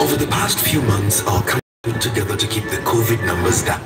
Over the past few months, our coming together to keep the COVID numbers down.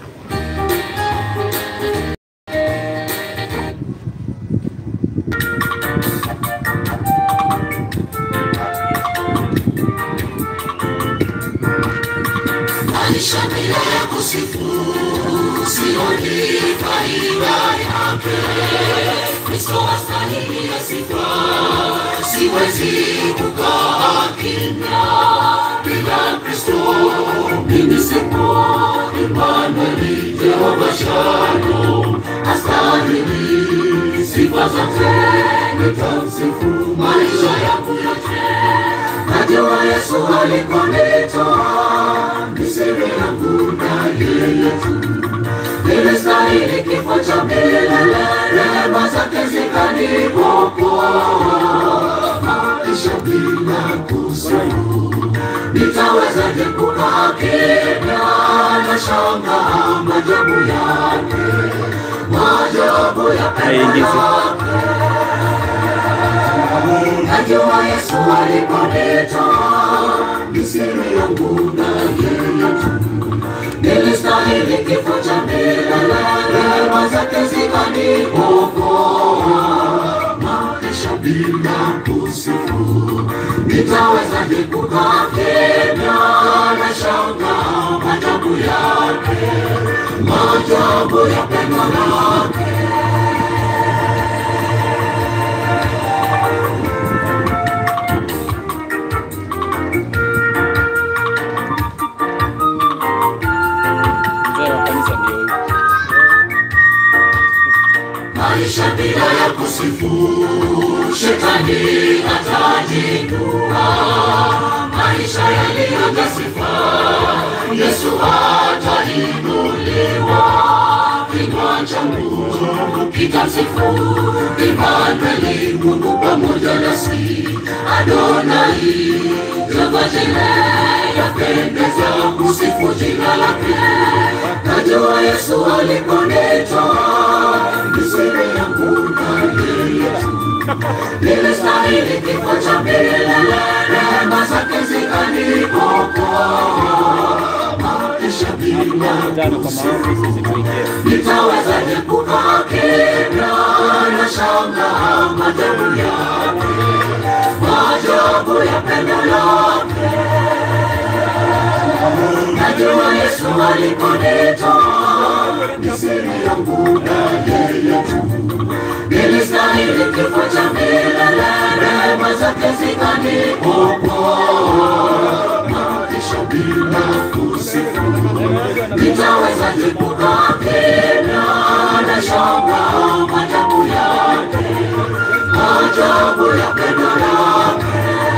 maisha bila ya kusifu sioni faida yake. Kristo astahili ya sifa, siwezi kukaa kimya bila Kristo. Mimi sipo Imanueli, Jehova Shalom, astahili sifa zote, nitamsifu maisha yangu yote. Najua Yesu alikonitoa ni siri yangu na yeye tu. Nilistahili kifo cha milele, rehema zake zikaniokoa. Maisha bila kusifu, nitawezaje kukaa kimya? Nashangaa maajabu yake, maajabu ya pendo lake. Najua Yesu aliponitoa ni siri yangu na yeye tu. Nilistahili kifo cha milele, rehema zake zikaniokoa. Maisha bila kusifu, nitawezaje kukaa kimya? Nashangaa maajabu yake, maajabu ya pendo lake. mzee wa kanisa ndio huyu. maisha bila ya kusifu, shetani atajinua. Maisha yaliyojaa sifa, Yesu atainuliwa. Kinywa changu kitamsifu Imanueli, Mungu pamoja nasi. Adonai, Jehova Jireh, yapendeza kusifu jina lake. Najua Yesu aliponitoa ni siri yangu na yeye tu. Nilistahili kifo cha milele, rehema zake zikaniokoa. Maisha bila Tano kwa maombi sisi tuingie. nitawezaje kukaa kimya? Nashangaa maajabu yake, maajabu ya pendo lake. Najua Yesu aliponitoa ni siri yangu na yeye tu. Nilistahili kifo cha milele, rehema zake zikaniokoa. Maisha bila kusifu nitawezaje kukaa kimya? Nashangaa maajabu yake, maajabu ya pendo lake.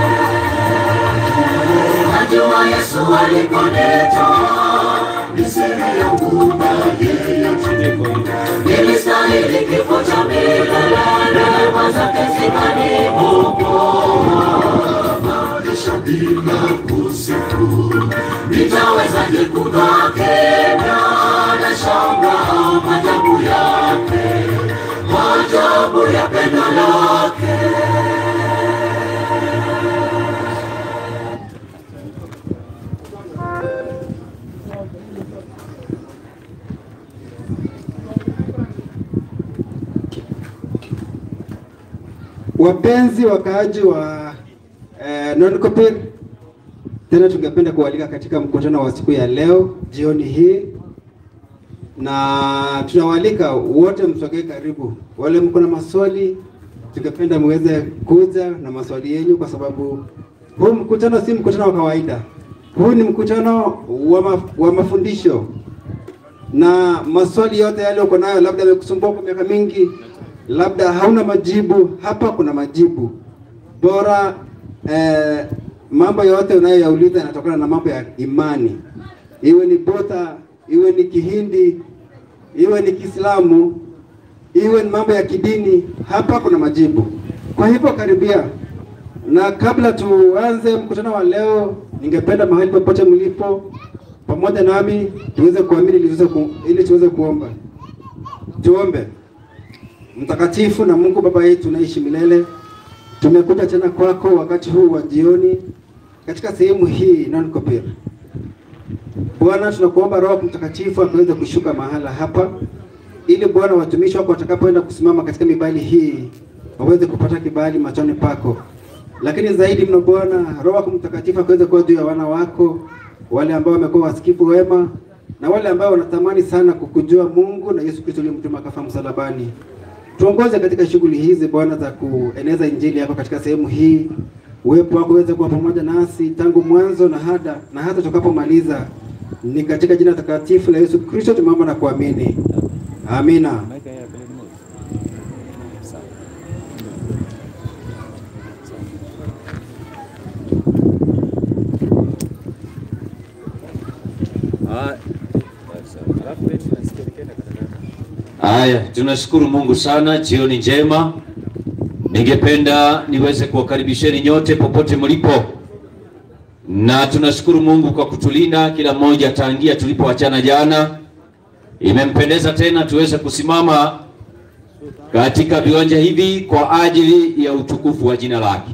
Najua Yesu aliponitoa ni siri yangu na yeye tu. Nilistahili kifo cha milele, rehema zake zikaniokoa. Maisha bila kusifu, nitawezaje kukaa kimya? Nashangaa maajabu yake, maajabu ya pendo lake. Wapenzi wakaaji wa eh, Nonkopir, tena tungependa kualika katika mkutano wa siku ya leo jioni hii, na tunawaalika wote msogee karibu. Wale mko na maswali, tungependa muweze kuja na maswali yenu, kwa sababu huu mkutano si mkutano wa kawaida. Huu ni mkutano wa, maf wa mafundisho na maswali yote yale uko nayo, labda yamekusumbua kwa miaka mingi, labda hauna majibu, hapa kuna majibu bora. Eh, mambo yote unayoyauliza yanatokana na mambo ya imani, iwe ni Budha, iwe ni Kihindi, iwe ni Kiislamu, iwe ni mambo ya kidini, hapa kuna majibu. Kwa hivyo karibia, na kabla tuanze mkutano wa leo, ningependa mahali popote mlipo pamoja nami tuweze kuamini ili tuweze ku, ili tuweze kuomba. Tuombe. Mtakatifu na Mungu Baba yetu unaishi milele, tumekuja tena kwako wakati huu wa jioni, katika sehemu hii non Kopir. Bwana, tunakuomba Roho Mtakatifu akaweze kushuka mahala hapa, ili Bwana watumishi wako watakapoenda kusimama katika mibali hii waweze kupata kibali machoni pako, lakini zaidi mno Bwana, Roho wako Mtakatifu akaweze kuwa juu ya wana wako wale ambao wamekuwa wasikivu wema na wale ambao wanatamani sana kukujua Mungu na Yesu Kristo aliyemtuma akafa msalabani. Tuongoze katika shughuli hizi Bwana za kueneza injili yako katika sehemu hii. Uwepo wako uweze kuwa pamoja nasi tangu mwanzo na hata na hata tutakapomaliza. Ni katika jina takatifu la Yesu Kristo tumeomba na kuamini, amina. Maika ya pele moja. Sawa. Ah, sawa. Alafu pia tunasikia nikienda katika Haya, tunashukuru Mungu sana, jioni njema. Ningependa niweze kuwakaribisheni nyote popote mlipo, na tunashukuru Mungu kwa kutulinda kila mmoja tangia tulipoachana jana. Imempendeza tena tuweze kusimama katika viwanja hivi kwa ajili ya utukufu wa jina lake.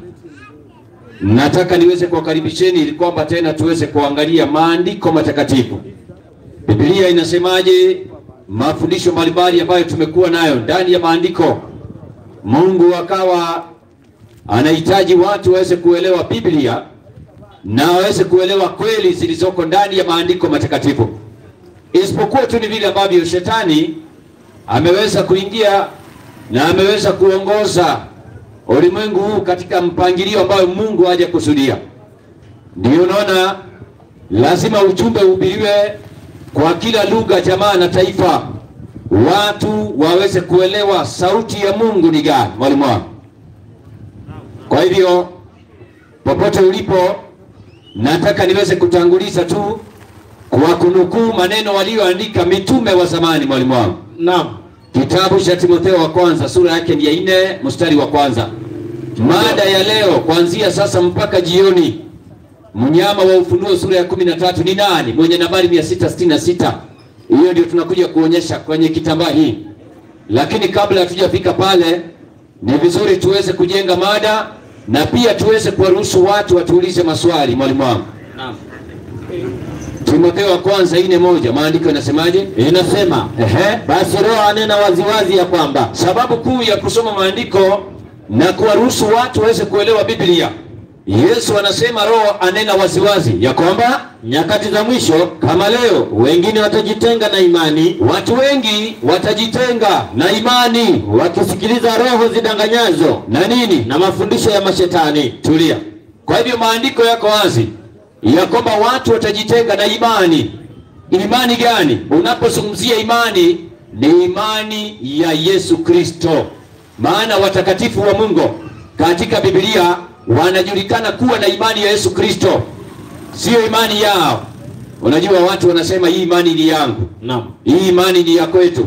Nataka niweze kuwakaribisheni ili kwamba tena tuweze kuangalia maandiko matakatifu. Biblia inasemaje? Mafundisho mbalimbali ambayo tumekuwa nayo ndani ya maandiko. Mungu akawa anahitaji watu waweze kuelewa Biblia na waweze kuelewa kweli zilizoko ndani ya maandiko matakatifu, isipokuwa tu ni vile ambavyo shetani ameweza kuingia na ameweza kuongoza ulimwengu huu katika mpangilio ambayo Mungu hajakusudia. Ndio unaona lazima ujumbe uhubiriwe kwa kila lugha, jamaa na taifa, watu waweze kuelewa sauti ya Mungu ni gani, mwalimu wangu. Kwa hivyo popote ulipo, nataka niweze kutanguliza tu kwa kunukuu maneno walioandika mitume wa zamani, mwalimu wangu. Naam. Kitabu cha Timotheo wa kwanza sura yake ni ya nne mstari wa kwanza. Mada ya leo kuanzia sasa mpaka jioni, mnyama wa Ufunuo sura ya kumi na tatu ni nani? Mwenye nambari mia sita sitini na sita. Hiyo ndio tunakuja kuonyesha kwenye kitambaa hii, lakini kabla hatujafika pale, ni vizuri tuweze kujenga mada na pia tuweze kuwaruhusu watu watuulize maswali. Mwalimu wangu, Naam. Timotheo wa kwanza ine moja, maandiko yanasemaje? Inasema Ehe. basi Roho anena waziwazi ya kwamba Sababu kuu ya kusoma maandiko na kuwaruhusu watu waweze kuelewa Biblia, Yesu anasema Roho anena waziwazi ya kwamba nyakati za mwisho kama leo wengine watajitenga na imani, watu wengi watajitenga na imani wakisikiliza roho zidanganyazo na nini. na mafundisho ya mashetani. Tulia. Kwa hivyo maandiko yako wazi ya kwamba watu watajitenga na imani. Imani gani? Unapozungumzia imani, ni imani ya Yesu Kristo, maana watakatifu wa Mungu katika Biblia wanajulikana kuwa na imani ya Yesu Kristo, sio imani yao. Unajua watu wanasema hii imani ni yangu, Naam. hii imani ni ya kwetu.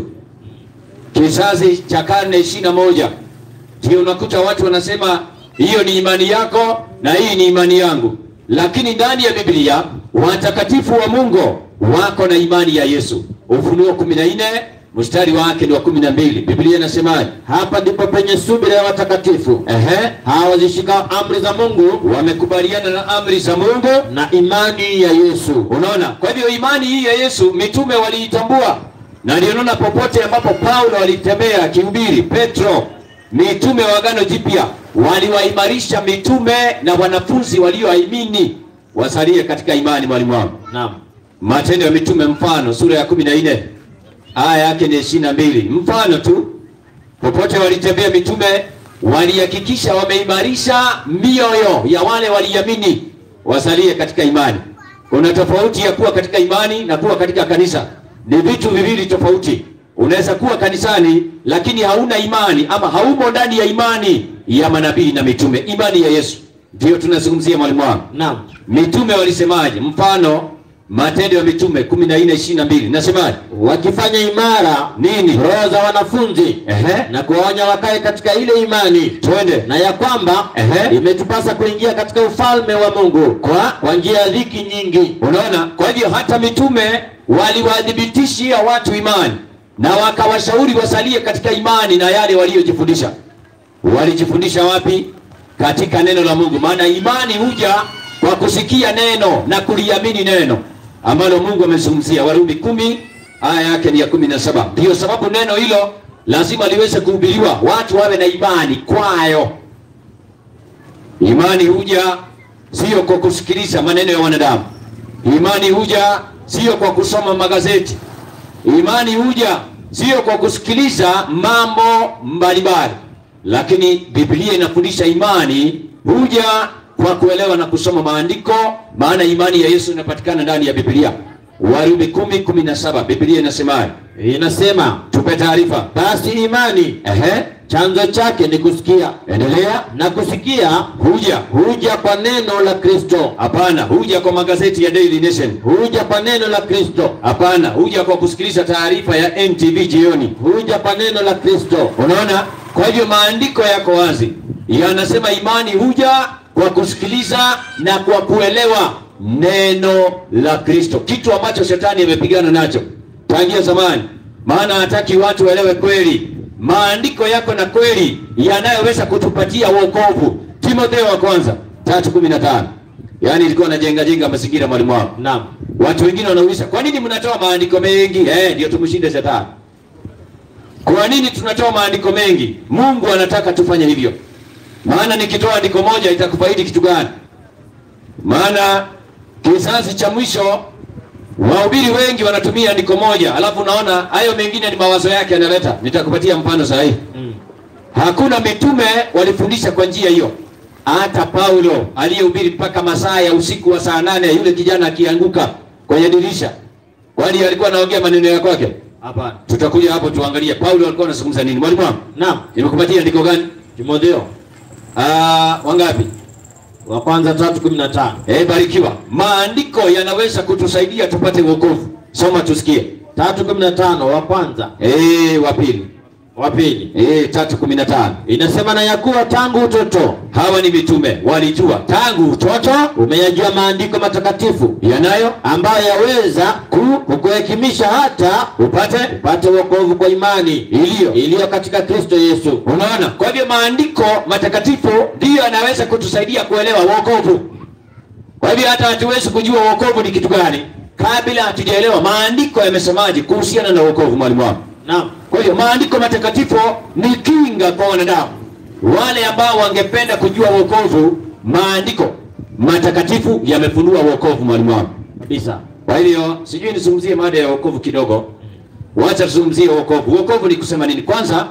Kizazi cha karne ishirini na moja ndio unakuta watu wanasema hiyo ni imani yako na hii ni imani yangu, lakini ndani ya Biblia watakatifu wa Mungu wako na imani ya Yesu. Ufunuo kumi na nne mstari wake ni wa kumi na mbili Biblia inasemaje? Hapa ndipo penye subira ya watakatifu Ehe, hawa wazishikao amri za Mungu wamekubaliana na amri za Mungu. na imani ya Yesu. Unaona, kwa hivyo imani hii ya Yesu mitume waliitambua, na ndio unaona popote ambapo Paulo alitembea akihubiri, Petro, mitume wa Agano Jipya waliwaimarisha mitume na wanafunzi walioamini wasalie katika imani. Mwalimu wangu, Naam. Matendo ya Mitume mfano sura ya kumi na nne aya yake ni ishirini na mbili mfano tu. Popote walitembea mitume walihakikisha wameimarisha mioyo ya wale waliamini wasalie katika imani. Kuna tofauti ya kuwa katika imani na kuwa katika kanisa, ni vitu viwili tofauti. Unaweza kuwa kanisani lakini hauna imani ama haumo ndani ya imani ya manabii na mitume. Imani ya Yesu ndiyo tunazungumzia, mwalimu wangu. Naam. Mitume walisemaje? Mfano Matendo ya Mitume 14:22 nasemaje? Wakifanya imara Nini? roho za wanafunzi Ehe, na kuwaonya wakae katika ile imani twende. na ya kwamba Ehe. imetupasa kuingia katika ufalme wa Mungu kwa kwa njia ya dhiki nyingi. Unaona, kwa hivyo hata mitume waliwadhibitishia watu imani na wakawashauri wasalie katika imani na yale waliyojifundisha. Walijifundisha wapi? Katika neno la Mungu, maana imani huja kwa kusikia neno na kuliamini neno ambalo Mungu amezungumzia. Warumi kumi aya yake ni ya kumi na saba. Ndiyo sababu neno hilo lazima liweze kuhubiriwa, watu wawe na imani kwayo. Imani huja sio kwa kusikiliza maneno ya wanadamu. Imani huja sio kwa kusoma magazeti. Imani huja sio kwa kusikiliza mambo mbalimbali, lakini Biblia inafundisha imani huja kwa kuelewa na kusoma maandiko, maana imani ya Yesu inapatikana ndani ya Biblia. Warumi kumi kumi na saba Biblia inasemaje? Inasema Tupe taarifa. basi imani Ehe, chanzo chake ni kusikia, endelea. na kusikia Huja huja kwa neno la Kristo, hapana, huja kwa magazeti ya Daily Nation. huja kwa neno la Kristo, Hapana, huja kwa kusikiliza taarifa ya NTV jioni. huja kwa neno la Kristo. Unaona? Kwa hivyo maandiko yako wazi, yanasema imani huja kwa kusikiliza na kwa kuelewa neno la Kristo, kitu ambacho shetani amepigana nacho tangia zamani, maana hataki watu waelewe kweli. Maandiko yako na kweli yanayoweza kutupatia wokovu. Timotheo wa kwanza tatu kumi na tano. Yaani ilikuwa najenga jenga mazingira mwalimu wangu. Naam, Watu wengine wanauliza kwa nini mnatoa maandiko mengi? Eh, ndio tumshinde shetani. Kwa nini tunatoa maandiko mengi? Mungu anataka tufanye hivyo. Maana nikitoa andiko moja itakufaidi kitu gani? Maana kizazi cha mwisho wahubiri wengi wanatumia andiko moja, alafu unaona hayo mengine ni mawazo yake analeta. Nitakupatia mfano sahihi. Hakuna mitume walifundisha kwa njia hiyo. Hata Paulo aliyehubiri mpaka masaa ya usiku wa saa nane, yule kijana akianguka kwenye dirisha, kwani alikuwa anaongea maneno ya kwake? hapana. Tutakuja hapo tuangalie Paulo alikuwa anazungumza nini. Mwalimu wangu, Naam, nimekupatia andiko gani? Timotheo Ah, wangapi? wa kwanza tatu kumi na tano Eh, barikiwa. Maandiko yanaweza kutusaidia tupate wokovu. Soma tusikie. tatu kumi na tano wa kwanza Eh, wa pili. wa pili Eh, tatu kumi na tano. inasema na ya kuwa tangu utoto Hawa ni mitume walijua tangu utoto umeyajua maandiko matakatifu yanayo ambayo yaweza ku- kukuhekimisha hata upate upate wokovu kwa imani iliyo iliyo katika Kristo Yesu. Unaona, kwa hivyo maandiko matakatifu ndiyo yanaweza kutusaidia kuelewa wokovu. Kwa hivyo hata hatuwezi kujua wokovu ni kitu gani kabla hatujaelewa maandiko yamesemaje kuhusiana na wokovu, mwalimu wangu. Naam, Kwa hiyo maandiko matakatifu ni kinga kwa wanadamu wale ambao wangependa kujua wokovu. Maandiko matakatifu yamefunua wokovu, mwalimu wangu. kabisa. Kwa hivyo sijui nizungumzie mada ya wokovu kidogo. Wacha tuzungumzie wokovu. Wokovu ni kusema nini? Kwanza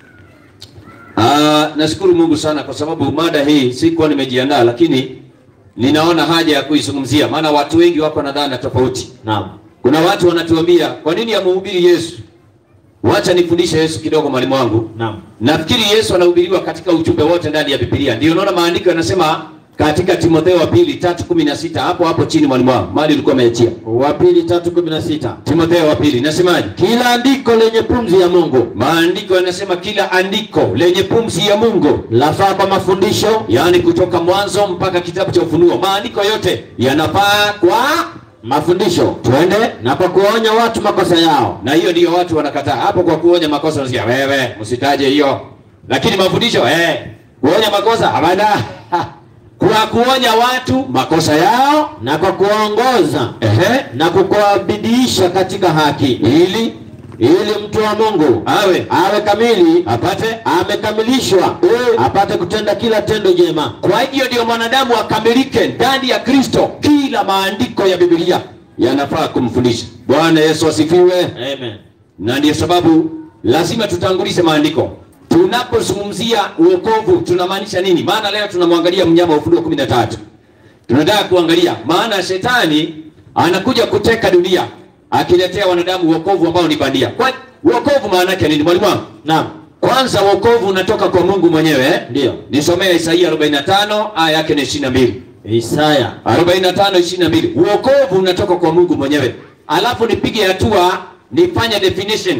aa, nashukuru Mungu sana kwa sababu mada hii sikuwa nimejiandaa, lakini ninaona haja ya kuizungumzia, maana watu wengi wako na dhana tofauti. Naam, Kuna watu wanatuambia kwa nini amhubiri Yesu? Wacha nifundishe Yesu kidogo, mwalimu wangu. naam, Nafikiri Yesu anahubiriwa katika ujumbe wote ndani ya Biblia. Ndio unaona maandiko yanasema katika Timotheo wa pili tatu kumi na sita hapo hapo chini, mwalimu wangu, mali ulikuwa umeachia. wa pili tatu kumi na sita Timotheo wa pili nasemaje? kila andiko lenye pumzi ya Mungu Maandiko yanasema kila andiko lenye pumzi ya Mungu, lafaa kwa mafundisho, yaani kutoka mwanzo mpaka kitabu cha Ufunuo, maandiko yote yanafaa kwa mafundisho twende na kwa kuwaonya watu makosa yao, na hiyo ndiyo watu wanakataa hapo. Kwa kuonya makosa unasikia wewe, msitaje hiyo, lakini mafundisho eh, kuonya makosa hapana. Kwa kuonya watu makosa yao na kwa kuwaongoza ehe, na kukuwabidiisha katika haki, ili ili mtu wa Mungu awe awe kamili, apate. amekamilishwa, apate kutenda kila tendo jema. Kwa hivyo ndio mwanadamu akamilike ndani ya Kristo. Kila maandiko ya Biblia yanafaa kumfundisha. Bwana Yesu asifiwe. Amen. na ndiyo sababu lazima tutangulize maandiko tunapozungumzia uokovu tunamaanisha nini maana leo tunamwangalia mnyama wa ufunuo kumi na tatu tunataka kuangalia maana shetani anakuja kuteka dunia akiletea wanadamu uokovu ambao ni bandia kwa uokovu maana yake nini mwalimu wangu Naam, kwanza uokovu unatoka kwa mungu mwenyewe eh? Ndiyo. nisomea isaia 45 aya yake ni 22 Isaya 45 22 uokovu unatoka kwa mungu mwenyewe alafu nipige hatua nifanye definition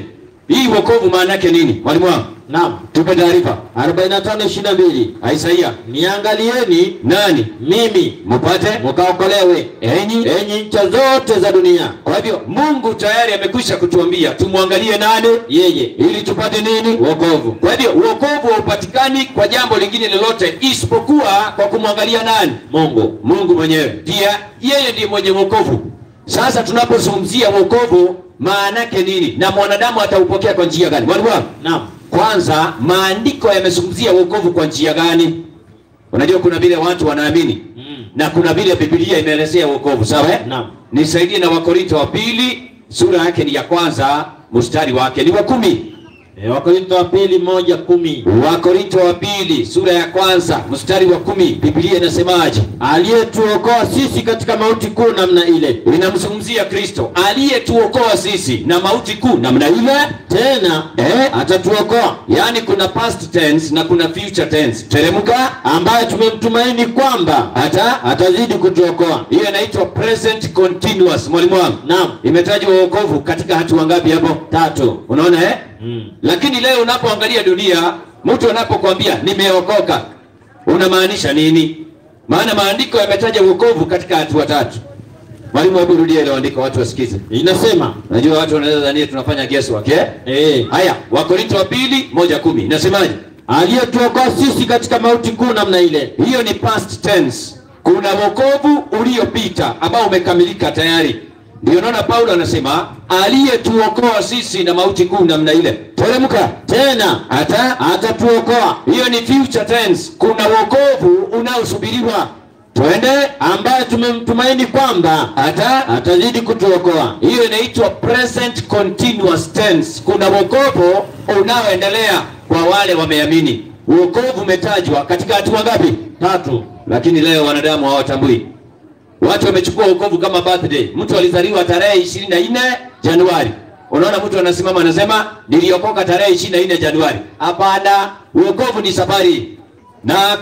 hii wokovu maana yake nini mwalimu wangu Naam. tupe taarifa 45 22. Isaia Niangalieni nani mimi mupate mkaokolewe enyi enyi ncha zote za dunia. kwa hivyo mungu tayari amekwisha kutuambia tumwangalie nani Yeye ili tupate nini wokovu. kwa hivyo uokovu haupatikani kwa jambo lingine lolote isipokuwa kwa kumwangalia nani Mungu. mungu mwenyewe pia yeye ndiye mwenye wokovu sasa tunapozungumzia wokovu maana yake nini na mwanadamu ataupokea kwa njia gani mwalimu wangu Naam. kwanza maandiko yamezungumzia wokovu kwa njia gani unajua kuna vile watu wanaamini Mm. na kuna vile bibilia imeelezea wokovu sawa eh? Naam. nisaidie na wakorinto wa pili sura yake ni ya kwanza mstari wake ni wa kumi E, Wakorintho wa pili moja kumi. wakorinto wa pili sura ya kwanza mstari wa kumi bibilia inasemaje Aliyetuokoa sisi katika mauti kuu namna ile. inamzungumzia kristo aliyetuokoa sisi na mauti kuu namna ile Tena eh? atatuokoa yaani kuna past tense na kuna future tense teremka ambaye tumemtumaini kwamba hata atazidi kutuokoa. hiyo inaitwa present continuous mwalimu wangu Naam. imetajwa wokovu katika hatua ngapi hapo Tatu. unaona eh? Mm. lakini leo unapoangalia dunia mtu anapokwambia nimeokoka unamaanisha nini maana maandiko yametaja wokovu katika hatua tatu mwalimu hebu rudia ile andiko watu wasikize Inasema najua watu wanaweza dhania tunafanya guesswork eh? eh, haya wakorinto wa pili moja kumi inasemaje aliyetuokoa sisi katika mauti kuu namna ile. hiyo ni past tense kuna wokovu uliopita ambao umekamilika tayari ndio naona paulo anasema aliyetuokoa sisi na mauti kuu namna ile teremka Tena hata atatuokoa hiyo ni future tense kuna wokovu unaosubiriwa twende ambaye tumemtumaini kwamba hata atazidi kutuokoa. hiyo inaitwa present continuous tense kuna wokovu unaoendelea kwa wale wameamini wokovu umetajwa katika hatua ngapi Tatu. lakini leo wanadamu hawatambui watu wamechukua wokovu kama birthday mtu alizaliwa tarehe ishirini na nne januari unaona mtu anasimama anasema niliokoka tarehe ishirini na nne januari hapana wokovu ni safari na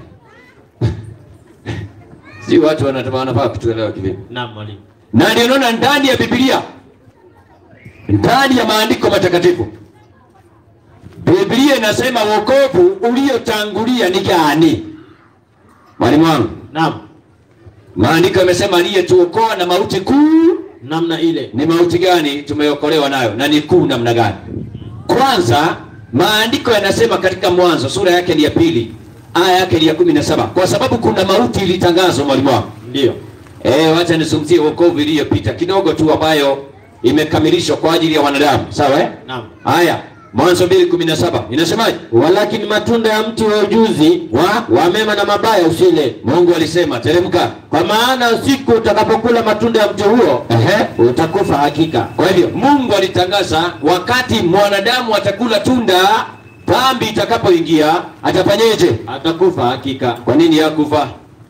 si watu wanataka wanafaa kutuelewa kivipi Naam mwalimu. na ndio unaona ndani ya Biblia, ndani ya maandiko matakatifu, Biblia inasema wokovu uliotangulia ni gani? Mwalimu wangu, Naam. maandiko yamesema aliyetuokoa na mauti kuu. Namna ile. Ni mauti gani tumeokolewa nayo na ni kuu namna gani? Kwanza, maandiko yanasema katika Mwanzo sura yake ni ya pili aya yake ni ya kumi na saba kwa sababu kuna mauti ilitangazwa. Mwalimu wangu Ndio. Eh, wacha nizungumzie wokovu iliyopita kidogo tu ambayo imekamilishwa kwa ajili ya wanadamu. Sawa eh? Naam. Haya, Mwanzo 2:17 inasemaje? Walakini matunda ya mti wa ujuzi wa, wa mema na mabaya usile, Mungu alisema, teremka. kwa maana siku utakapokula matunda ya mti huo Ehe. utakufa hakika. Kwa hivyo Mungu alitangaza wakati mwanadamu atakula tunda, dhambi itakapoingia atafanyeje? Atakufa hakika. Kwa nini hakufa?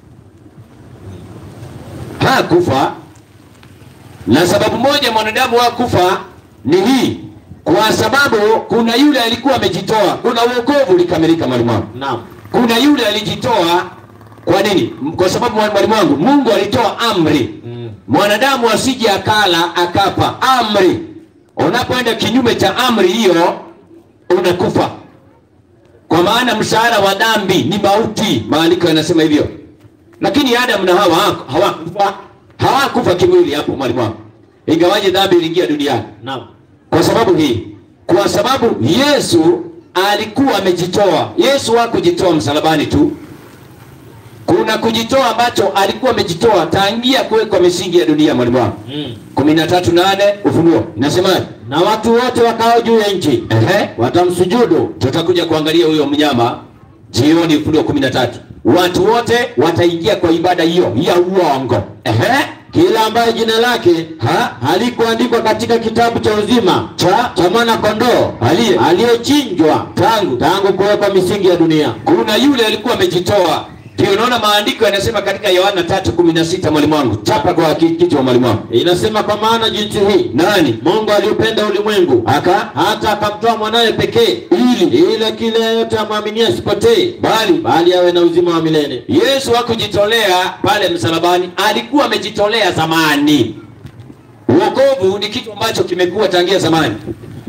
Hakufa, na sababu moja mwanadamu hakufa ni hii, kwa sababu kuna yule alikuwa amejitoa. Kuna wokovu ulikamilika, mwalimu wangu. Naam. Kuna yule alijitoa. Kwa nini? M- Kwa sababu mwalimu wangu, Mungu alitoa amri Mm. mwanadamu asije akala akafa. Amri, unapoenda kinyume cha amri hiyo unakufa, kwa maana mshahara wa dhambi ni mauti. Maandiko yanasema hivyo, lakini Adamu na Hawa hawaku- hawakufa, hawakufa kimwili hapo, mwalimu wangu, ingawaje dhambi iliingia duniani Naam. kwa sababu hii, kwa sababu Yesu alikuwa amejitoa. Yesu hakujitoa msalabani tu, kuna kujitoa ambacho alikuwa amejitoa tangia kuwekwa misingi ya dunia. Mwalimu wangu, Mm. kumi na tatu nane Ufunuo inasemaje? Na watu wote wakao juu ya nchi Ehe, watamsujudu tutakuja kuangalia huyo mnyama jioni, Ufunuo kumi na tatu. Watu wote wataingia kwa ibada hiyo ya uongo. Ehe, kila ambaye jina lake ha halikuandikwa katika kitabu cha uzima cha cha mwana kondoo aliye aliyechinjwa tangu tangu kuwekwa misingi ya dunia. kuna yule alikuwa amejitoa. Ndio unaona maandiko yanasema katika Yohana 3:16 mwalimu wangu, chapa kwa ki- kichwa mwalimu wangu. Inasema kwa maana jinsi hii Nani Mungu aliupenda ulimwengu aka hata akamtoa mwanawe pekee ili ili kila yeyote amwaminie asipotee bali bali awe na uzima wa milele. Yesu hakujitolea pale msalabani, alikuwa amejitolea zamani. Wokovu ni kitu ambacho kimekuwa tangia zamani.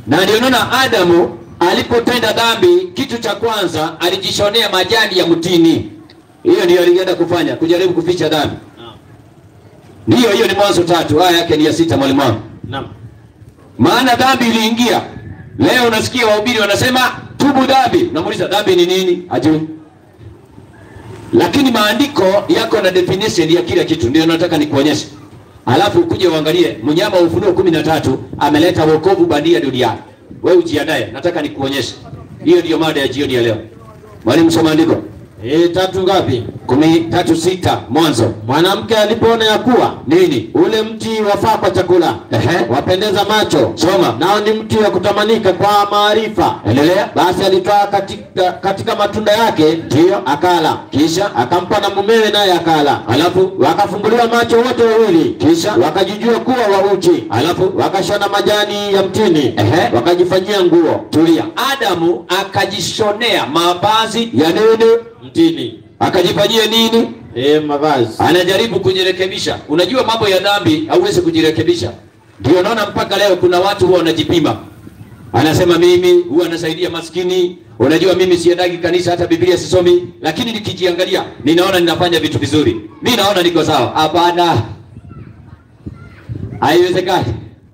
na ndio naona Adamu alipotenda dhambi, kitu cha kwanza alijishonea majani ya mtini. Hiyo ndio alienda kufanya, kujaribu kuficha dhambi. Ndiyo, hiyo ni Mwanzo tatu, aya yake ni ya sita, mwalimu wangu. Naam. Maana dhambi iliingia. Leo unasikia wahubiri wanasema tubu dhambi. Unamuuliza dhambi ni nini? Hajui. Lakini maandiko yako na definition ya kila kitu, ndio nataka nikuonyeshe. Alafu ukuje uangalie mnyama wa Ufunuo kumi na tatu ameleta wokovu bandia duniani. Wewe ujiandae, nataka nikuonyeshe. Hiyo ndiyo mada ya jioni ya leo. Mwalimu, soma andiko E, tatu ngapi? kumi tatu sita Mwanzo Mwanamke alipoona ya kuwa nini? ule mti wafaa kwa chakula, Ehe. wapendeza macho, Soma. nao ni mti wa kutamanika kwa maarifa. Endelea. Basi alitoa katika, katika matunda yake, ndiyo akala, Kisha akampa na mumewe, naye akala. alafu Wakafumbuliwa macho wote wawili, Kisha? wakajijua kuwa wauchi, alafu wakashona majani ya mtini, Ehe. wakajifanyia nguo tulia. Adamu akajishonea mavazi ya nini? mtini. Akajifanyia nini? E, mavazi Anajaribu kujirekebisha. Unajua mambo ya dhambi hauwezi kujirekebisha. Ndio naona mpaka leo kuna watu huwa wanajipima, anasema mimi huwa nasaidia maskini. Unajua mimi siendagi kanisa, hata Biblia sisomi, lakini nikijiangalia ninaona ninafanya vitu vizuri, mi naona niko sawa. Hapana, haiwezekani.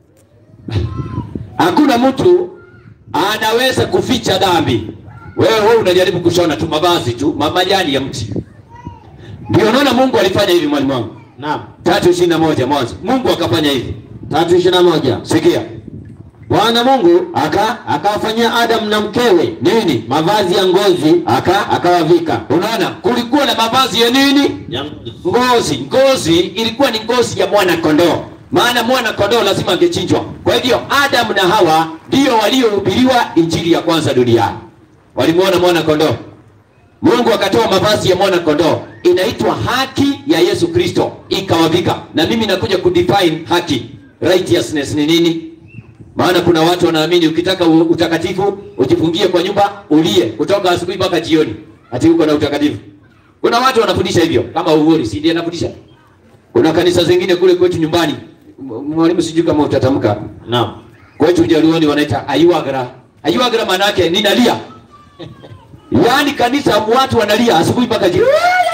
Hakuna mtu anaweza kuficha dhambi. Wewe wewe unajaribu kushona tu mavazi tu ma- majani ya mti. Ndio naona Mungu alifanya hivi, mwalimu wangu. naam. tatu ishirini na moja Mwanzo, Mungu akafanya hivi. tatu ishirini na moja Sikia Bwana Mungu aka akawafanyia Adamu na mkewe nini, mavazi ya ngozi aka akawavika. unaona, kulikuwa na mavazi ya nini? Ngozi. Ngozi ilikuwa ni ngozi ya mwana kondoo, maana mwana kondoo lazima angechinjwa. Kwa hivyo Adamu na Hawa ndio waliohubiriwa injili ya kwanza duniani, walimuona mwana kondoo. Mungu akatoa mavazi ya mwana kondoo, inaitwa haki ya Yesu Kristo, ikawavika. Na mimi nakuja kudefine haki, righteousness ni nini? Maana kuna watu wanaamini ukitaka u- utakatifu ujifungie kwa nyumba ulie kutoka asubuhi mpaka jioni, ati uko na utakatifu. Kuna watu wanafundisha hivyo, kama Uhuru si ndiye anafundisha. Kuna kanisa zingine kule kwetu nyumbani, M- mwalimu, sijui kama utatamka Naam. kwetu Jaluoni wanaita ayuagra. Ayuagra maana yake ninalia, yaani kanisa watu wanalia asubuhi mpaka jioni.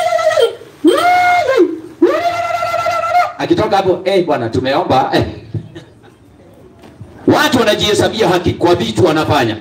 Akitoka hapo eh, bwana tumeomba eh. Watu wanajihesabia haki kwa vitu wanafanya.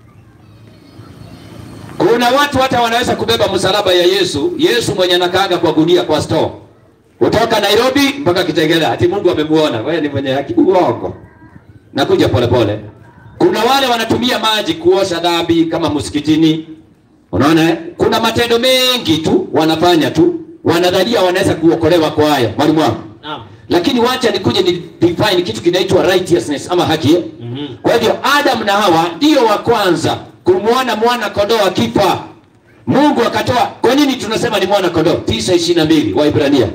Kuna watu hata wanaweza kubeba msalaba ya Yesu, Yesu mwenye anakaaga kwa gunia kwa store kutoka Nairobi mpaka Kitengela, ati Mungu amemuona wewe ni mwenye haki. Uongo, nakuja polepole. Kuna wale wanatumia maji kuosha dhambi kama msikitini, unaona eh? Kuna matendo mengi tu wanafanya tu, wanadhania wanaweza kuokolewa kwa haya, mwalimu wangu Naam. lakini wacha nikuje ni define kitu kinaitwa righteousness ama haki eh? Mhm. Kwa hivyo Adam na Hawa ndio wa kwanza kumwona mwana kondoo akifa. Mungu akatoa. Kwa nini tunasema ni mwana kondoo? tisa ishirini na mbili Waibrania,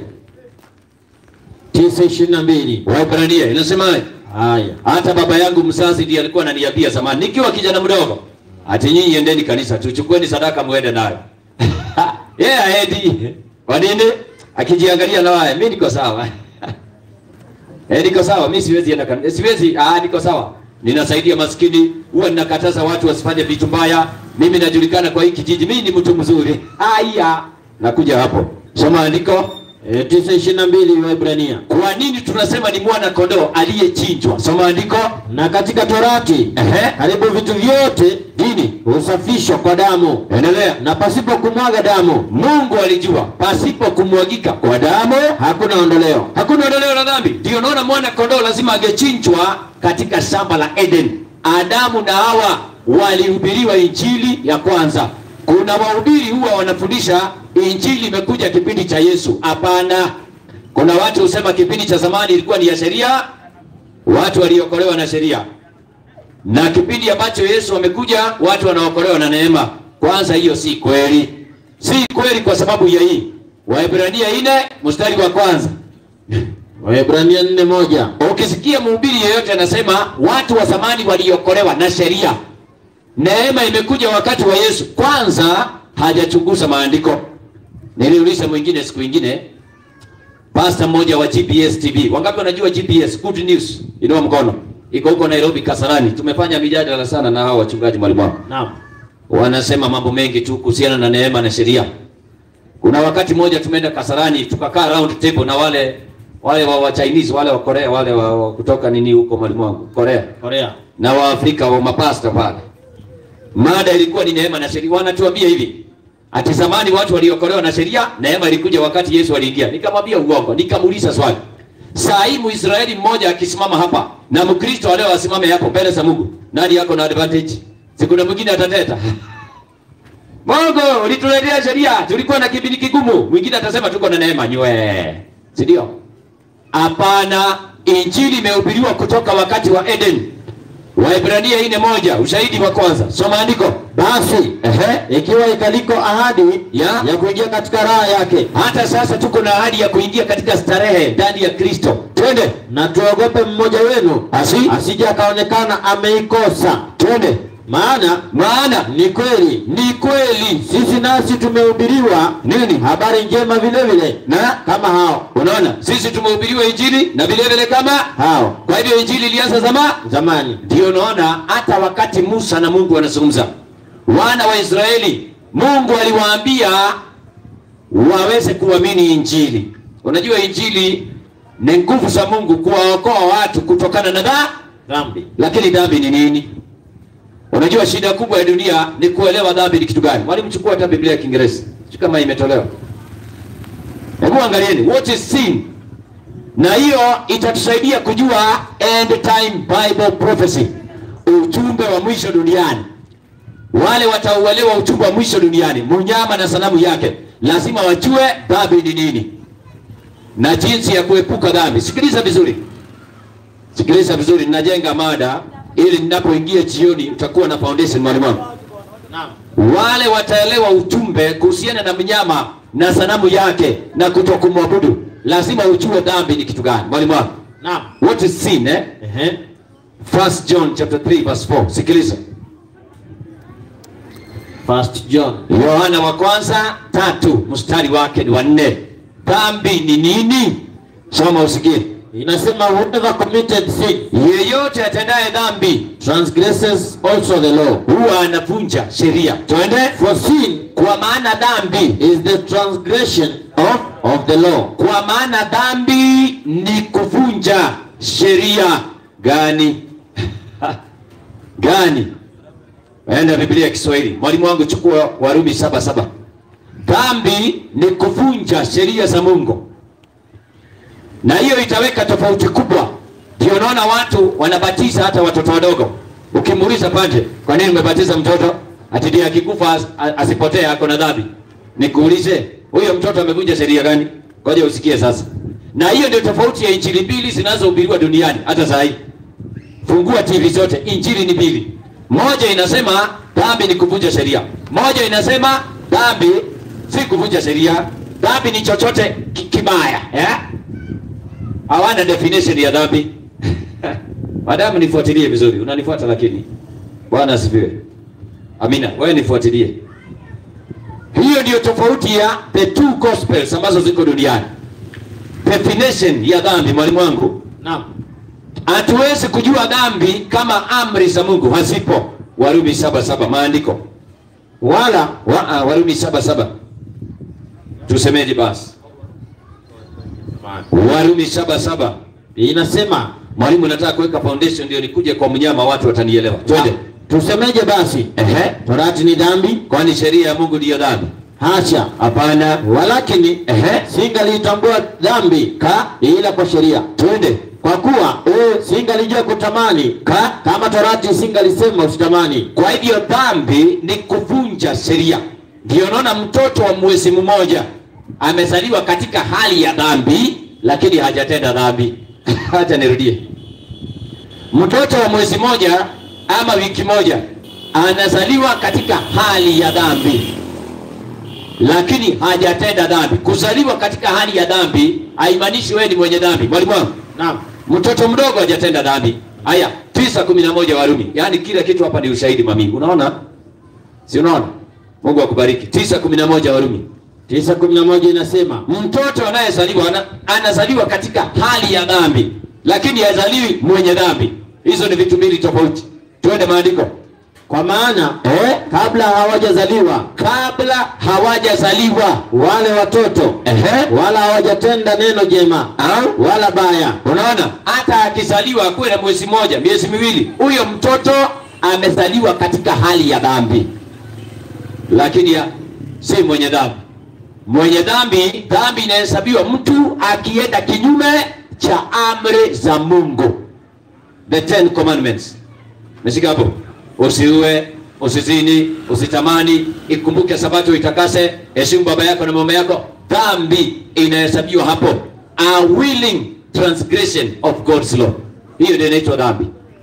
tisa ishirini na mbili Waibrania inasemaje? haya Hata baba yangu mzazi ndiye alikuwa ananiambia zamani nikiwa kijana mdogo, ati nyinyi endeni kanisa, tuchukueni sadaka muende nayo. Yeye yeah, aendi. Kwa nini? Akijiangalia na waya, mimi niko sawa. Eh, niko sawa, mimi siwezi enda kanisa. Siwezi, ah, niko sawa. Ninasaidia maskini, huwa ninakataza watu wasifanye vitu mbaya. Mimi najulikana kwa hii kijiji, mimi ni mtu mzuri. Haya, nakuja hapo. Soma andiko. e, tisa ishirini na mbili Waibrania. Kwa nini tunasema ni mwana kondoo aliyechinjwa? Soma andiko. Na katika Torati Ehe. karibu vitu vyote Dini. husafishwa kwa damu, Endelea. na pasipo kumwaga damu Mungu alijua pasipo kumwagika kwa damu hakuna ondoleo. hakuna ondoleo la dhambi. Ndio naona mwana kondoo lazima angechinjwa katika shamba la Eden. Adamu na Hawa walihubiriwa injili ya kwanza. Kuna wahubiri huwa wanafundisha injili imekuja kipindi cha Yesu. Hapana, kuna watu husema kipindi cha zamani ilikuwa ni ya sheria, watu waliokolewa na sheria, na kipindi ambacho Yesu amekuja watu wanaokolewa na neema. Kwanza hiyo si kweli, si kweli kwa sababu ya hii Waebrania nne mstari wa kwanza Waebrania nne moja Ukisikia mhubiri yeyote anasema watu wa zamani waliokolewa na sheria, neema imekuja wakati wa Yesu, kwanza hajachunguza maandiko. Niliuliza mwingine siku ingine, pasta mmoja wa GPS TV, wangapi wanajua GPS? Good news, inua mkono. iko huko Nairobi Kasarani. Tumefanya mijadala sana na hao wachungaji mwalimu wangu. Naam. wanasema mambo mengi tu kuhusiana na neema na sheria. Kuna wakati mmoja tumeenda Kasarani tukakaa round table na wale wale wa, wa Chinese wale wa Korea wale wa, wa kutoka nini huko mwalimu wangu Korea Korea. na wa Afrika wa mapasta pale. Mada ilikuwa ni neema na sheria. Wanatuambia hivi ati zamani watu waliokolewa na sheria, neema ilikuja wakati Yesu aliingia. Nikamwambia uongo, nikamuuliza swali. Saa hii Mwisraeli mmoja akisimama hapa na Mkristo leo asimame hapo mbele za Mungu, nani yako na advantage? Si kuna mwingine atateta Mungu ulituletea sheria, tulikuwa na kipindi kigumu. Mwingine atasema tuko na neema nywe, si ndio? Hapana, injili imehubiriwa kutoka wakati wa Eden. Waebrania ine moja, ushahidi wa kwanza. Soma andiko. Basi Ehe. ikiwa ikaliko ahadi Ya. ya kuingia katika raha yake, Hata sasa tuko na ahadi ya kuingia katika starehe ndani ya Kristo. Twende. na tuogope mmoja wenu Asi? asije akaonekana ameikosa. Twende. Maana Maana ni kweli ni kweli sisi nasi tumehubiriwa nini? habari njema vile vile Na kama hao unaona, sisi tumehubiriwa injili na vile vile kama hao kwa hivyo injili ilianza zama zamani. Ndio unaona hata wakati Musa na Mungu wanazungumza, wana wa Israeli, Mungu aliwaambia waweze kuamini injili. Unajua injili ni nguvu za Mungu kuwaokoa watu kutokana na dhambi. Dhambi. Lakini dhambi ni nini? Unajua shida kubwa ya dunia ni kuelewa dhambi ni kitu gani. Mwalimu, chukua hata Biblia ya Kiingereza, sio kama imetolewa. Hebu angalieni what is sin, na hiyo itatusaidia kujua end time Bible prophecy, ujumbe wa mwisho duniani. Wale watauelewa ujumbe wa mwisho duniani, mnyama na sanamu yake, lazima wajue dhambi ni nini na jinsi ya kuepuka dhambi. Sikiliza vizuri, sikiliza vizuri, ninajenga mada ili ninapoingia jioni utakuwa na foundation, mwalimu wangu. Naam. Wale wataelewa ujumbe kuhusiana na mnyama na sanamu yake na kutokumwabudu, lazima ujue dhambi ni kitu gani, mwalimu wangu. Naam. What is sin eh? Ehe. First John chapter 3 verse 4. Sikiliza. First John. Yohana wa kwanza tatu mstari wake ni wa nne. Dhambi ni nini? Soma usikie. Inasema whoever committed sin Yeyote atendaye dhambi transgresses also the law. huwa anavunja sheria. Twende. For sin Kwa maana dhambi, is the transgression of, of the law. kwa maana dhambi ni kuvunja sheria gani? gani? Enda Biblia ya Kiswahili. Mwalimu wangu chukua Warumi saba saba. Dhambi ni kuvunja sheria za Mungu, na hiyo itaweka tofauti kubwa. Ndio unaona watu wanabatiza hata watoto wadogo. Ukimuuliza pande, kwa nini umebatiza mtoto? Ati ndiye akikufa as, a- asipotee ako na dhambi. Nikuulize, huyo mtoto amevunja sheria gani? Ngoja usikie sasa. Na hiyo ndio tofauti ya injili mbili zinazohubiriwa duniani hata saa hii. Fungua TV zote, injili ni mbili. Moja inasema dhambi ni kuvunja sheria, moja inasema dhambi si kuvunja sheria, dhambi ni chochote ki- kibaya eh? Hawana definition ya dhambi. Madamu nifuatilie vizuri, unanifuata lakini. Bwana asifiwe. Amina, wewe nifuatilie. Hiyo ndiyo tofauti ya the two gospels ambazo ziko duniani. Definition ya dhambi, mwalimu wangu, Naam. hatuwezi kujua dhambi kama amri za Mungu hazipo. Warumi saba saba maandiko wala wa, ah, Warumi saba saba tusemeje basi? Warumi saba saba Inasema mwalimu, nataka kuweka foundation ndio nikuje kwa mnyama, watu watanielewa. Twende. tusemeje basi? Ehe, Torati ni dhambi? kwani sheria ya Mungu ndiyo dhambi? Hasha. Hapana. Walakini Ehe, singaliitambua dhambi ka ila kwa sheria, twende. kwa kuwa e, singalijua kutamani ka kama torati singalisema usitamani. Kwa hivyo dhambi ni kuvunja sheria. Ndio naona mtoto wa mwezi mmoja amezaliwa katika hali ya dhambi, lakini hajatenda dhambi. Acha nirudie, mtoto wa mwezi moja ama wiki moja anazaliwa katika hali ya dhambi, lakini hajatenda dhambi. Kuzaliwa katika hali ya dhambi haimaanishi wewe ni mwenye dhambi. Mwalimu wangu, Naam. mtoto mdogo hajatenda dhambi. Haya, tisa kumi na moja Warumi. Yaani kila kitu hapa ni ushahidi mami. Unaona? Si unaona? Mungu akubariki. tisa kumi na moja Warumi. tisa kumi na moja inasema Mtoto anayezaliwa ana, anazaliwa katika hali ya dhambi, lakini hazaliwi mwenye dhambi. hizo ni vitu mbili tofauti twende maandiko Kwa maana eh? kabla hawajazaliwa kabla hawajazaliwa wale watoto Ehe. wala hawajatenda neno jema Au? wala baya, unaona hata akizaliwa akuwe na mwezi mmoja miezi miwili huyo mtoto amezaliwa katika hali ya dhambi lakini ya, si mwenye dhambi mwenye dhambi dhambi inahesabiwa mtu akienda kinyume cha amri za mungu the ten commandments meshika hapo usiue usizini usitamani ikumbuke sabato itakase heshimu baba yako na mama yako dhambi inahesabiwa hapo a willing transgression of god's law hiyo ndio inaitwa dhambi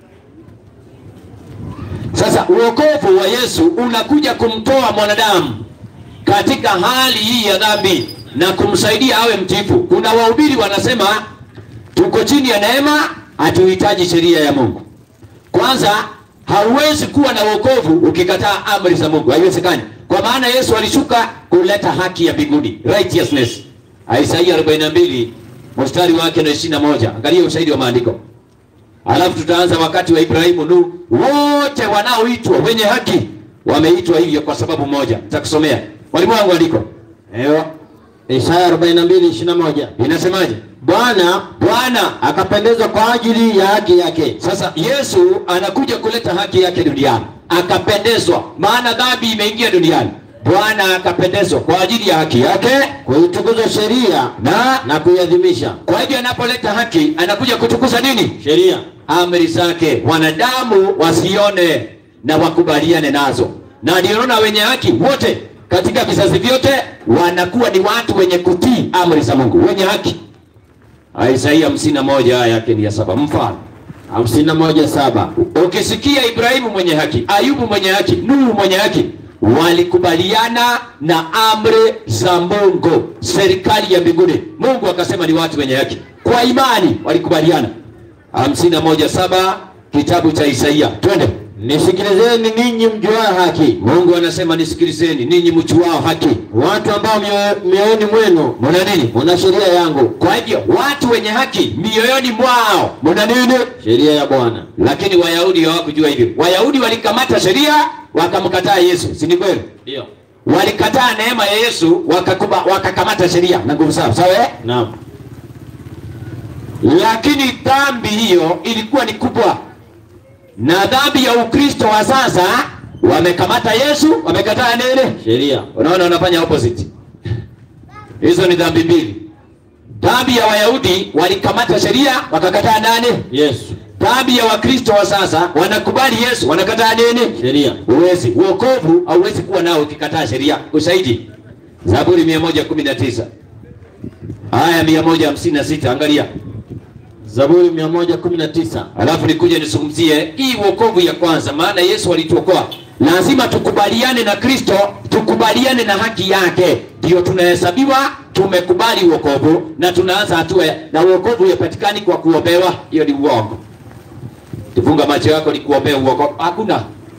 sasa uokovu wa yesu unakuja kumtoa mwanadamu katika hali hii ya dhambi na kumsaidia awe mtifu kuna wahubiri wanasema tuko chini ya neema hatuhitaji sheria ya mungu kwanza hauwezi kuwa na wokovu ukikataa amri za mungu haiwezekani kwa maana yesu alishuka kuleta haki ya mbinguni righteousness isaia 42 mstari wake na 21 angalia ushahidi wa maandiko alafu tutaanza wakati wa ibrahimu nu wote wanaoitwa wenye haki wameitwa hivyo kwa sababu moja nitakusomea mwalimu wangu andiko Ewa. Isaya 42:21 inasemaje Bwana bwana akapendezwa kwa ajili ya haki yake sasa yesu anakuja kuleta haki yake duniani akapendezwa maana dhambi imeingia duniani bwana akapendezwa kwa ajili ya haki yake kuitukuza sheria na na kuiadhimisha kwa hivyo anapoleta haki anakuja kutukuza nini sheria amri zake wanadamu wasione na wakubaliane nazo na ndio naona wenye haki wote katika vizazi vyote wanakuwa ni watu wenye kutii amri za mungu wenye haki isaia hamsini na moja aya yake ni ya saba mfano 51:7 ukisikia ibrahimu mwenye haki ayubu mwenye haki nuhu mwenye haki walikubaliana na amri za mungu serikali ya mbinguni mungu akasema ni watu wenye haki kwa imani walikubaliana hamsini na moja saba kitabu cha isaia twende nisikilizeni ninyi mjuao haki mungu anasema nisikilizeni ninyi mchuao haki watu ambao mioyo- mioyoni mwenu muna nini muna sheria yangu kwa hivyo watu wenye haki mioyoni mwao muna nini sheria ya bwana lakini wayahudi hawakujua hivyo wayahudi walikamata sheria wakamkataa yesu si ni kweli ndio walikataa neema ya yesu wakakuba, wakakamata sheria na nguvu zao sawa eh? naam lakini dhambi hiyo ilikuwa ni kubwa na dhambi ya ukristo wa sasa wamekamata yesu wamekataa nini sheria unaona wanafanya opposite hizo ni dhambi mbili dhambi ya wayahudi walikamata sheria wakakataa nani yesu dhambi ya wakristo wa sasa wanakubali yesu wanakataa nini sheria huwezi uokovu hauwezi kuwa nao ukikataa sheria ushahidi zaburi 119 aya 156 angalia zaburi 119 alafu nikuja nizungumzie hii uokovu ya kwanza maana yesu alituokoa lazima tukubaliane na kristo tukubaliane na haki yake ndio tunahesabiwa tumekubali uokovu na tunaanza hatua ya- na uokovu yapatikani kwa kuombewa hiyo ni uongo tufunga macho yako ni kuombea uokovu hakuna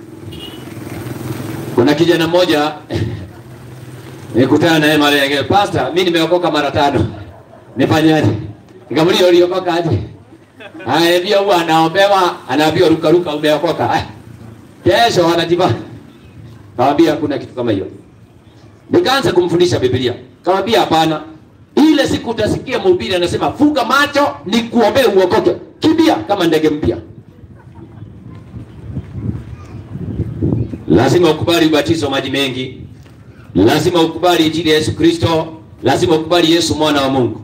kuna kijana mmoja nikutana naye mara nyingine pasta mi nimeokoka mara tano nifanyaje nikamulia uliokoka aje anaambia huwa anaombewa anaambiwa ruka ruka umeokoka Ah, kesho anajiba kawambia hakuna kitu kama hiyo nikaanza kumfundisha biblia kawambia hapana ile siku utasikia mhubiri anasema funga macho ni kuombee uokoke kimbia kama ndege mpya lazima ukubali ubatizo wa maji mengi lazima ukubali injili ya yesu kristo lazima ukubali yesu mwana wa mungu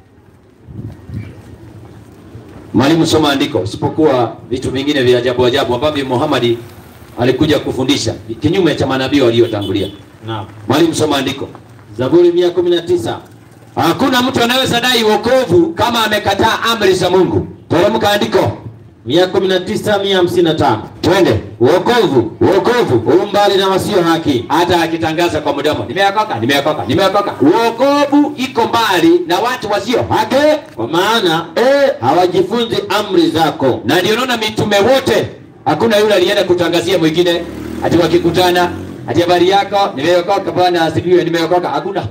mwalimu soma andiko isipokuwa vitu vingine vya ajabu ajabu ambavyo muhamadi alikuja kufundisha kinyume cha manabii waliotangulia naam mwalimu soma andiko zaburi 119 hakuna mtu anaweza dai wokovu kama amekataa amri za mungu teremka andiko 119 twende wokovu wokovu umbali na wasio haki hata akitangaza kwa mdomo nimeokoka nimeokoka nimeokoka wokovu iko mbali na watu wasio haki kwa maana eh, hawajifunzi amri zako na ndio naona mitume wote hakuna yule alienda kutangazia mwingine ati wakikutana ati habari yako nimeokoka bwana asifiwe nimeokoka hakuna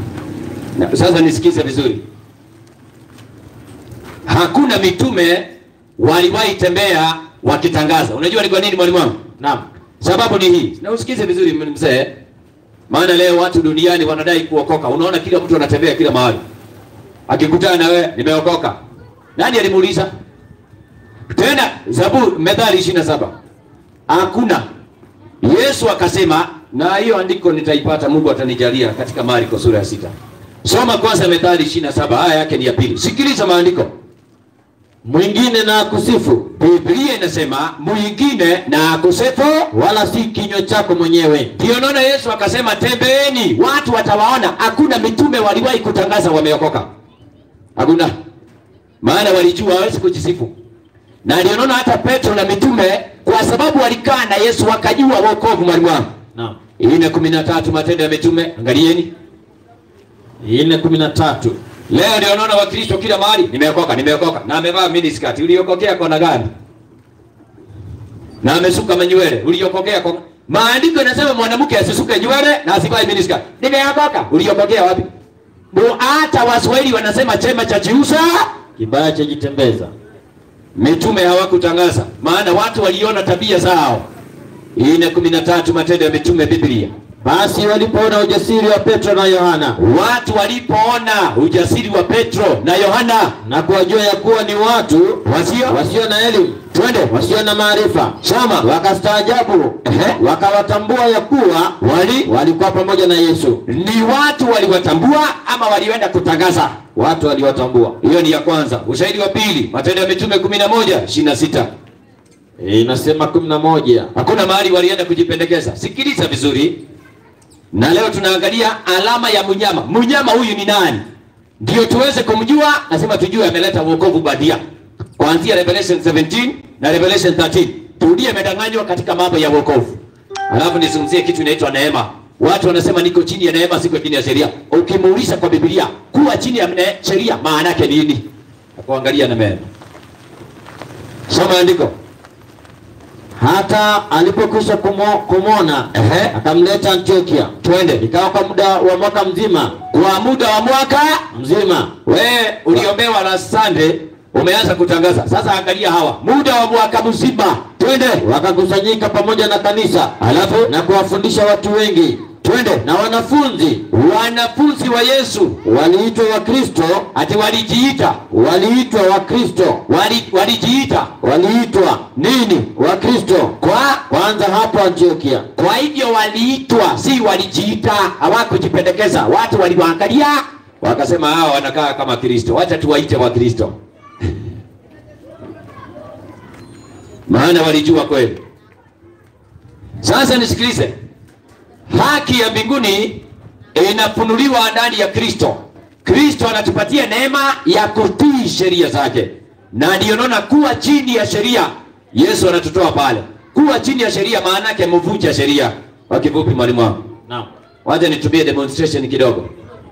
na, sasa nisikize vizuri hakuna mitume waliwahi tembea wakitangaza. Unajua ni kwa nini mwalimu wangu? Naam. Sababu ni hii, na usikize vizuri mzee, maana leo watu duniani wanadai kuokoka. Unaona kila mtu anatembea kila mahali, akikutana na wewe nimeokoka. Nani alimuuliza? Tena Zaburi Methali 27 hakuna. Yesu akasema, na hiyo andiko nitaipata, Mungu atanijalia katika Marko sura ya sita. Soma kwanza Methali 27 aya yake ni ya pili. Sikiliza maandiko. Mwingine na akusifu, Biblia inasema mwingine na akusifu wala si kinywa chako mwenyewe. Ndio naona Yesu akasema tembeeni, watu watawaona. Hakuna mitume waliwahi kutangaza wameokoka, hakuna, maana walijua hawezi kujisifu. Na ndio naona hata Petro na mitume, kwa sababu walikaa na Yesu wakajua wokovu. Mwalimu wangu, Naam. nne kumi na tatu Matendo ya Mitume, angalieni. nne kumi na tatu. Leo ndio naona Wakristo kila mahali, nimeokoka, nimeokoka, na amevaa miniskirt. Uliokokea kona gani? Na amesuka manywele, uliokokea kwa maandiko yanasema mwanamke asisuke nywele na asivae miniskirt. Nimeokoka, uliokokea wapi? Ndio hata Waswahili wanasema chema cha jiusa. Kibaya cha jitembeza. Mitume hawakutangaza, maana watu waliona tabia zao. Nne kumi na tatu Matendo ya Mitume, Biblia. Basi walipoona ujasiri wa Petro na Yohana Watu walipoona ujasiri wa Petro na Yohana na kuwajua ya kuwa ni watu wasio wasio na elimu, twende wasio na maarifa, soma wakastaajabu, Ehe. wakawatambua ya kuwa wali walikuwa pamoja na Yesu. ni watu waliwatambua ama walienda kutangaza? Watu waliwatambua. Hiyo ni ya kwanza. Ushahidi wa pili, Matendo ya Mitume 11 26. E, inasema kumi na moja. Hakuna mahali walienda kujipendekeza. Sikiliza vizuri, na leo tunaangalia alama ya mnyama. Mnyama huyu ni nani? Ndio tuweze kumjua, lazima tujue ameleta wokovu badia, kuanzia Revelation 17 na Revelation 13. Turudie imedanganywa katika mambo ya wokovu, alafu nizungumzie kitu inaitwa neema. Watu wanasema niko chini ya neema, siko chini ya sheria. Ukimuuliza kwa Biblia kuwa chini ya ne- sheria maana yake nini? Akuangalia na mema. Soma andiko. Hata alipokwisha kumo- kumwona Ehe. akamleta Antiokia, Twende ikawa kwa muda wa mwaka mzima kwa muda wa mwaka mzima we uliombewa na Sunday umeanza kutangaza. Sasa angalia hawa, muda wa mwaka mzima, twende wakakusanyika pamoja na kanisa, Alafu? na kuwafundisha watu wengi. twende. Na wanafunzi Wanafunzi wa Yesu waliitwa Wakristo, ati walijiita waliitwa Wakristo, wali, walijiita waliitwa nini? Wakristo Kwa kwanza hapo Antiokia. kwa hivyo waliitwa, si walijiita, hawakujipendekeza. Watu waliwaangalia wakasema, hawa wanakaa kama Kristo, wacha tuwaite wa Kristo maana walijua kweli. Sasa nisikilize, haki ya mbinguni inafunuliwa ndani ya Kristo. Kristo anatupatia neema ya kutii sheria zake, na ndiyo naona kuwa chini ya sheria, Yesu anatutoa pale. Kuwa chini ya sheria maana yake mvunja sheria. Kwa kifupi, mwalimu wangu, Naam. wacha nitumie demonstration kidogo.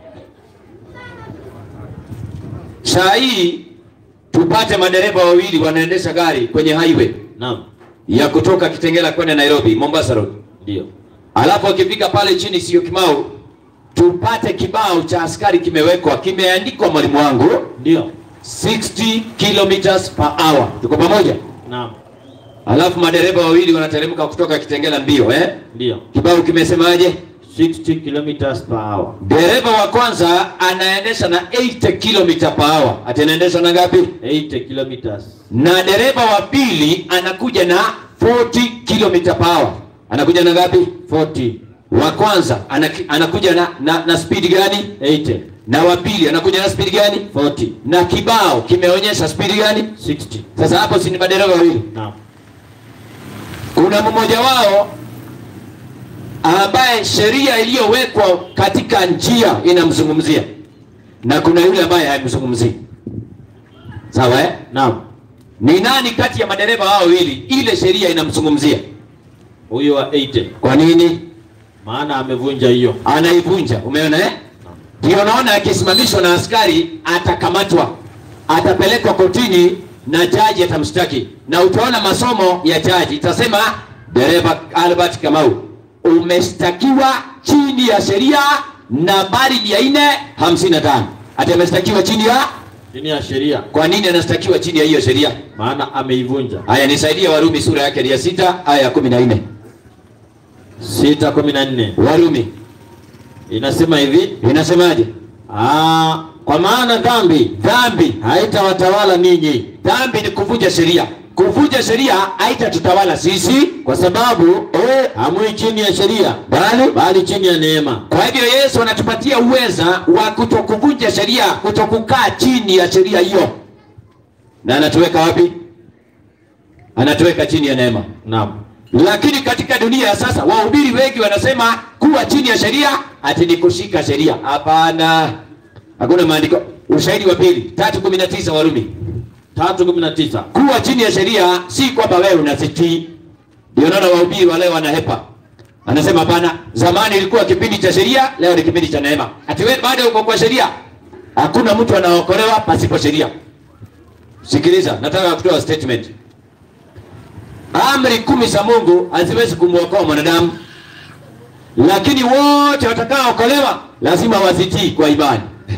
Saa hii tupate madereva wawili wanaendesha gari kwenye highway Naam. ya kutoka Kitengela kwenda Nairobi, Mombasa Road. Ndio. Alafu akifika pale chini sio Kimau, tupate kibao cha askari kimewekwa, kimeandikwa mwalimu wangu Ndio. 60 kilometers per hour. Tuko pamoja? Naam. Alafu madereva wawili wanateremka kutoka Kitengela mbio eh? Ndio. Kibao kimesemaje? 60 kilometers per hour. Dereva wa kwanza anaendesha na 80 km per hour. Ati anaendesha na ngapi? 80 kilometers. Na dereva wa pili anakuja na 40 km per hour. Anakuja na ngapi? 40. Wa kwanza anaki- anakuja na, na, na speed gani? 80. Na wa pili anakuja na speed gani? 40. Na kibao kimeonyesha speed gani? 60. Sasa hapo si ni madereva wawili? Naam. Kuna mmoja wao ambaye sheria iliyowekwa katika njia inamzungumzia na kuna yule ambaye haimzungumzii. Sawa eh? Naam. Ni nani kati ya madereva hao wawili ile sheria inamzungumzia? Huyo wa 80. Kwa nini Maana amevunja hiyo. anaivunja? Umeona eh? Ndio naona akisimamishwa na askari atakamatwa, atapelekwa kotini na jaji atamshtaki, na utaona masomo ya jaji itasema, dereva Albert Kamau, umeshtakiwa chini ya sheria nambari mia nne hamsini na tano ati ameshtakiwa chini ya chini ya sheria, Kwa nini anastakiwa chini ya hiyo sheria? maana ameivunja. Haya, nisaidie Warumi sura yake ni ya sita aya ya kumi na nne. sita kumi na nne Warumi inasema hivi inasemaje? Aa, kwa maana dhambi Dhambi, haitawatawala ninyi, dhambi ni kuvunja sheria. Kuvunja sheria haitatutawala sisi, kwa sababu eh, hamui chini ya sheria, bali bali chini ya neema. Kwa hivyo Yesu anatupatia uweza wa kutokuvunja sheria, kutokukaa chini ya sheria hiyo, na anatuweka wapi? Anatuweka chini ya neema. Naam, Lakini katika dunia ya sasa, wahubiri wengi wanasema kuwa chini ya sheria ati ni kushika sheria. Hapana, hakuna maandiko. Ushahidi wa pili, tatu kumi na tisa Warumi. tatu kumi na tisa Kuwa chini ya sheria si kwamba wewe unazitii. Ndio naona wahubiri wale wanahepa. Anasema hapana, zamani ilikuwa kipindi cha sheria, leo ni kipindi cha neema. Ati wewe bado uko kwa sheria? Hakuna mtu anaokolewa pasipo sheria. Sikiliza, nataka kutoa statement. Amri kumi za Mungu haziwezi kumwokoa mwanadamu, lakini wote watakaookolewa lazima wazitii kwa imani.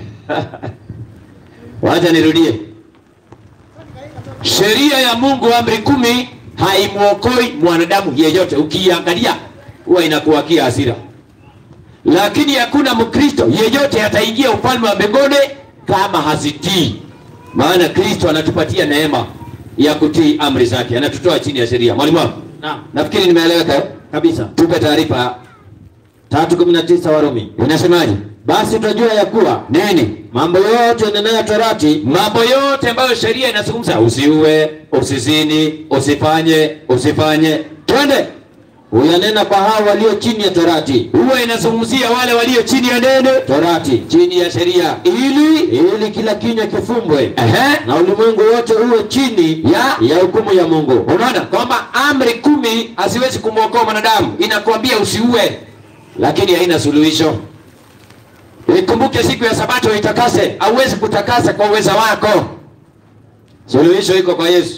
Wacha nirudie. Sheria ya Mungu amri kumi haimwokoi mwanadamu yeyote. Ukiangalia huwa inakuwakia hasira, lakini hakuna Mkristo yeyote ataingia ufalme wa mbinguni kama hazitii, maana Kristo anatupatia neema ya kutii amri zake, anatutoa chini ya sheria. Mwalimu wangu, Naam. nafikiri nimeeleweka eh? kabisa. Tupe taarifa, tatu kumi na tisa Warumi. inasemaje? Basi tutajua ya kuwa Nini? mambo yote yanenayo torati mambo yote ambayo sheria inazungumza, usiue, usizini, usifanye, usifanye, twende huyanena kwa hao walio chini ya torati, huwa inazungumzia wale walio chini ya neno, torati chini ya sheria, ili ili kila kinywa kifumbwe ehe, na ulimwengu wote uwe chini ya ya hukumu ya Mungu. unaona kwamba amri kumi haziwezi kumwokoa mwanadamu, inakuambia usiue, lakini haina suluhisho. Ikumbuke siku ya Sabato itakase, hauwezi kutakasa kwa uweza wako, suluhisho iko kwa Yesu.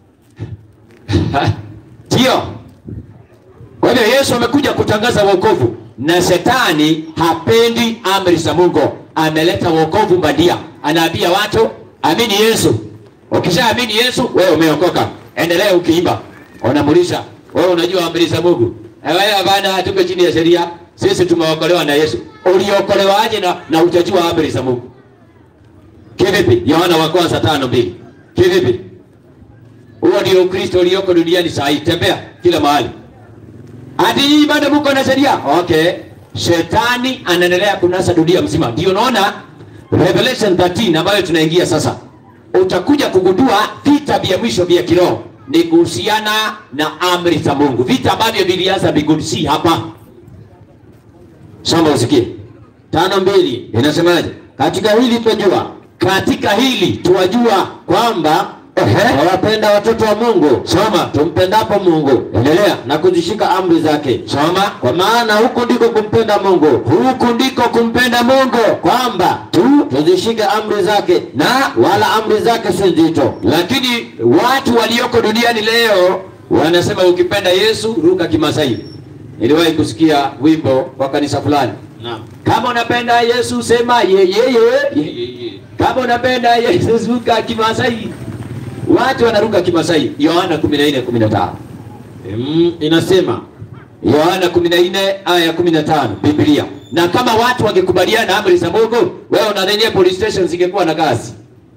Ndio. Kwa hivyo Yesu amekuja kutangaza wokovu, na shetani hapendi amri za Mungu. Ameleta wokovu bandia, anaambia watu amini Yesu. Ukishaamini Yesu, wewe umeokoka, endelea ukiimba, unamulisha wewe, unajua amri za Mungu. Eh, Wewe bana, hatuko chini ya sheria, sisi tumeokolewa na Yesu. Uliokolewaje na, na utajua amri za Mungu? Kivipi? Yohana wa kwanza tano mbili. Kivipi? Huo ndio Ukristo ulioko duniani saa hii. Tembea kila mahali. Hadi hii bado mko na sheria. Okay. Shetani anaendelea kunasa dunia mzima. Ndio unaona Revelation 13 ambayo tunaingia sasa. Utakuja kugundua vita vya mwisho vya kiroho ni kuhusiana na amri za Mungu. Vita ambavyo vilianza mbinguni si hapa. Soma usikie. tano mbili Inasemaje? katika hili twajua Katika hili tuwajua kwamba Ehe. wawapenda watoto wa Mungu Soma. tumpendapo Mungu Endelea. na kuzishika amri zake, Soma. kwa maana huku ndiko kumpenda Mungu, Huku ndiko kumpenda Mungu. kwamba tu tuzishike amri zake, Na wala amri zake si nzito. lakini watu walioko duniani leo wanasema ukipenda Yesu ruka kimasai. Niliwahi kusikia wimbo kwa kanisa fulani, Naam. kama unapenda Yesu sema yeyeye, kama unapenda Yesu ruka kimasai. Watu wanaruka kimasai. Yohana 14:15 Mm, inasema Yohana 14 aya ya 15 Biblia. Na kama watu wangekubaliana na amri za Mungu, wewe unadhania police station zingekuwa na kazi?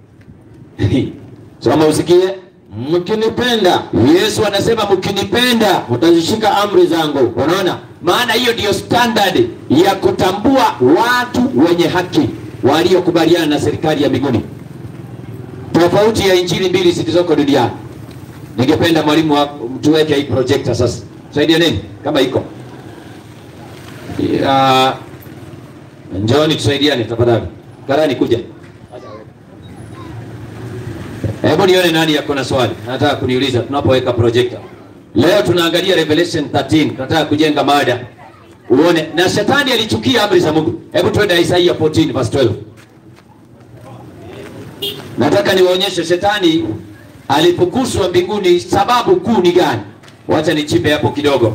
Soma usikie. mkinipenda Yesu anasema mkinipenda, mtazishika amri zangu. unaona? Maana hiyo ndiyo standard ya kutambua watu wenye haki waliokubaliana na serikali ya mbinguni, tofauti ya injili mbili zilizoko duniani. Ningependa mwalimu wa- tuweke hii projector sasa, saidia nini kama iko ya Njoni tusaidiane tafadhali. Karani kuja. Hebu nione nani yako na swali. Nataka kuniuliza tunapoweka projector. Leo tunaangalia Revelation 13. Tunataka kujenga mada. Uone na shetani alichukia amri za Mungu. Hebu twende Isaiah 14 verse 12. Nataka niwaonyeshe shetani alipokuzwa mbinguni sababu kuu ni gani? Wacha nichimbe hapo kidogo.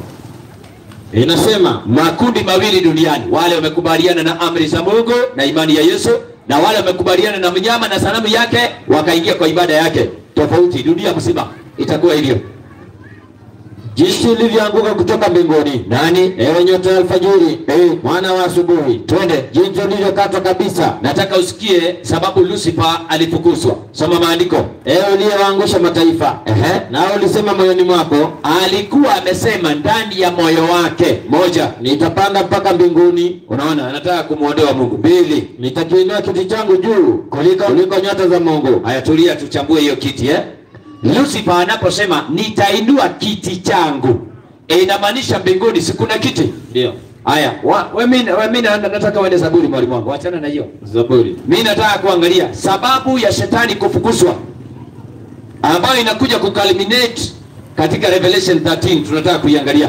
Inasema Makundi mawili duniani, wale wamekubaliana na amri za Mungu na imani ya Yesu, na wale wamekubaliana na mnyama na sanamu yake wakaingia kwa ibada yake tofauti dunia mzima itakuwa hivyo jinsi ulivyoanguka kutoka mbinguni nani ewe nyota ya alfajiri mwana wa asubuhi twende jinsi ulivyokatwa kabisa nataka usikie sababu lucifer alifukuzwa soma maandiko ewe uliyewaangusha mataifa Ehe. nawe ulisema moyoni mwako alikuwa amesema ndani ya moyo wake moja nitapanda mpaka mbinguni unaona anataka kumwondoa mungu mbili nitakiinua kiti changu juu kuliko, kuliko nyota za mungu haya tulia tuchambue hiyo kiti eh? lucifer anaposema nitainua kiti changu e, inamaanisha mbinguni si kuna kiti ndio haya wa- we mi we mi na- nataka uende zaburi mwalimu wangu wachana na hiyo zaburi mi nataka kuangalia sababu ya shetani kufukuzwa ambayo inakuja kuculminate katika revelation 13 tunataka kuiangalia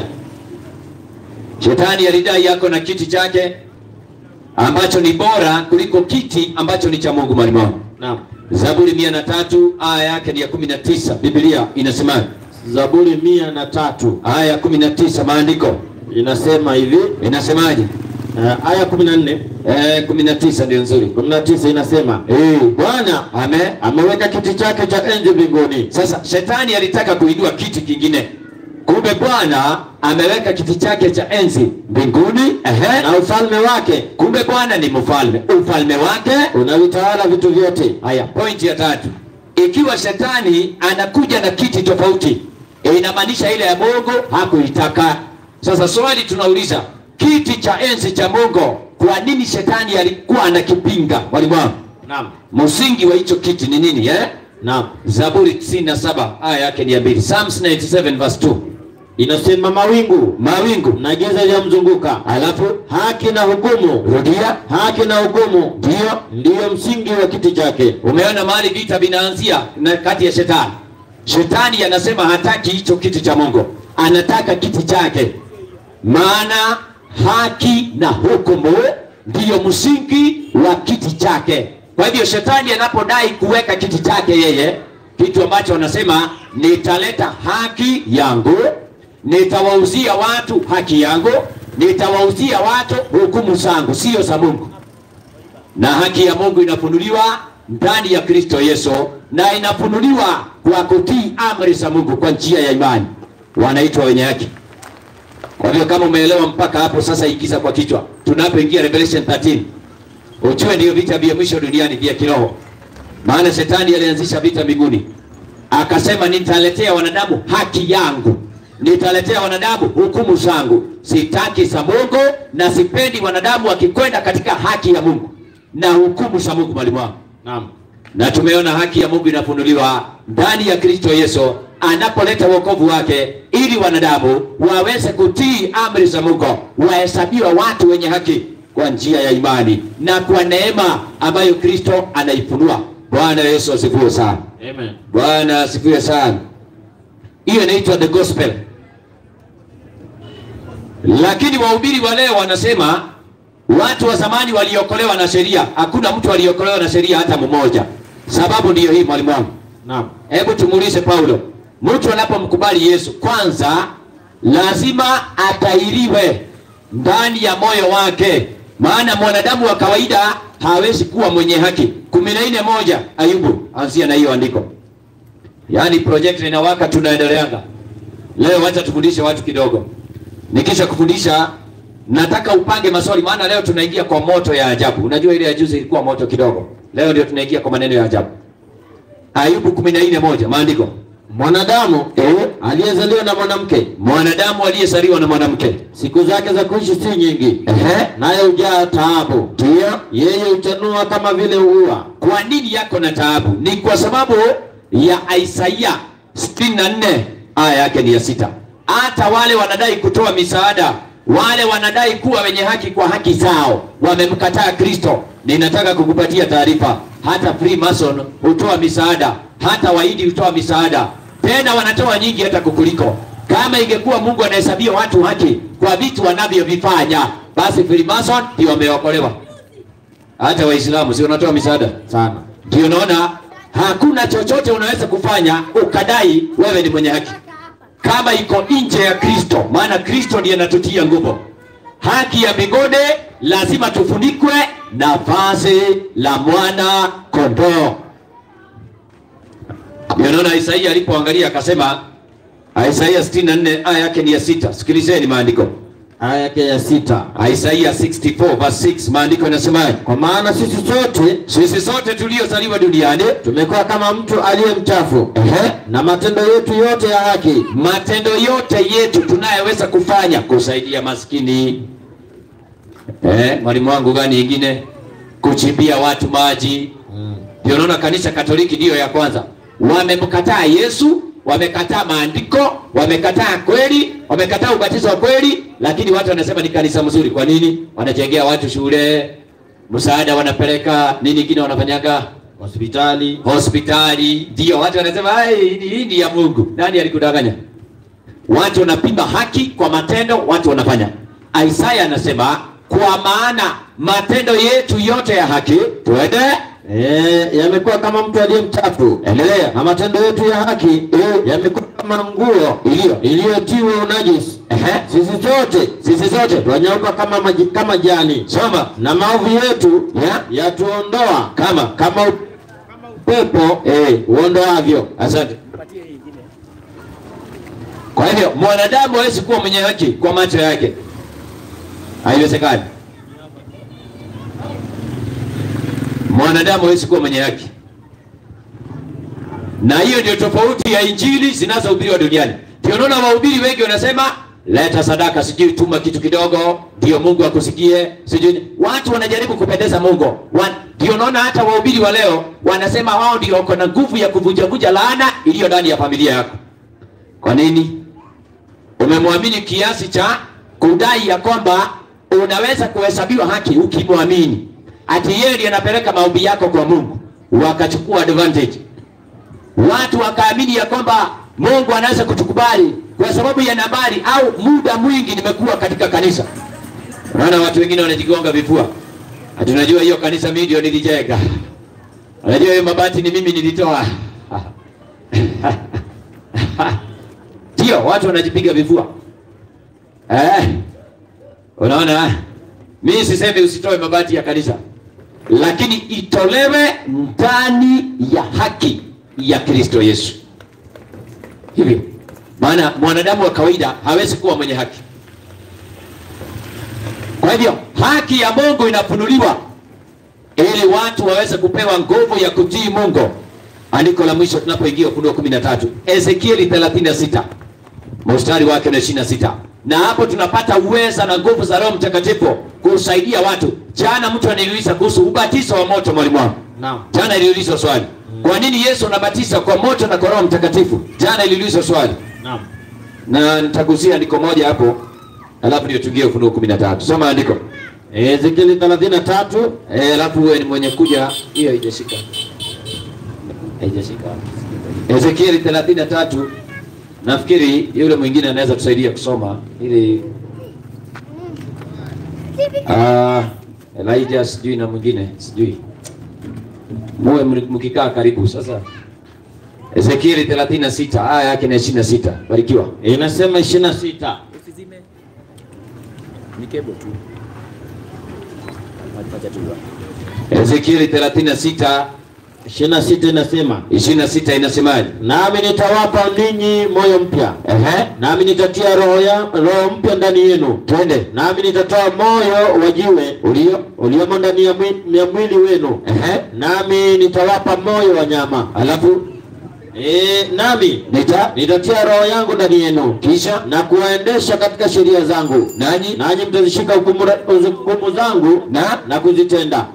shetani alidai yako na kiti chake ambacho ni bora kuliko kiti ambacho ni cha mungu mwalimu wangu naam zaburi mia na tatu aya yake ni ya kumi na tisa biblia inasema zaburi mia na tatu aya ya kumi na tisa maandiko inasema hivi inasemaje uh, aya kumi na nne Eh, kumi na tisa ndio nzuri kumi na tisa inasema Eh, bwana ame ameweka kiti chake cha enzi mbinguni sasa shetani alitaka kuinua kiti kingine kumbe bwana ameweka kiti chake cha enzi mbinguni ehe. na ufalme wake kumbe bwana ni mfalme ufalme wake unavitawala vitu vyote haya pointi ya tatu ikiwa shetani anakuja na kiti tofauti e, inamaanisha ile ya mungu hakuitaka sasa swali tunauliza kiti cha enzi cha mungu kwa nini shetani alikuwa anakipinga mwalimu wangu naam msingi wa hicho kiti ni nini eh? naam zaburi 97 aya yake ni ya mbili psalms 97 verse 2 inasema mawingu mawingu na giza lyamzunguka alafu haki na hukumu rudia haki na hukumu ndio ndiyo msingi wa kiti chake umeona mahali vita vinaanzia na kati ya shetani shetani anasema hataki hicho kiti cha mungu anataka kiti chake maana haki na hukumu ndiyo msingi wa kiti chake kwa hivyo shetani anapodai kuweka kiti chake yeye kitu ambacho anasema nitaleta haki yangu nitawauzia watu haki yangu nitawauzia watu hukumu zangu sio za mungu na haki ya mungu inafunuliwa ndani ya kristo yesu na inafunuliwa kwa kutii amri za mungu kwa njia ya imani wanaitwa wenye haki kwa hivyo kama umeelewa mpaka hapo sasa ikiza kwa kichwa tunapoingia revelation 13 ujue ndiyo vita vya mwisho duniani vya kiroho maana shetani alianzisha vita mbinguni akasema nitaletea wanadamu haki yangu nitaletea wanadamu hukumu zangu sitaki za mungu na sipendi wanadamu wakikwenda katika haki ya mungu na hukumu za mungu mwalimu wangu naam na tumeona haki ya mungu inafunuliwa ndani ya kristo yesu anapoleta wokovu wake ili wanadamu waweze kutii amri za mungu wahesabiwa watu wenye haki kwa njia ya imani na kwa neema ambayo kristo anaifunua bwana yesu asifiwe sana amen bwana asifiwe sana hiyo inaitwa the gospel lakini wahubiri wa leo wanasema watu wa zamani waliokolewa na sheria hakuna mtu aliokolewa na sheria hata mmoja sababu ndiyo hii mwalimu wangu naam hebu tumuulize paulo mtu anapomkubali yesu kwanza lazima atairiwe ndani ya moyo wake maana mwanadamu wa kawaida hawezi kuwa mwenye haki kumi na nne moja ayubu anzia na hiyo andiko yaani project inawaka tunaendeleanga leo wacha tufundishe watu kidogo nikisha kufundisha nataka upange maswali maana leo tunaingia kwa moto ya ajabu unajua ile ya juzi ilikuwa moto kidogo leo ndio tunaingia kwa maneno ya ajabu ayubu kumi na nne moja maandiko mwanadamu Eh? aliyezaliwa na mwanamke mwanadamu aliyesaliwa na mwanamke siku zake za kuishi si nyingi Ehe. naye hujaa taabu ndio yeye huchanua kama vile ua kwa nini yako na taabu ni kwa sababu ya isaia 64 aya yake ni ya sita hata wale wanadai kutoa misaada wale wanadai kuwa wenye haki kwa haki zao wamemkataa kristo ninataka kukupatia taarifa hata freemason hutoa misaada hata waidi hutoa misaada tena wanatoa nyingi hata kukuliko kama ingekuwa mungu anahesabia watu haki kwa vitu wanavyovifanya basi freemason ndio wameokolewa hata waislamu si wanatoa misaada sana ndio naona hakuna chochote unaweza kufanya ukadai wewe ni mwenye haki kama iko nje ya kristo maana kristo ndiye anatutia nguvu haki ya migode lazima tufunikwe na vazi la mwana kondoo. Ndio naona Isaia alipoangalia akasema, Isaia 64 aya yake ni ya sita. Sikilizeni maandiko, aya yake ya sita Isaia 64 verse 6, maandiko yanasemaje? kwa maana sisi sote Sisi sote tuliozaliwa duniani tumekuwa kama mtu aliye mchafu Ehe. na matendo yetu yote ya haki matendo yote yetu tunayoweza kufanya kusaidia maskini eh, mwalimu wangu gani ingine kuchimbia watu maji ndio unaona kanisa katoliki ndiyo ya kwanza wamemkataa yesu wamekataa maandiko wamekataa kweli wamekataa ubatizo wa kweli lakini watu wanasema ni kanisa mzuri kwa nini wanajengea watu shule msaada wanapeleka nini ingine wanafanyaga hospitali hospitali ndio watu wanasema "Ai, hii hii ni ya mungu nani alikudanganya watu wanapima haki kwa matendo watu wanafanya isaya anasema kwa maana matendo yetu yote ya haki tuende Eh, yamekuwa kama mtu aliye mchafu endelea na matendo yetu ya haki yamekuwa kama nguo iliyo iliyotiwa unajisi Ehe. sisi sote sisi zote twanyauka kama, maji- kama jani soma na maovu yetu Ya. yatuondoa kama kama upepo eh, uondoavyo asante kwa hivyo mwanadamu hawezi kuwa mwenye haki kwa macho yake haiwezekani mwanadamu hawezi kuwa mwenye haki na hiyo ndio tofauti ya injili zinazohubiriwa duniani ndio unaona wahubiri wengi wanasema leta sadaka sijui tuma kitu kidogo ndio mungu akusikie sijui watu wanajaribu kupendeza mungu Wa- ndio unaona hata wahubiri wa leo wanasema wao ndio wako na nguvu ya kuvunjavunja laana iliyo ndani ya familia yako kwa nini umemwamini kiasi cha kudai ya kwamba unaweza kuhesabiwa haki ukimwamini ati yeye ndiye anapeleka maombi yako kwa mungu wakachukua advantage watu wakaamini ya kwamba mungu anaweza kutukubali kwa sababu ya nambari au muda mwingi nimekuwa katika kanisa unaona watu wengine wanajigonga vifua ati unajua hiyo kanisa mimi ndio nilijenga unajua hiyo mabati ni mimi nilitoa ndio watu wanajipiga vifua eh, unaona mimi sisemi usitoe mabati ya kanisa lakini itolewe ndani ya haki ya kristo yesu hivyo maana mwanadamu wa kawaida hawezi kuwa mwenye haki kwa hivyo haki ya mungu inafunuliwa ili watu waweze kupewa nguvu ya kutii mungu andiko la mwisho tunapoingia ufunuo kumi na tatu ezekieli 36 mstari wake na 26 na hapo tunapata uweza na nguvu za roho mtakatifu kusaidia watu jana mtu ananiuliza kuhusu ubatizo wa moto mwalimu wangu Naam. jana iliulizwa swali kwa nini yesu anabatiza kwa moto na kwa roho mtakatifu jana iliulizwa swali Naam. na nitagusia andiko moja hapo alafu ndio tuingie ufunuo kumi na tatu soma andiko Ezekieli 33 Eh, alafu uwe ni mwenye kuja hiyo haijashika haijashika ezekieli 33 nafikiri yule mwingine anaweza tusaidia kusoma ili ah, elijah sijui na mwingine sijui muwe mri- mkikaa karibu sasa ezekieli 36 aya yake na 26 barikiwa inasema 26 Usizime. Ni kebo tu. Wacha tu. ezekieli 36 26 inasema 26 inasemaje nami nitawapa ninyi moyo mpya Ehe, nami nitatia roho ya roho mpya ndani yenu twende nami nitatoa moyo wa jiwe ulio uliomo ndani ya mwi- ya mwili wenu Ehe, nami nitawapa moyo wa nyama alafu e, nami nita nitatia roho yangu ndani yenu kisha na kuwaendesha katika sheria zangu nanyi nanyi mtazishika hukumu ra- hukumu zangu na na kuzitenda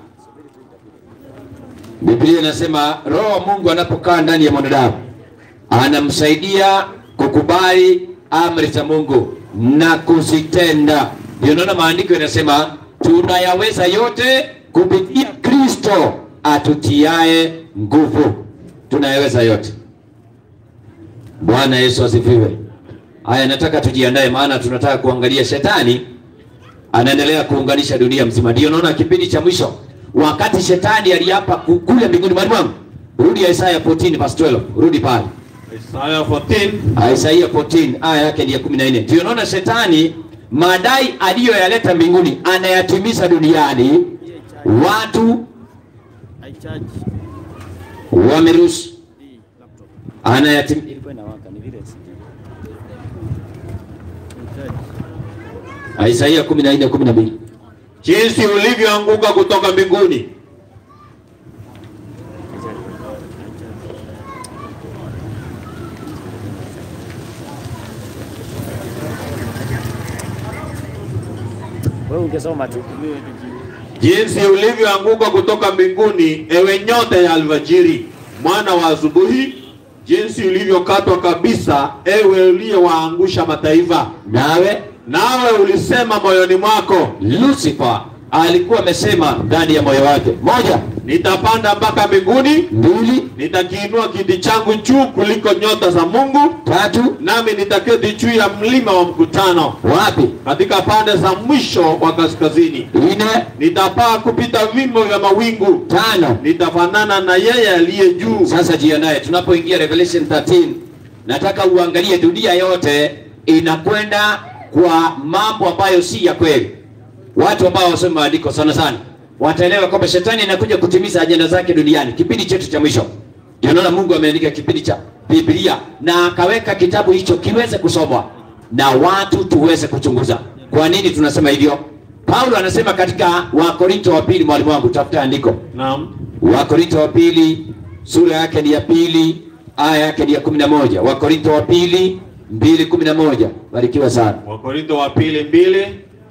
Biblia inasema roho wa Mungu anapokaa ndani ya mwanadamu anamsaidia kukubali amri za Mungu na kuzitenda. Ndio naona maandiko yanasema tunayaweza yote kupitia Kristo atutiae nguvu. Tunayaweza yote. Bwana Yesu asifiwe. Haya, nataka tujiandae, maana tunataka kuangalia shetani anaendelea kuunganisha dunia mzima. Ndio naona kipindi cha mwisho, wakati shetani aliapa ku- kule mbinguni. Mwalimu wangu, rudi Isaya 14 verse 12, rudi pale Isaya 14 Isaiah 14 aya yake ni ya 14. Ndio naona shetani madai aliyoyaleta mbinguni anayatimiza duniani, watu I charge wameruhusu hii laptop. anayatim... Ilikuwa inawaka ni vile sijui. I charge. Isaia 14 12 jinsi ulivyoanguka kutoka mbinguni Wewe ungesoma tu. jinsi ulivyoanguka kutoka mbinguni, ewe nyota ya alfajiri, mwana wa asubuhi, jinsi ulivyokatwa kabisa, ewe uliyewaangusha mataifa. nawe Nawe ulisema moyoni mwako, Lucifer alikuwa amesema ndani ya moyo wake, moja, nitapanda mpaka mbinguni, mbili, nitakiinua kiti changu juu kuliko nyota za Mungu, tatu, nami nitaketi juu ya mlima wa mkutano, wapi? katika pande za mwisho wa kaskazini. Nne, Nitapaa kupita vimo vya mawingu, tano. nitafanana na yeye aliye juu. Sasa jiandae, tunapoingia Revelation 13 nataka uangalie dunia yote inakwenda kwa mambo ambayo si ya kweli. Watu ambao wasoma maandiko sana sana wataelewa kwamba shetani anakuja kutimiza ajenda zake duniani. Kipindi chetu cha mwisho, ndio naona Mungu ameandika kipindi cha Biblia na akaweka kitabu hicho kiweze kusomwa na watu tuweze kuchunguza. Kwa nini tunasema hivyo? Paulo anasema katika Wakorinto wa pili, mwalimu wangu, tafuta andiko Naam. Wakorinto wa pili sura yake ni ya pili aya yake ni ya kumi na moja Wakorinto wa pili mbili kumi na moja Barikiwa sana. Wakorintho wa pili mbili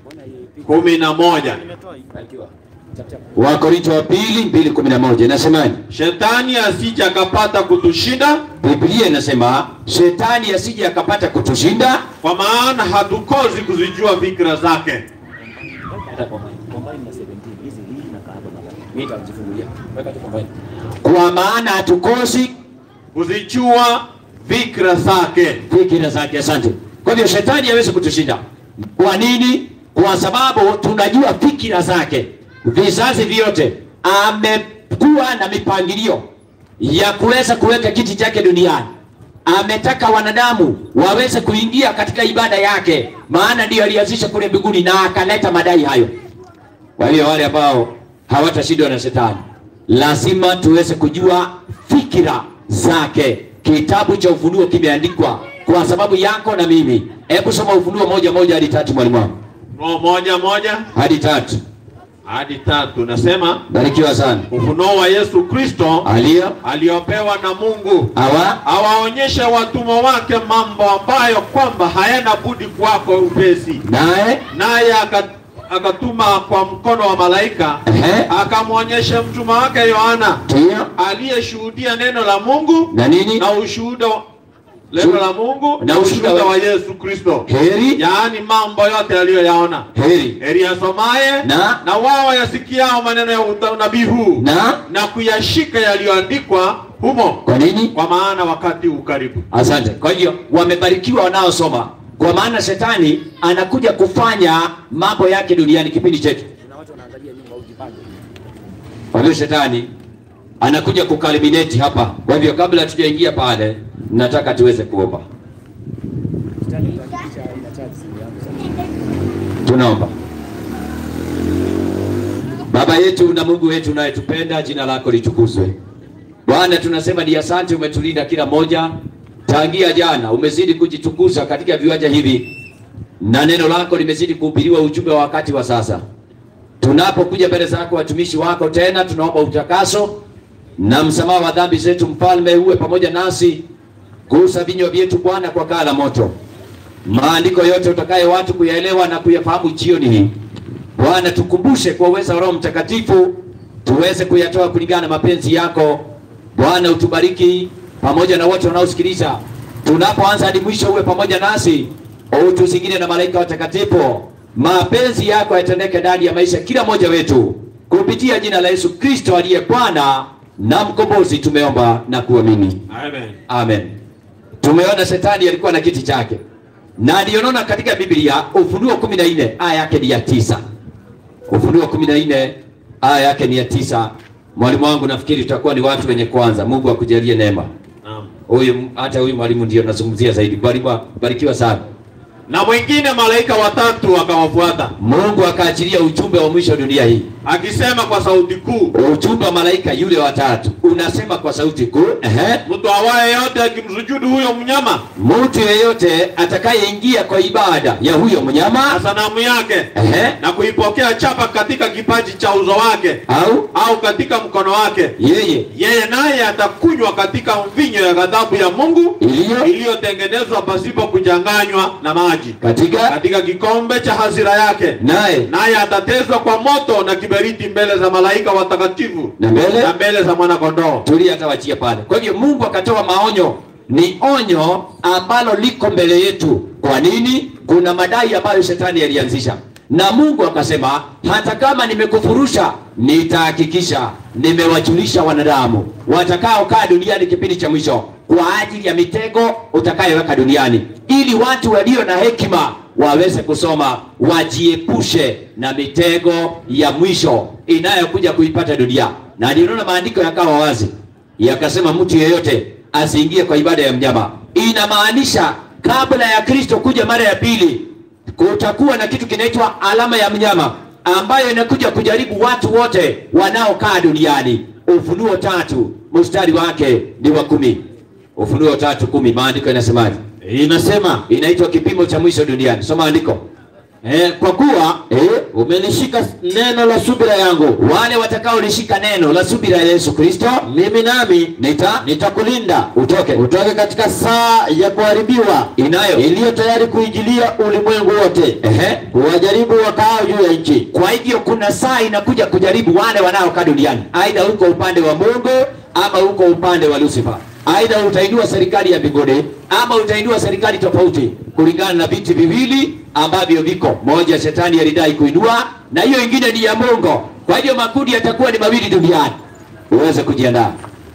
kumi na moja. Nimetoa hii. Barikiwa. Chap chap. Wakorinto wa pili mbili kumi na moja inasemaje? Shetani asije akapata kutushinda, Biblia inasema shetani asije akapata kutushinda, kwa maana hatukosi kuzijua fikra zake. Hata combine. Combine na 17. Hizi hii na kahaba na Mimi nitajifungulia. Weka tu combine. kwa maana hatukosi Kuzijua fikra zake. fikira zake. Asante. Kwa hivyo shetani hawezi kutushinda. Kwa nini? Kwa sababu tunajua fikira zake. Vizazi vyote amekuwa na mipangilio ya kuweza kuweka kiti chake duniani. Ametaka wanadamu waweze kuingia katika ibada yake, maana ndiyo alianzisha kule mbinguni na akaleta madai hayo. Kwa hiyo wale ambao hawatashindwa na shetani, lazima tuweze kujua fikira zake. Kitabu cha Ufunuo kimeandikwa kwa sababu yako na mimi. Hebu soma Ufunuo moja moja hadi tatu, mwalimu wangu, Ufunuo moja moja hadi tatu. hadi tatu nasema Barikiwa sana. ufunuo wa Yesu Kristo Aliyo aliopewa na Mungu awa awaonyeshe watumwa wake mambo ambayo kwamba hayana budi kwako upesi. naye Naye aka- akatuma kwa mkono wa malaika ehe, akamwonyesha mtumwa wake Yohana ndio aliyeshuhudia neno la Mungu na nini, na ushuhuda wa- neno la Mungu Na na ushuhuda ushuhuda wa- wa Yesu Kristo, heri yaani mambo yote aliyoyaona. heri Heri asomaye Na- na wao yasikiao maneno ya uta- unabii huu na na kuyashika yaliyoandikwa humo, kwa nini kwa maana wakati ukaribu. Asante. Kwa hiyo wamebarikiwa wanaosoma, kwa maana shetani anakuja kufanya mambo yake duniani kipindi chetu. Kuna watu wanaangalia nyuma ujipange. Kwa hiyo shetani anakuja kukalimineti hapa. Kwa hivyo kabla tujaingia pale, nataka tuweze kuomba. Kitani kuhakikisha ina charge simu yangu sasa. Tunaomba. Baba yetu na Mungu wetu unayetupenda, jina lako litukuzwe. Bwana, tunasema ni asante, umetulinda kila moja tangia jana, umezidi kujitukuza katika viwanja hivi, na neno lako limezidi kuhubiriwa ujumbe wa wakati wa sasa. Tunapokuja mbele zako watumishi wako tena, tunaomba utakaso na msamaha wa dhambi zetu, mfalme uwe pamoja nasi, gusa vinywa vyetu Bwana kwa kaa la moto maandiko yote utakaye watu kuyaelewa na kuyafahamu jioni hii. Bwana, tukumbushe kwa uwezo wa Roho Mtakatifu tuweze kuyatoa kulingana na mapenzi yako. Bwana, utubariki pamoja na wote wanaosikiliza, tunapoanza hadi mwisho, uwe pamoja nasi, utuzingire na malaika watakatifu. Mapenzi yako yatendeke ndani ya maisha kila mmoja wetu, kupitia jina la Yesu Kristo aliye Bwana na mkombozi, tumeomba na kuamini. Amen. Amen. Tumeona shetani alikuwa na kiti chake, na ndio naona katika Biblia Ufunuo kumi na nne aya yake ni ya tisa. Ufunuo kumi na nne aya yake ni ya tisa. Mwalimu wangu, nafikiri tutakuwa ni watu wenye kwanza. Mungu akujalie neema. Naam. Huyu hata huyu mwalimu ndio nazungumzia zaidi. Barikiwa, barikiwa sana. na mwingine malaika watatu akawafuata Mungu akaachilia ujumbe wa mwisho wa dunia hii. akisema kwa sauti kuu, Ujumbe wa malaika yule watatu unasema kwa sauti kuu, ehe, mtu awaye yote akimsujudu huyo mnyama mtu yeyote atakayeingia kwa ibada ya huyo na mnyama, sanamu yake ehe, na kuipokea chapa katika kipaji cha uso wake au au katika mkono wake, yeye yeye naye atakunywa katika mvinyo ya ghadhabu ya Mungu iliyo iliyotengenezwa pasipo kuchanganywa na maji katika katika kikombe cha hasira yake, naye naye atatezwa kwa moto na kiberiti mbele za malaika watakatifu na mbele na mbele za mwana kondoo. tulia atawachia pale. Kwa hivyo Mungu akatoa maonyo, ni onyo ambalo liko mbele yetu. Kwa nini? Kuna madai ambayo shetani alianzisha, na Mungu akasema hata kama nimekufurusha, nitahakikisha nimewajulisha wanadamu watakaokaa duniani kipindi cha mwisho kwa ajili ya mitego utakayoweka duniani, ili watu walio na hekima waweze kusoma, wajiepushe na mitego ya mwisho inayokuja kuipata dunia. Na niliona maandiko yakawa wazi, yakasema mtu yeyote asiingie kwa ibada ya mnyama. Inamaanisha kabla ya Kristo kuja mara ya pili, kutakuwa na kitu kinaitwa alama ya mnyama ambayo inakuja kujaribu watu wote wanaokaa duniani. Ufunuo tatu mstari wake ni wa kumi. Ufunuo tatu kumi, maandiko inasemaje? Inasema Inaitwa kipimo cha mwisho duniani. Soma andiko. eh, kwa kuwa Eh, umelishika neno la subira yangu, wale watakaolishika neno la subira ya Yesu Kristo mimi nami nita nitakulinda utoke utoke katika saa ya kuharibiwa inayo iliyo tayari kuingilia ulimwengu wote, ehe. kuwajaribu wakaao juu ya nchi. Kwa hivyo kuna saa inakuja kujaribu wale wanaokaa duniani, aidha uko upande wa Mungu ama uko upande wa Lucifer, aidha utainua serikali ya mbinguni ama utainua serikali tofauti, kulingana na viti viwili ambavyo viko. Moja shetani alidai kuinua na hiyo ingine ni ya Mungu. Kwa hivyo makundi yatakuwa ni mawili duniani, uweze kujiandaa.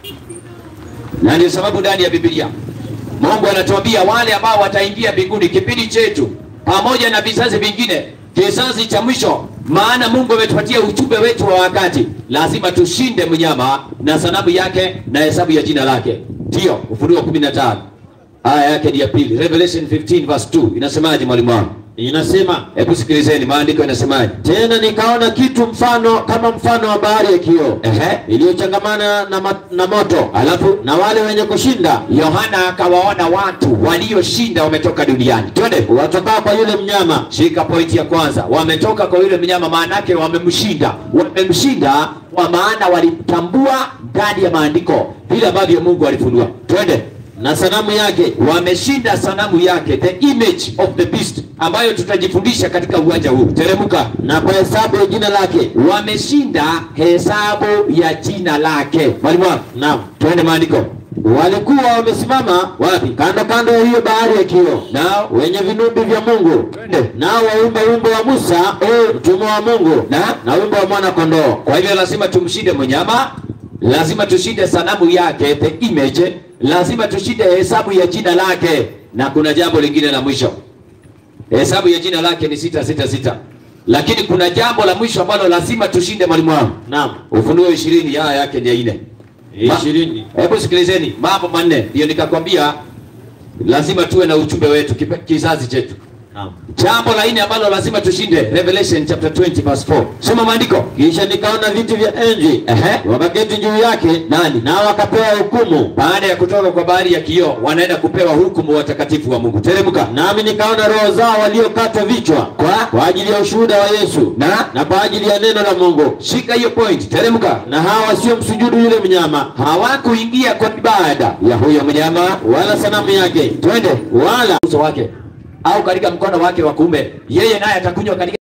Na ndio sababu ndani ya Biblia Mungu anatuambia wale ambao wataingia mbinguni kipindi chetu pamoja na vizazi vingine, kizazi cha mwisho. Maana Mungu ametupatia ujumbe wetu wa wakati, lazima tushinde mnyama na sanamu yake na hesabu ya jina lake. Ndiyo Ufunuo 15 aya yake ni ya pili. Revelation 15 verse 2 inasemaje, mwalimu wangu? Inasema Hebu sikilizeni maandiko yanasemaje. tena, nikaona kitu mfano kama mfano wa bahari ya kioo Ehe, iliyochangamana na, ma- na moto, alafu na wale wenye kushinda Yohana akawaona watu walioshinda wametoka duniani. Twende. watokao kwa yule mnyama Shika pointi ya kwanza, wametoka kwa yule mnyama, maana yake wamemshinda. Wamemshinda kwa maana walitambua ndani ya maandiko vile ambavyo Mungu alifunua. Twende. na sanamu yake Wameshinda sanamu yake, the image of the beast, ambayo tutajifundisha katika uwanja huu. Teremuka. na kwa hesabu ya jina lake. Wameshinda hesabu ya jina lake. Mwalimu wangu, Naam, twende maandiko. walikuwa wamesimama Wapi? kando kando ya hiyo bahari ya kioo, Nao wenye vinubi vya Mungu, twende. nao waumba wimbo wa Musa mtumwa wa Mungu Na? na wimbo wa mwana kondoo. Kwa hivyo lazima tumshinde mnyama, lazima tushinde sanamu yake, the image, lazima tushinde hesabu ya jina lake, na kuna jambo lingine la mwisho. Hesabu ya jina lake ni sita sita sita, lakini kuna jambo la mwisho ambalo lazima tushinde, mwalimu wangu. Naam, Ufunuo ishirini aya yake ni ya nne. Ma- ishirini. Hebu sikilizeni mambo manne, ndio nikakwambia lazima tuwe na ujumbe wetu kipe- kizazi chetu. Naam. Jambo la nne ambalo lazima tushinde, Revelation chapter 20 verse 4. Soma maandiko. Kisha nikaona viti vya enzi Ehe. wakaketi juu yake, Nani? nao wakapewa hukumu. baada ya kutoka kwa bahari ya kioo wanaenda kupewa hukumu watakatifu wa Mungu. Teremka. Nami nikaona roho zao waliokatwa vichwa Kwa? kwa ajili ya ushuhuda wa Yesu Na? na kwa ajili ya neno la Mungu, Shika hiyo point. Teremka. na hawa wasiomsujudu yule mnyama Hawakuingia kwa ibada ya huyo mnyama wala sanamu yake, twende wala uso wake au katika mkono wake wa kuume. Yeye naye atakunywa katika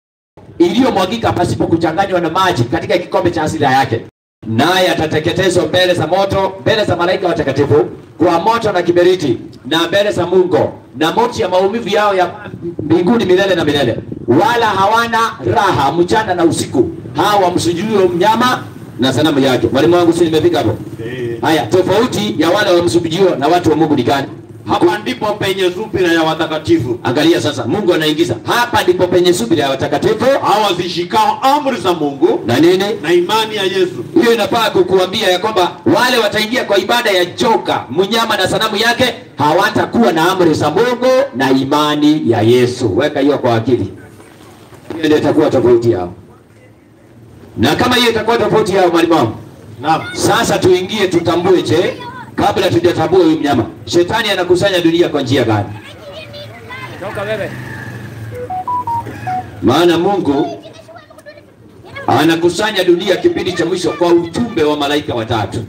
iliyomwagika pasipo kuchanganywa na maji katika kikombe cha hasira yake, naye atateketezwa mbele za moto, mbele za malaika watakatifu kwa moto na kiberiti, na mbele za Mungu na moto ya maumivu yao ya mbinguni milele na milele. Wala hawana raha mchana na usiku, hawa wamsujudio mnyama na sanamu yake. Mwalimu wangu, si nimefika hapo? Haya, tofauti ya wale wamsujudio na watu wa Mungu ni gani? hapa ndipo penye subira ya watakatifu Angalia sasa, Mungu anaingiza hapa, ndipo penye subira ya watakatifu hawa zishikao amri za Mungu na nini na imani ya Yesu. hiyo inafaa kukuambia ya kwamba wale wataingia kwa ibada ya joka mnyama na sanamu yake hawatakuwa na amri za Mungu na imani ya Yesu. Weka hiyo kwa akili, hiyo ndio itakuwa tofauti yao. Na kama hiyo itakuwa tofauti yao, mwalimu wangu, Naam. sasa tuingie tutambue, je, kabla tujatambua huyu mnyama, shetani anakusanya dunia kwa njia gani? Toka wewe. Maana Mungu anakusanya dunia kipindi cha mwisho kwa ujumbe wa malaika watatu.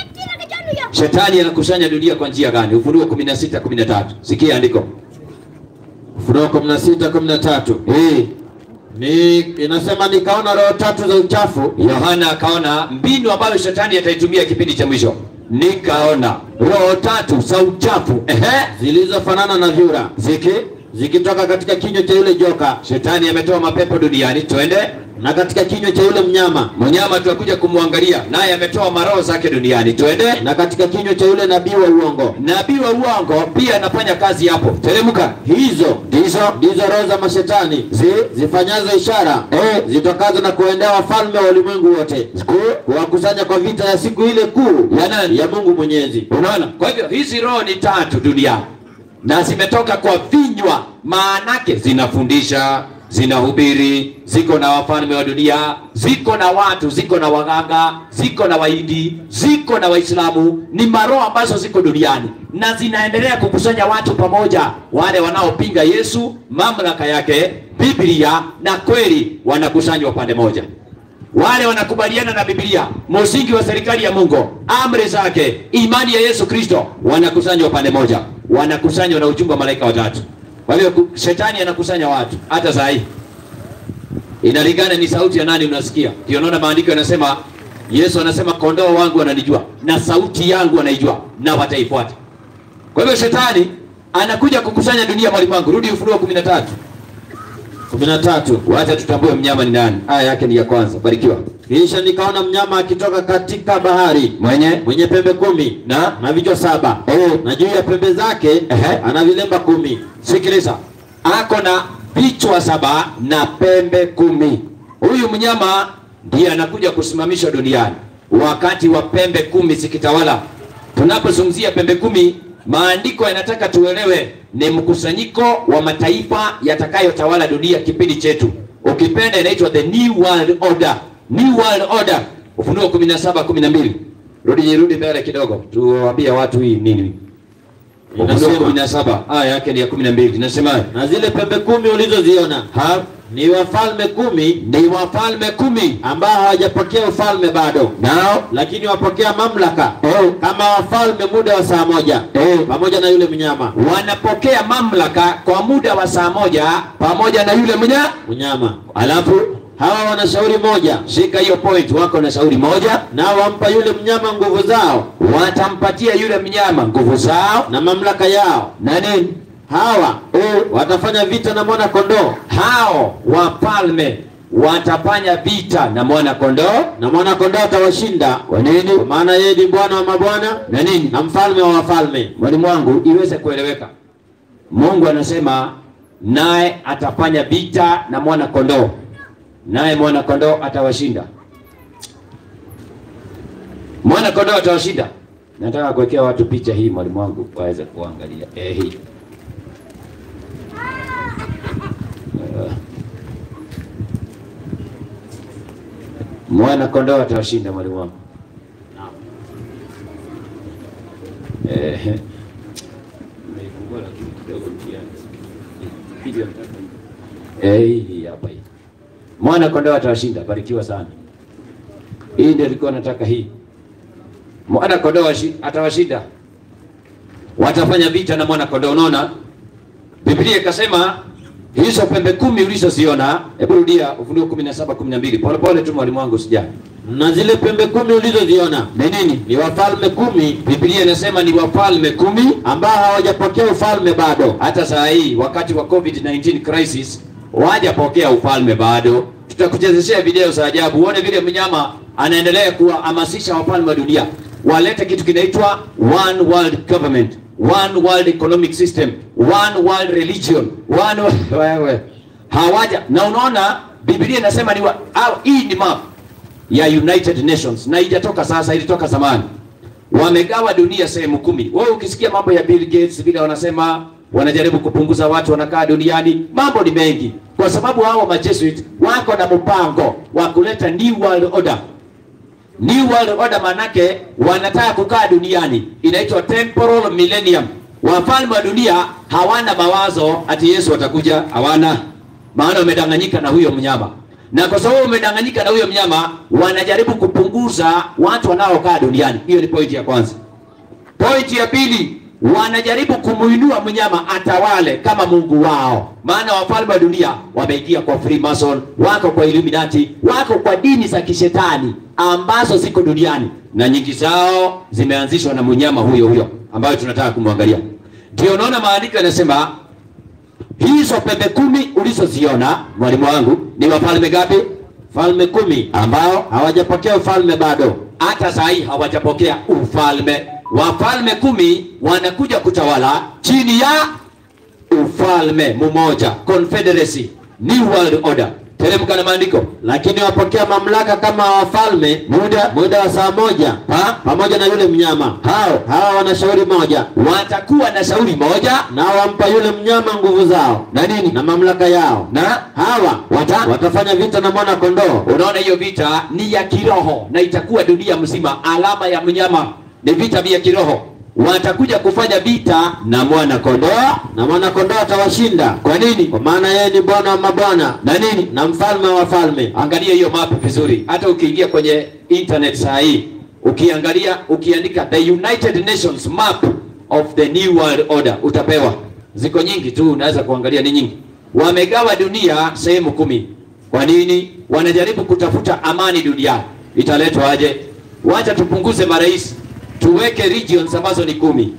Shetani anakusanya dunia kwa njia gani? Ufunuo 16 13. Sikia andiko. Ufunuo 16 13 Eh, ni inasema nikaona roho tatu za uchafu Yohana akaona mbinu ambayo shetani ataitumia kipindi cha mwisho. Nikaona roho tatu za uchafu. Ehe, zilizofanana na vyura ziki zikitoka katika kinywa cha yule joka shetani ametoa mapepo duniani. Twende na katika kinywa cha yule mnyama mnyama, tutakuja kumwangalia naye ametoa maroho zake duniani. Twende na katika kinywa cha yule nabii wa uongo. nabii wa uongo pia anafanya kazi hapo. Teremka. Hizo ndizo ndizo roho za mashetani zi, zifanyazo ishara eh, zitokazo na kuendea wafalme wa ulimwengu wote kuwakusanya kwa vita ya siku ile kuu Ya nani? ya Mungu Mwenyezi. Unaona? Kwa hivyo hizi roho ni tatu duniani na zimetoka kwa vinywa, maanake zinafundisha, zinahubiri, ziko na wafalme wa dunia, ziko na watu, ziko na waganga, ziko na waidi, ziko na Waislamu. Ni maroho ambazo ziko duniani na zinaendelea kukusanya watu pamoja, wale wanaopinga Yesu, mamlaka yake, Biblia na kweli, wanakusanywa pande moja wale wanakubaliana na Biblia, msingi wa serikali ya Mungu, amri zake, imani ya Yesu Kristo, wanakusanywa pande moja, wanakusanywa na ujumbe wa malaika watatu. Kwa hiyo ku- shetani anakusanya watu hata saa hii, inalingana ni sauti ya nani unasikia. Ndio naona maandiko yanasema, Yesu anasema kondoo wangu wananijua na sauti yangu wanaijua na wataifuata. Kwa hivyo shetani anakuja kukusanya dunia, mwalimu wangu. Rudi Ufunuo 13 13 wacha tutambue mnyama ni nani. Aya yake ni ya kwanza, barikiwa. Kisha nikaona mnyama akitoka katika bahari Mwenye mwenye pembe kumi na na vichwa saba Eh. na juu ya pembe zake Ehe. ana vilemba kumi. sikiliza, ako na vichwa saba na pembe kumi. Huyu mnyama ndiye anakuja kusimamishwa duniani wakati wa pembe kumi zikitawala. Tunapozungumzia pembe kumi, maandiko yanataka tuelewe ni mkusanyiko wa mataifa yatakayotawala dunia kipindi chetu. Ukipenda inaitwa the new world order, new world order. Ufunuo 17 12. Rudi rudi mbele kidogo, tuwaambie watu hii nini. Ufunuo Inasema. 17 aya yake ni ya 12. Inasema Na zile pembe kumi ulizoziona ha ni wafalme kumi ni wafalme kumi ambao hawajapokea ufalme bado, nao lakini wapokea mamlaka Eh. kama wafalme muda wa saa moja Eh. pamoja na yule mnyama wanapokea mamlaka kwa muda wa saa moja pamoja na yule mnya. mnyama. Alafu Hawa wana shauri moja, shika hiyo point, wako na shauri moja, nao wampa yule mnyama nguvu zao watampatia yule mnyama nguvu zao na mamlaka yao. na nini. Hawa watafanya vita na mwana kondoo, Hao wafalme watafanya vita na mwana kondoo na mwana kondoo atawashinda, kwa nini kwa maana yeye ni Bwana wa mabwana na nini. na mfalme wa wafalme. Mwalimu wangu, iweze kueleweka, Mungu anasema naye atafanya vita na mwana kondoo, naye mwana kondoo atawashinda. Mwana kondoo atawashinda. Nataka kuwekea watu picha hii, mwalimu wangu, waweze kuangalia eh, hii Eh. mwana kondoo atawashinda, mwalimu wangu. Eh, nimeifungua lakini kidogo mtihani. Video nataka hii. Eh, hii hii hapa hii. Mwana kondoo atawashinda, barikiwa sana. Hii ndio nilikuwa nataka hii. Mwana kondoo washi- atawashinda. Watafanya vita na mwana kondoo. Unaona? Biblia ikasema hizo pembe kumi ulizoziona, hebu rudia Ufunuo 17 12. Pole pole tu mwalimu wangu sijali. Na zile pembe kumi ulizoziona Ni nini? ni wafalme kumi Biblia inasema ni wafalme kumi ambao hawajapokea ufalme bado, hata saa hii wakati wa COVID-19 crisis wajapokea ufalme bado. Tutakuchezeshea video za ajabu uone vile mnyama anaendelea kuwahamasisha wafalme wa dunia walete kitu kinaitwa one world government, one world economic system, one world religion, one wo- wewe hawaja na unaona Biblia inasema ni wa, au, hii ni map ya United Nations na haijatoka sasa, ilitoka zamani. Wamegawa dunia sehemu kumi. Wewe ukisikia mambo ya Bill Gates vile wanasema wanajaribu kupunguza watu wanakaa duniani, mambo ni mengi, kwa sababu hao Majesuit wako na mpango wa kuleta new world order. New world order manake wanataka kukaa duniani, inaitwa temporal millennium. Wafalme wa dunia hawana mawazo ati Yesu atakuja, hawana maana wamedanganyika na huyo mnyama, na kwa sababu wamedanganyika na huyo mnyama, wanajaribu kupunguza watu wanaokaa duniani. Hiyo ni pointi ya kwanza. Pointi ya pili, wanajaribu kumuinua mnyama atawale kama mungu wao, maana wafalme wa dunia wameingia kwa Freemason, wako kwa Illuminati, wako kwa dini za kishetani ambazo ziko duniani na nyingi zao zimeanzishwa na mnyama huyo huyo ambayo tunataka kumwangalia. Ndio unaona maandiko yanasema hizo pembe kumi ulizoziona mwalimu wangu ni wafalme gapi? Falme kumi ambao hawajapokea ufalme bado, hata saa hii hawajapokea ufalme. Wafalme kumi wanakuja kutawala chini ya ufalme mmoja, confederacy, new world order. Teremka na maandiko. lakini wapokea mamlaka kama wafalme muda muda wa saa moja Ha? pamoja na yule mnyama. Hao hawa wana shauri moja, Watakuwa na shauri moja nao wampa yule mnyama nguvu zao na nini na mamlaka yao, na hawa Wata- watafanya vita na mwana kondoo. Unaona, hiyo vita ni ya kiroho na itakuwa dunia mzima. Alama ya mnyama ni vita vya kiroho. Watakuja kufanya vita na mwana kondoo. na mwana kondoo atawashinda. Kwa nini? Kwa maana yeye ni Bwana wa mabwana Na nini? na mfalme wa wafalme. Angalia hiyo map vizuri, hata ukiingia kwenye internet saa hii ukiangalia, ukiandika the United Nations map of the new world order utapewa. Ziko nyingi tu, unaweza kuangalia, ni nyingi. Wamegawa dunia sehemu kumi. Kwa nini? Wanajaribu kutafuta amani duniani. Italetwa aje? Wacha tupunguze marais, tuweke regions ambazo ni kumi.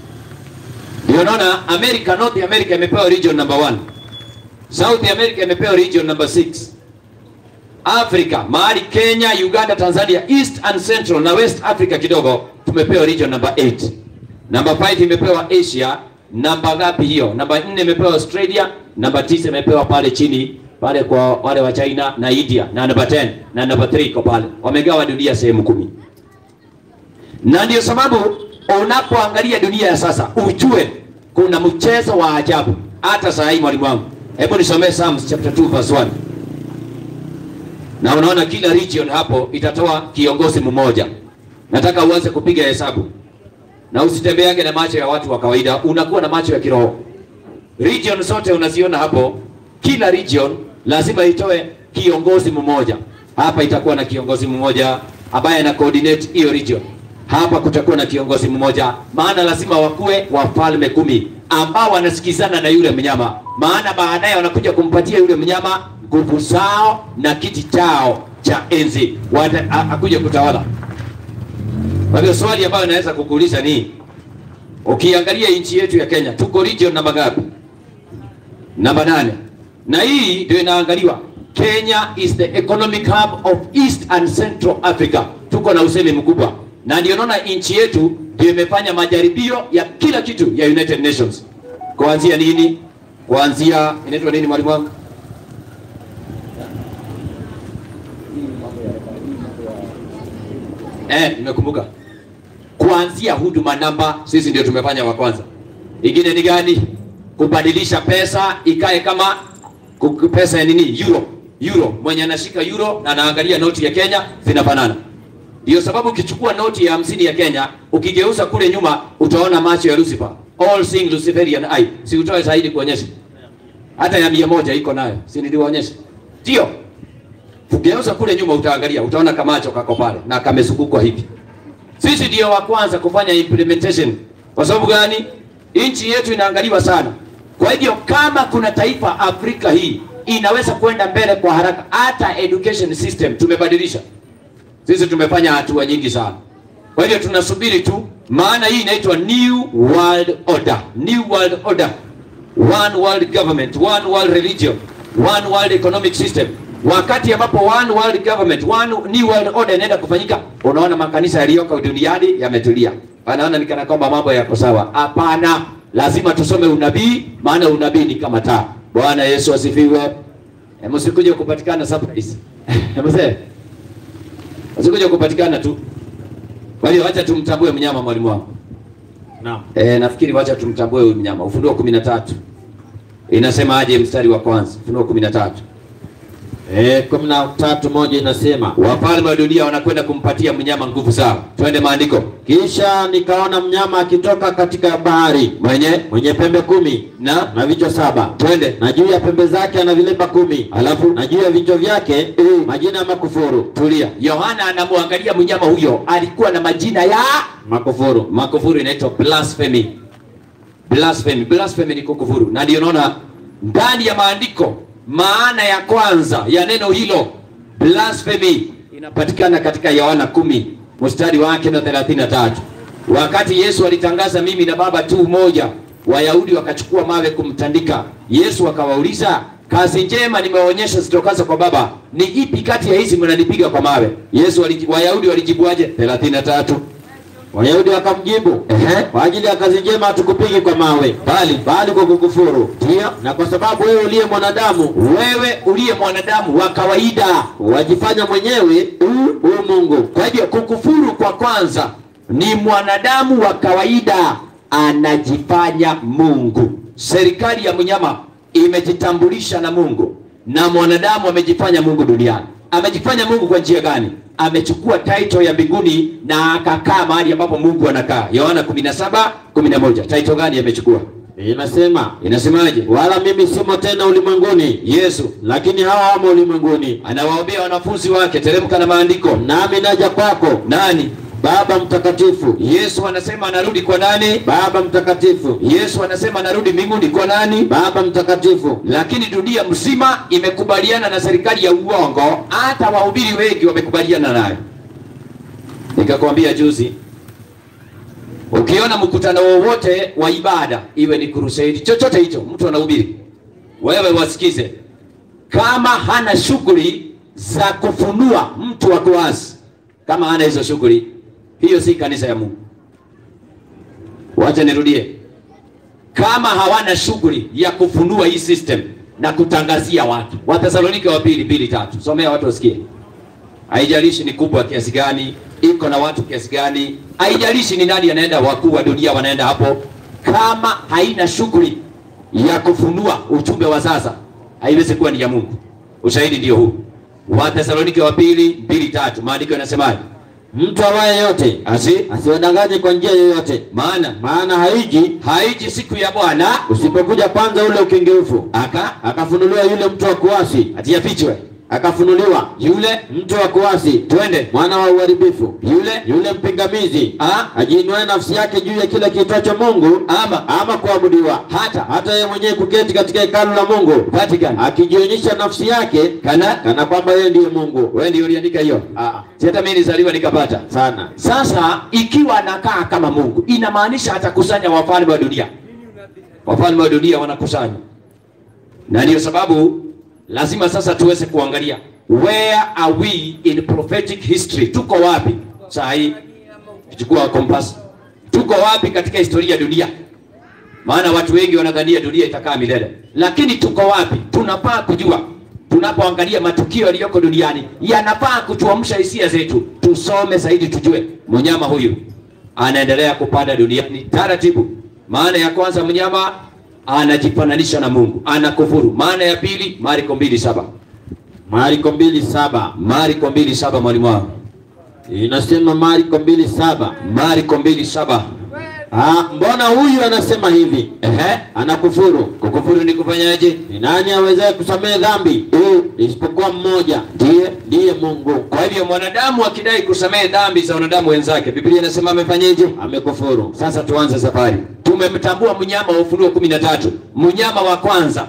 Ndio naona America, North America imepewa region number one. South America imepewa region number 6. Africa, mahali Kenya, Uganda, Tanzania, East and Central na West Africa kidogo tumepewa region number 8. Number 5 imepewa Asia, namba ngapi hiyo? Namba 4 imepewa Australia, namba 9 imepewa pale chini pale kwa wale wa China na India na namba 10 na namba 3 iko pale. Wamegawa dunia sehemu kumi. Na ndio sababu unapoangalia dunia ya sasa ujue kuna mchezo wa ajabu. Hata saa hii mwalimu wangu, hebu nisomee Psalms chapter 2 verse 1. Na unaona kila region hapo itatoa kiongozi mmoja. Nataka uanze kupiga hesabu na usitembeage na macho ya watu wa kawaida, unakuwa na macho ya kiroho. Region zote unaziona hapo, kila region lazima itoe kiongozi mmoja. Hapa itakuwa na kiongozi mmoja ambaye ana coordinate hiyo region. Hapa kutakuwa na kiongozi mmoja, maana lazima wakuwe wafalme kumi ambao wanasikizana na yule mnyama, maana baadaye wanakuja kumpatia yule mnyama nguvu zao na kiti chao cha enzi, Wata- a- akuja kutawala. Kwa hivyo swali ambayo naweza kukuuliza ni ukiangalia nchi yetu ya Kenya, tuko region namba ngapi? Namba nane, na hii ndio inaangaliwa. Kenya is the economic hub of East and Central Africa. Tuko na usemi mkubwa, na ndio naona nchi yetu ndio imefanya majaribio ya kila kitu ya United Nations, kuanzia nini, kuanzia inaitwa nini, mwalimu wangu? Eh, nimekumbuka. Kuanzia huduma namba, sisi ndio tumefanya wa kwanza. Ingine ni gani? Kubadilisha pesa ikae kama ku- pesa ya nini? Euro. Euro. Mwenye anashika euro na anaangalia noti ya Kenya zinafanana. Ndio sababu ukichukua noti ya hamsini ya Kenya ukigeuza kule nyuma utaona macho ya Lucifer. All seeing Luciferian eye. Si utoe zaidi kuonyesha. Hata ya mia moja iko nayo. Si niliwaonyesha? Ndio. Ukigeuza kule nyuma utaangalia, utaona kamacho kako pale na kamezungukwa hivi. Sisi ndio wa kwanza kufanya implementation. Kwa sababu gani? Nchi yetu inaangaliwa sana. Kwa hivyo kama kuna taifa Afrika hii inaweza kwenda mbele kwa haraka, hata education system tumebadilisha. Sisi tumefanya hatua nyingi sana. Kwa hivyo tunasubiri tu, maana hii inaitwa New World Order. New World Order. One world government, one world religion, one world economic system. Wakati ambapo one world government, one new world order inaenda kufanyika, unaona makanisa yaliyoko duniani yametulia. anaona ni kana kwamba mambo yako sawa. Hapana, lazima tusome unabii, maana unabii ni kama taa. Bwana Yesu asifiwe. Eh, Msikuje kupatikana surprise. Mzee. Msikuje kupatikana tu. Kwa hiyo acha tumtambue mnyama mwalimu wangu. Naam. Eh, nafikiri wacha tumtambue huyu mnyama. Ufunuo 13. Inasema aje mstari wa kwanza? Ufunuo 13. Eh, kumi na tatu moja inasema Wafalme wa dunia wanakwenda kumpatia mnyama nguvu zao. Twende maandiko. kisha nikaona mnyama akitoka katika bahari Mwenye mwenye pembe kumi na na vichwa saba twende. na juu ya pembe zake ana vilemba kumi Alafu na juu ya vichwa vyake majina ya makufuru tulia. Yohana anamwangalia mnyama huyo, alikuwa na majina ya makufuru makufuru, inaitwa blasphemy. Blasphemy, blasphemy ni kukufuru, na ndio naona ndani ya maandiko maana ya kwanza ya neno hilo blasphemy inapatikana katika Yohana kumi mstari wake na 33 wakati Yesu alitangaza mimi na Baba tu moja, Wayahudi wakachukua mawe kumtandika Yesu. Akawauliza, kazi njema nimewaonyesha zitokazo kwa Baba, ni ipi kati ya hizi mnanipiga kwa mawe? Yesu waliji, Wayahudi walijibuaje? 33 Wayahudi wakamjibu Ehe. kwa ajili ya kazi njema hatukupigi kwa mawe bali bali kwa kukufuru Ndio. na kwa sababu wewe uliye mwanadamu wewe uliye mwanadamu wa kawaida wajifanya mwenyewe u u Mungu Kwa hivyo kukufuru kwa kwanza ni mwanadamu wa kawaida anajifanya Mungu. Serikali ya mnyama imejitambulisha na Mungu na mwanadamu amejifanya Mungu duniani. Amejifanya Mungu kwa njia gani? Amechukua title ya mbinguni na akakaa mahali ambapo Mungu anakaa. Yohana 17 11. Title gani amechukua? inasema Inasemaje? wala mimi simo tena ulimwenguni Yesu lakini hawa wamo ulimwenguni anawaombea wanafunzi wake, teremka na maandiko. nami naja kwako Nani? Baba mtakatifu Yesu anasema anarudi kwa nani? Baba mtakatifu Yesu anasema anarudi mbinguni kwa nani? Baba mtakatifu Lakini dunia mzima imekubaliana na serikali ya uongo, hata wahubiri wengi wamekubaliana nayo. Nikakwambia juzi, ukiona mkutano wowote wa ibada, iwe ni crusade, chochote hicho, mtu anahubiri, wewe wasikize, kama hana shughuli za kufunua mtu wa kuasi, kama hana hizo shughuli, hiyo si kanisa ya Mungu. Wacha nirudie, kama hawana shughuli ya kufunua hii system na kutangazia watu. Wathesalonike wa pili mbili tatu, somea watu wasikie. Haijalishi ni kubwa kiasi gani, iko na watu kiasi gani, haijalishi ni nani anaenda, wakuu wa dunia wanaenda hapo, kama haina shughuli ya kufunua ujumbe wa sasa, haiwezi kuwa ni ya Mungu. Ushahidi ndio huu, Wathesalonike wa pili mbili tatu, maandiko yanasemaje? mtu awaye yote Asi asiwadanganye kwa njia yoyote maana maana haiji haiji siku ya Bwana usipokuja kwanza ule ukengeufu aka akafunuliwa yule mtu wa kuasi atiyafichwe akafunuliwa yule mtu wa kuasi twende mwana wa uharibifu yule yule mpingamizi Ah. ajiinuaye nafsi yake juu ya kile kiitwacho Mungu ama ama kuabudiwa hata hata yeye mwenyewe kuketi katika hekalu la Mungu Vatican akijionyesha nafsi yake kana kana kwamba yeye ndiye Mungu wewe ndio uliandika hiyo ah, si hata mimi nizaliwa nikapata sana sasa ikiwa anakaa kama Mungu inamaanisha atakusanya wafalme wa dunia wafalme wa dunia wanakusanya na ndiyo sababu lazima sasa tuweze kuangalia where are we in prophetic history tuko wapi saa hii tuchukua kompas tuko wapi katika historia ya dunia maana watu wengi wanadhania dunia itakaa milele lakini tuko wapi tunafaa kujua tunapoangalia matukio yaliyoko duniani yanafaa kutuamsha hisia zetu tusome zaidi tujue mnyama huyu anaendelea kupanda duniani taratibu maana ya kwanza mnyama anajifananisha na mungu anakufuru maana ya pili mariko mbili saba Marko mbili saba mariko mbili saba mwalimu wangu inasema Marko mbili saba mariko mbili saba ah, mbona huyu anasema hivi Ehe. anakufuru kukufuru ni kufanyaje ni nani awezaye kusamehe dhambi isipokuwa mmoja ndiye ndiye Mungu kwa hivyo mwanadamu akidai kusamehe dhambi za wanadamu wenzake biblia inasema amefanyeje amekufuru Sasa tuanze safari. Tumemtambua mnyama wa Ufunuo kumi na tatu. Mnyama wa kwanza,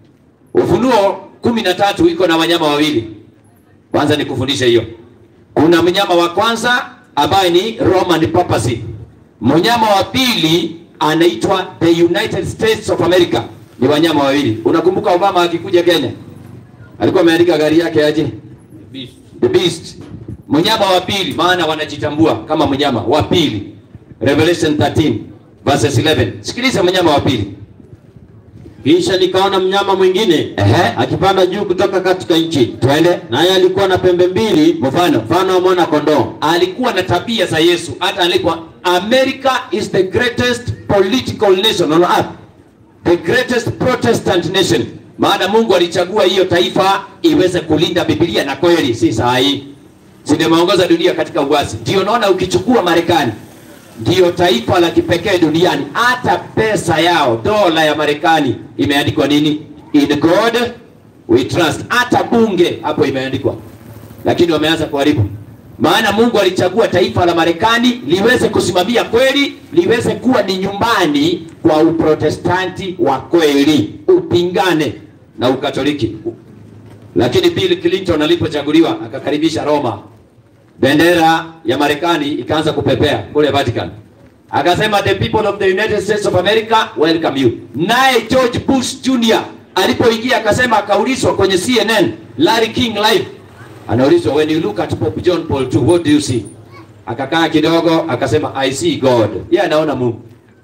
Ufunuo kumi na tatu iko na wanyama wawili. Kwanza nikufundishe hiyo. Kuna mnyama wa kwanza ambaye ni Roman papacy. Mnyama wa pili anaitwa the United States of America. Ni wanyama wawili. Unakumbuka Obama akikuja Kenya alikuwa ameandika gari yake aje? The Beast. Mnyama wa pili, maana wanajitambua kama mnyama wa pili Revelation 13 verses 11. Sikiliza mnyama wa pili. Kisha nikaona mnyama mwingine Ehe. akipanda juu kutoka katika nchi, Twende. naye alikuwa na pembe mbili, Mfano. mfano wa mwana kondoo. alikuwa na tabia za Yesu. Hata alikuwa America is the greatest political nation on earth, the greatest Protestant nation. Maana Mungu alichagua hiyo taifa iweze kulinda Biblia na kweli, si saa hii si ndio imeongoza dunia katika uasi. Ndio naona ukichukua Marekani ndio taifa la kipekee duniani. Hata pesa yao dola ya Marekani imeandikwa nini? In God we trust. Hata bunge hapo imeandikwa lakini wameanza kuharibu. Maana Mungu alichagua taifa la Marekani liweze kusimamia kweli, liweze kuwa ni nyumbani kwa uprotestanti wa kweli, upingane na ukatoliki. Lakini Bill Clinton alipochaguliwa akakaribisha Roma, bendera ya Marekani ikaanza kupepea kule Vatican, akasema the people of the United States of America welcome you. Naye George Bush Jr alipoingia akasema, akaulizwa kwenye CNN Larry King live anaulizwa when you look at Pope John Paul II what do you see? Akakaa kidogo akasema I see God. Yeye anaona Mungu.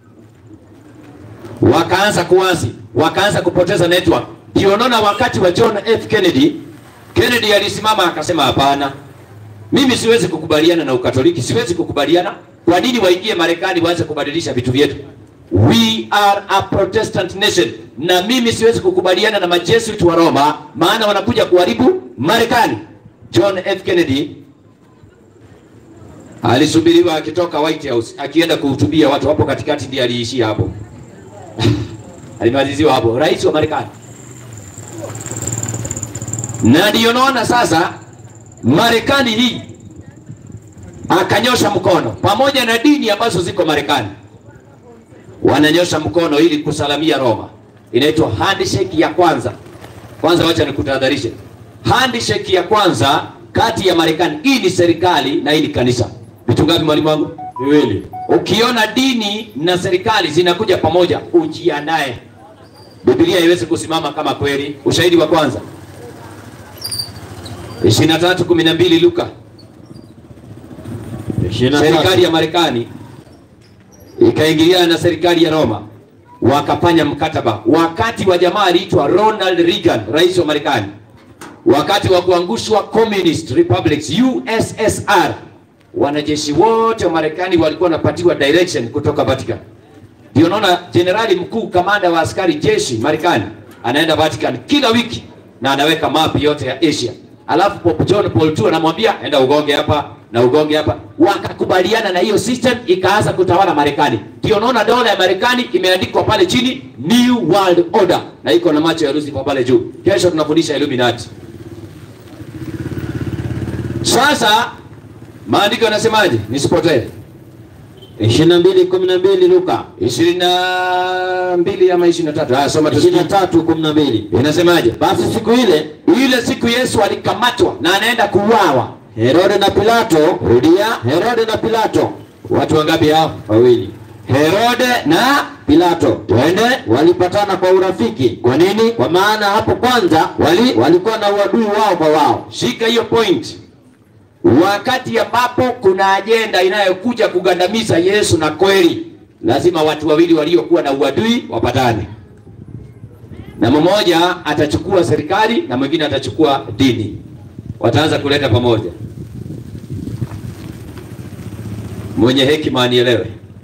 Wakaanza kuwazi, wakaanza kupoteza network. Ndio unaona wakati wa John F Kennedy, Kennedy alisimama akasema hapana, mimi siwezi kukubaliana na Ukatoliki, siwezi kukubaliana. Kwa nini waingie Marekani waanze kubadilisha vitu vyetu? We are a Protestant nation, na mimi siwezi kukubaliana na majesuit wa Roma, maana wanakuja kuharibu Marekani. John F Kennedy alisubiriwa akitoka White House akienda kuhutubia watu hapo katikati, ndiye aliishia hapo alimaliziwa hapo, rais wa Marekani. Na ndiyo naona sasa Marekani hii akanyosha mkono pamoja na dini ambazo ziko Marekani, wananyosha mkono ili kusalamia Roma. Inaitwa handshake ya kwanza. Kwanza wacha nikutahadharishe, handshake ya kwanza kati ya Marekani, hii ni serikali na hii ni kanisa. Vitu ngapi mwalimu wangu? Viwili. Ukiona dini na serikali zinakuja pamoja, ujiandae. Biblia haiwezi kusimama kama kweli. Ushahidi wa kwanza 23:12 Luka. Ishirini na Serikali tatu. ya Marekani ikaingiliana na serikali ya Roma wakafanya mkataba. Wakati wa jamaa aliitwa Ronald Reagan, rais wa Marekani, wakati wa kuangushwa communist republics USSR, wanajeshi wote wa Marekani walikuwa wanapatiwa direction kutoka Vatican. Ndio naona jenerali mkuu kamanda wa askari jeshi Marekani anaenda Vatican kila wiki na anaweka mapi yote ya Asia. Alafu Pope John Paul II anamwambia enda ugonge hapa na ugonge hapa. Wakakubaliana na hiyo system ikaanza kutawala Marekani. Ndio naona dola ya Marekani imeandikwa pale chini New World Order na iko na macho ya Lucifer pale juu. Kesho tunafundisha Illuminati. Sasa maandiko yanasemaje? Nisipotee. ishirini na mbili kumi na mbili Luka ishirini na mbili ama ishirini na tatu Ah, soma ishirini na tusikie. tatu kumi na mbili Inasemaje? Basi siku ile Ile siku Yesu alikamatwa na anaenda kuuawa. Herode na Pilato, Rudia, Herode na Pilato watu wangapi hao? wawili, Herode na Pilato Twende. walipatana kwa urafiki. Kwa nini? Kwa maana hapo kwanza wali walikuwa na uadui wao kwa wao. Shika hiyo point. Wakati ambapo kuna ajenda inayokuja kugandamiza Yesu na kweli, lazima watu wawili waliokuwa na uadui wapatane, na mmoja atachukua serikali na mwingine atachukua dini, wataanza kuleta pamoja. Mwenye hekima anielewe.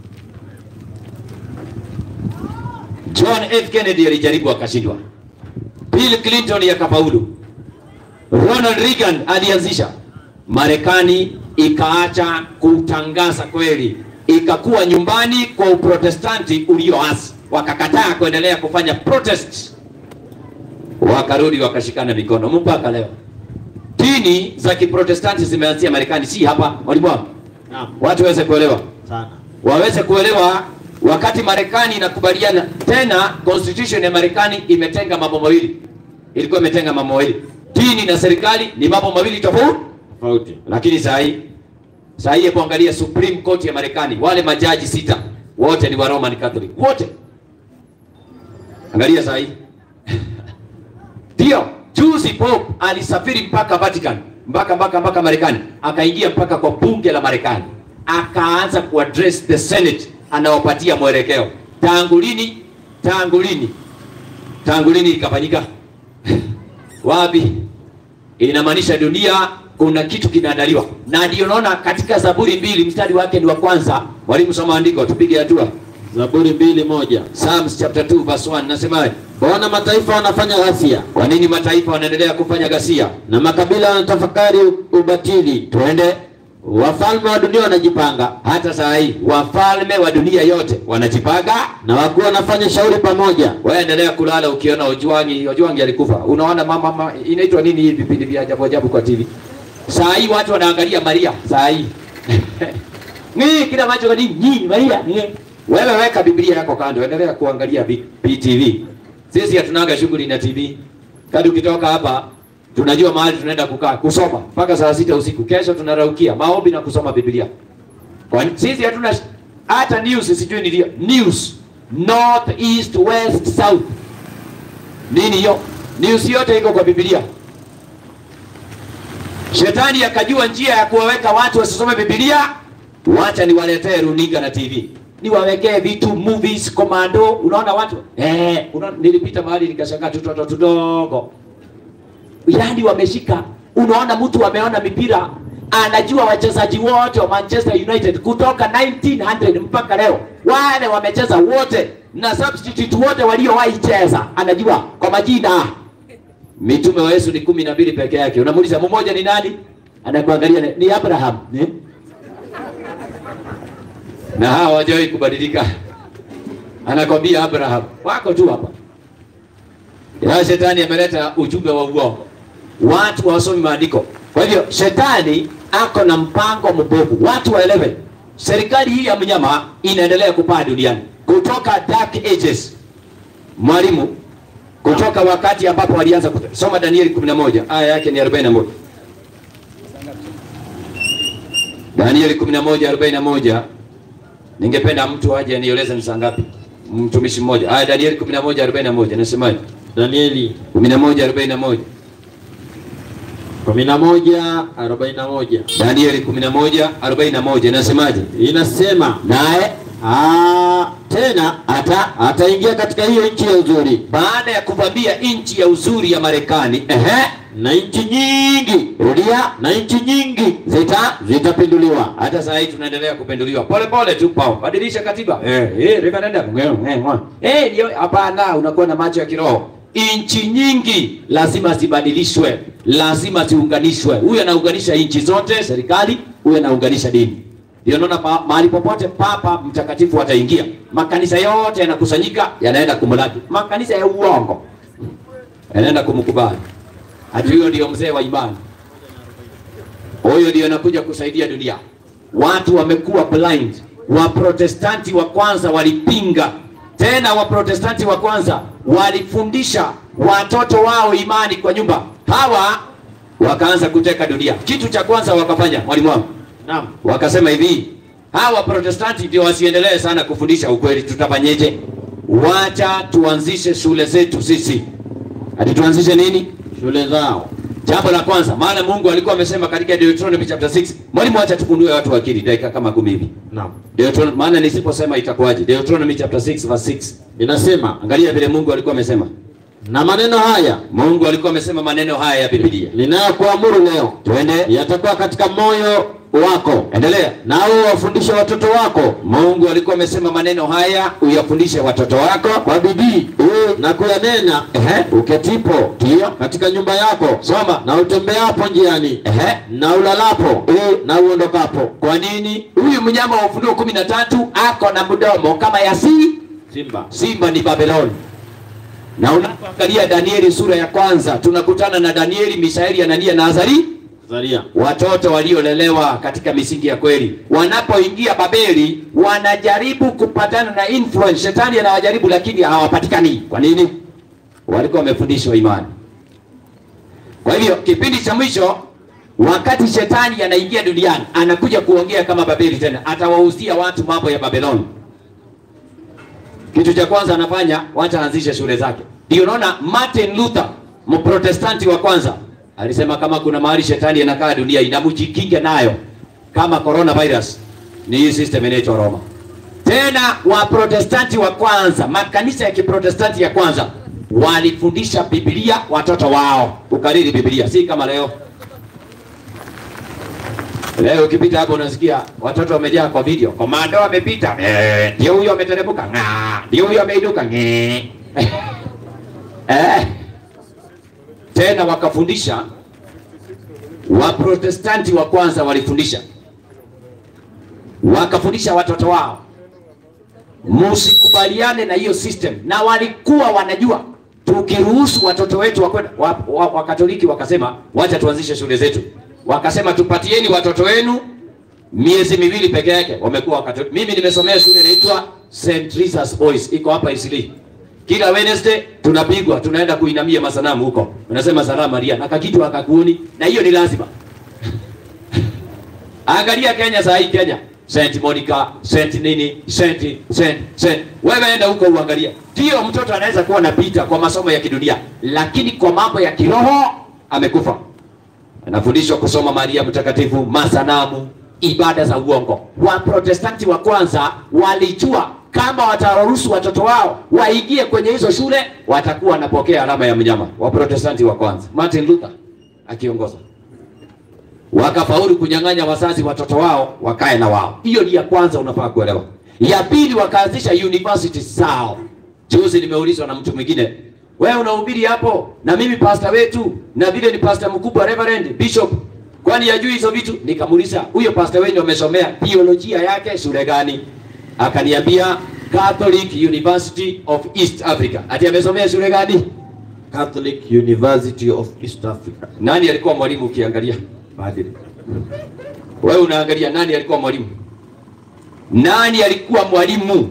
John F. Kennedy alijaribu akashindwa. Bill Clinton akafaulu. Ronald Reagan alianzisha. Marekani ikaacha kutangaza kweli, ikakuwa nyumbani kwa uprotestanti ulioasi, wakakataa kuendelea kufanya protest, wakarudi wakashikana mikono mpaka leo. Dini za kiprotestanti zimeanzia Marekani, si hapa. Mwalimu wangu, Naam, watu waweze kuelewa sana. waweze kuelewa wakati Marekani inakubaliana tena, constitution ya Marekani imetenga mambo mawili, ilikuwa imetenga mambo mawili, dini na serikali ni mambo mawili tofauti. Tofauti. Lakini saa hii saa hii hebu angalia Supreme Court ya Marekani, wale majaji sita wote ni wa Roman Catholic wote. Angalia saa hii ndio juzi Pope alisafiri mpaka Vatican mpaka mpaka mpaka Marekani, akaingia mpaka kwa bunge la Marekani akaanza kuaddress the senate anawapatia mwelekeo tangu lini tangu lini tangu lini ikafanyika wapi inamaanisha dunia kuna kitu kinaandaliwa na ndio naona katika zaburi mbili mstari wake ni wa kwanza mwalimu soma andiko tupige hatua Zaburi mbili moja. Psalms chapter 2 verse 1 nasemaje Mbona mataifa wanafanya ghasia kwa nini mataifa wanaendelea kufanya ghasia na makabila wanatafakari ubatili? twende Wafalme wa dunia wanajipanga hata saa hii wafalme wa dunia yote wanajipanga na wakuu wanafanya shauri pamoja. wewe endelea kulala ukiona Ojwangi Ojwangi alikufa unaona mama, mama inaitwa nini hivi vipindi vya ajabu ajabu kwa TV saa hii watu wanaangalia Maria saa hii ni kila macho kadi nyinyi Maria ni wewe weka Biblia yako kando endelea kuangalia B- BTV sisi hatunaga shughuli na TV kadi ukitoka hapa tunajua mahali tunaenda kukaa kusoma mpaka saa sita usiku kesho tunaraukia maombi na kusoma Biblia kwa sisi hatuna sh- hata news sijui ni ndio news north east west south nini hiyo news yote iko kwa Biblia Shetani akajua njia ya kuwaweka watu wasisome Biblia, wacha niwaletee runinga na TV, niwawekee vitu movies, komando. Unaona watu eh, unaona, nilipita mahali nikashangaa tutoto tudogo, yaani wameshika. Unaona mtu ameona mipira, anajua wachezaji wote wa Manchester United kutoka 1900 mpaka leo, wale wamecheza wote na substitute wote waliowahi cheza, anajua kwa majina mitume wa Yesu ni kumi na mbili peke yake. Unamuuliza mmoja ni nani? Anakuangalia ni- ni Abraham eh? na hawa hawajawahi kubadilika, anakwambia Abraham wako tu hapa. Ya shetani ameleta ujumbe wa uongo, watu hawasomi maandiko. Kwa hivyo shetani ako na mpango mbovu, watu waelewe. Serikali hii ya mnyama inaendelea kupaa duniani kutoka dark ages. Mwalimu, kutoka wakati ambapo walianza kuta- soma Danieli 11 aya yake ni 41. Danieli 11 41. Ningependa mtu aje anieleze ni saa ngapi? Mtumishi mmoja. Aya Danieli 11 41 nasemaje? Danieli 11 41. kumi na moja arobaini na moja Danieli 11 41 nasemaje? inasema Naye "Ah, tena ata ataingia katika hiyo nchi ya uzuri baada ya kuvamia nchi ya uzuri ya Marekani, ehe, na nchi nyingi rudia na nchi nyingi zita zitapinduliwa hata saa hii tunaendelea kupenduliwa pole pole tu pao badilisha katiba eh eh referendum eh eh mwa. eh ndio hapana unakuwa na macho ya kiroho nchi nyingi lazima zibadilishwe lazima ziunganishwe huyu anaunganisha nchi zote serikali huyu anaunganisha dini ndio naona pa, mahali popote papa mtakatifu ataingia makanisa yote yanakusanyika yanaenda kumlaki makanisa ya uongo yanaenda kumkubali hati huyo ndio mzee wa imani huyo ndio anakuja kusaidia dunia. Watu wamekuwa blind. Waprotestanti wa kwanza walipinga, tena Waprotestanti wa kwanza walifundisha watoto wao imani kwa nyumba, hawa wakaanza kuteka dunia. Kitu cha kwanza wakafanya, mwalimu wangu, naam wakasema hivi, hawa Waprotestanti ndio wasiendelee sana kufundisha ukweli, tutafanyeje? Wacha tuanzishe shule zetu sisi. Hadi tuanzishe nini? shule zao Jambo la kwanza, maana Mungu alikuwa amesema katika Deuteronomy chapter 6. Mwalimu, acha tufunue watu akili dakika kama kumi hivi. naam Deuteronomy, maana nisiposema itakuwaje? Deuteronomy chapter 6 verse 6. inasema Angalia vile Mungu alikuwa amesema. na maneno haya Mungu alikuwa amesema maneno haya ya Biblia. ninayokuamuru leo Twende, yatakuwa katika moyo wako endelea. nawe wafundishe watoto wako Mungu alikuwa amesema maneno haya uyafundishe watoto wako kwa bidii na kuyanena Ehe. uketipo Ndiyo. katika nyumba yako Soma. na utembeapo njiani Ehe. na ulalapo na uondokapo Kwa nini? Huyu mnyama wa Ufunuo kumi na tatu ako na mdomo kama ya si simba simba ni Babeloni. Na unapoangalia Danieli sura ya kwanza tunakutana na Danieli, Mishaeli, Anania na Azari, zaria watoto waliolelewa katika misingi ya kweli. Wanapoingia Babeli, wanajaribu kupatana na influence. Shetani anawajaribu, lakini hawapatikani. Kwa nini? Walikuwa wamefundishwa imani. Kwa hivyo kipindi cha mwisho, wakati shetani anaingia duniani, anakuja kuongea kama Babeli tena, atawahusia watu mambo ya Babeloni. Kitu cha kwanza anafanya, wacha aanzishe shule zake. Ndio unaona Martin Luther, mprotestanti wa kwanza, alisema kama kuna mahali shetani anakaa dunia inamjikinge nayo kama coronavirus, ni hii system inaitwa Roma. Tena Waprotestanti wa kwanza, makanisa ya Kiprotestanti ya kwanza walifundisha Biblia watoto wao, kukariri Biblia, si kama leo. Leo ukipita hapo unasikia watoto wamejaa kwa video, komando amepita, eh, ndio huyo ameteremka, ng'aa, ndio huyo ameinuka, ng'ee. eh. Tena wakafundisha Waprotestanti wa kwanza walifundisha, wakafundisha watoto wao musikubaliane na hiyo system, na walikuwa wanajua tukiruhusu watoto wetu wakwenda wa, wa, wa Katoliki wakasema wacha tuanzishe shule zetu, wakasema tupatieni watoto wenu miezi miwili peke yake. Wamekuwa Wakatoliki. Mimi nimesomea shule inaitwa St. Teresa's Boys, iko hapa Isili. Kila Wednesday tunapigwa, tunaenda kuinamia masanamu huko, unasema salamu Maria na kakitu akakuoni, na hiyo ni lazima. Angalia Kenya saa hii Kenya. Saint Monica, Saint nini, Saint Saint Saint. Wewe enda huko uangalia. Ndio mtoto anaweza kuwa anapita kwa masomo ya kidunia, lakini kwa mambo ya kiroho amekufa. Anafundishwa kusoma Maria mtakatifu, masanamu, ibada za uongo. Waprotestanti wa kwanza walijua kama wataruhusu watoto wao waingie kwenye hizo shule watakuwa wanapokea alama ya mnyama. Waprotestanti wa kwanza, Martin Luther akiongoza wakafaulu kunyang'anya wazazi watoto wao wakae na wao. Hiyo ni ya kwanza, unafaa kuelewa. Ya pili, wakaanzisha university zao. Juzi nimeulizwa na mtu mwingine, wewe unahubiri hapo na mimi pastor wetu na vile ni pastor mkubwa reverend bishop, kwani yajui hizo vitu? Nikamuuliza, huyo pastor wenu amesomea theolojia yake shule gani? Akaniambia Catholic University of East Africa. Ati amesomea shule gani? Catholic University of East Africa. Nani alikuwa mwalimu ukiangalia? Padre. Wewe unaangalia nani alikuwa mwalimu? Nani alikuwa mwalimu?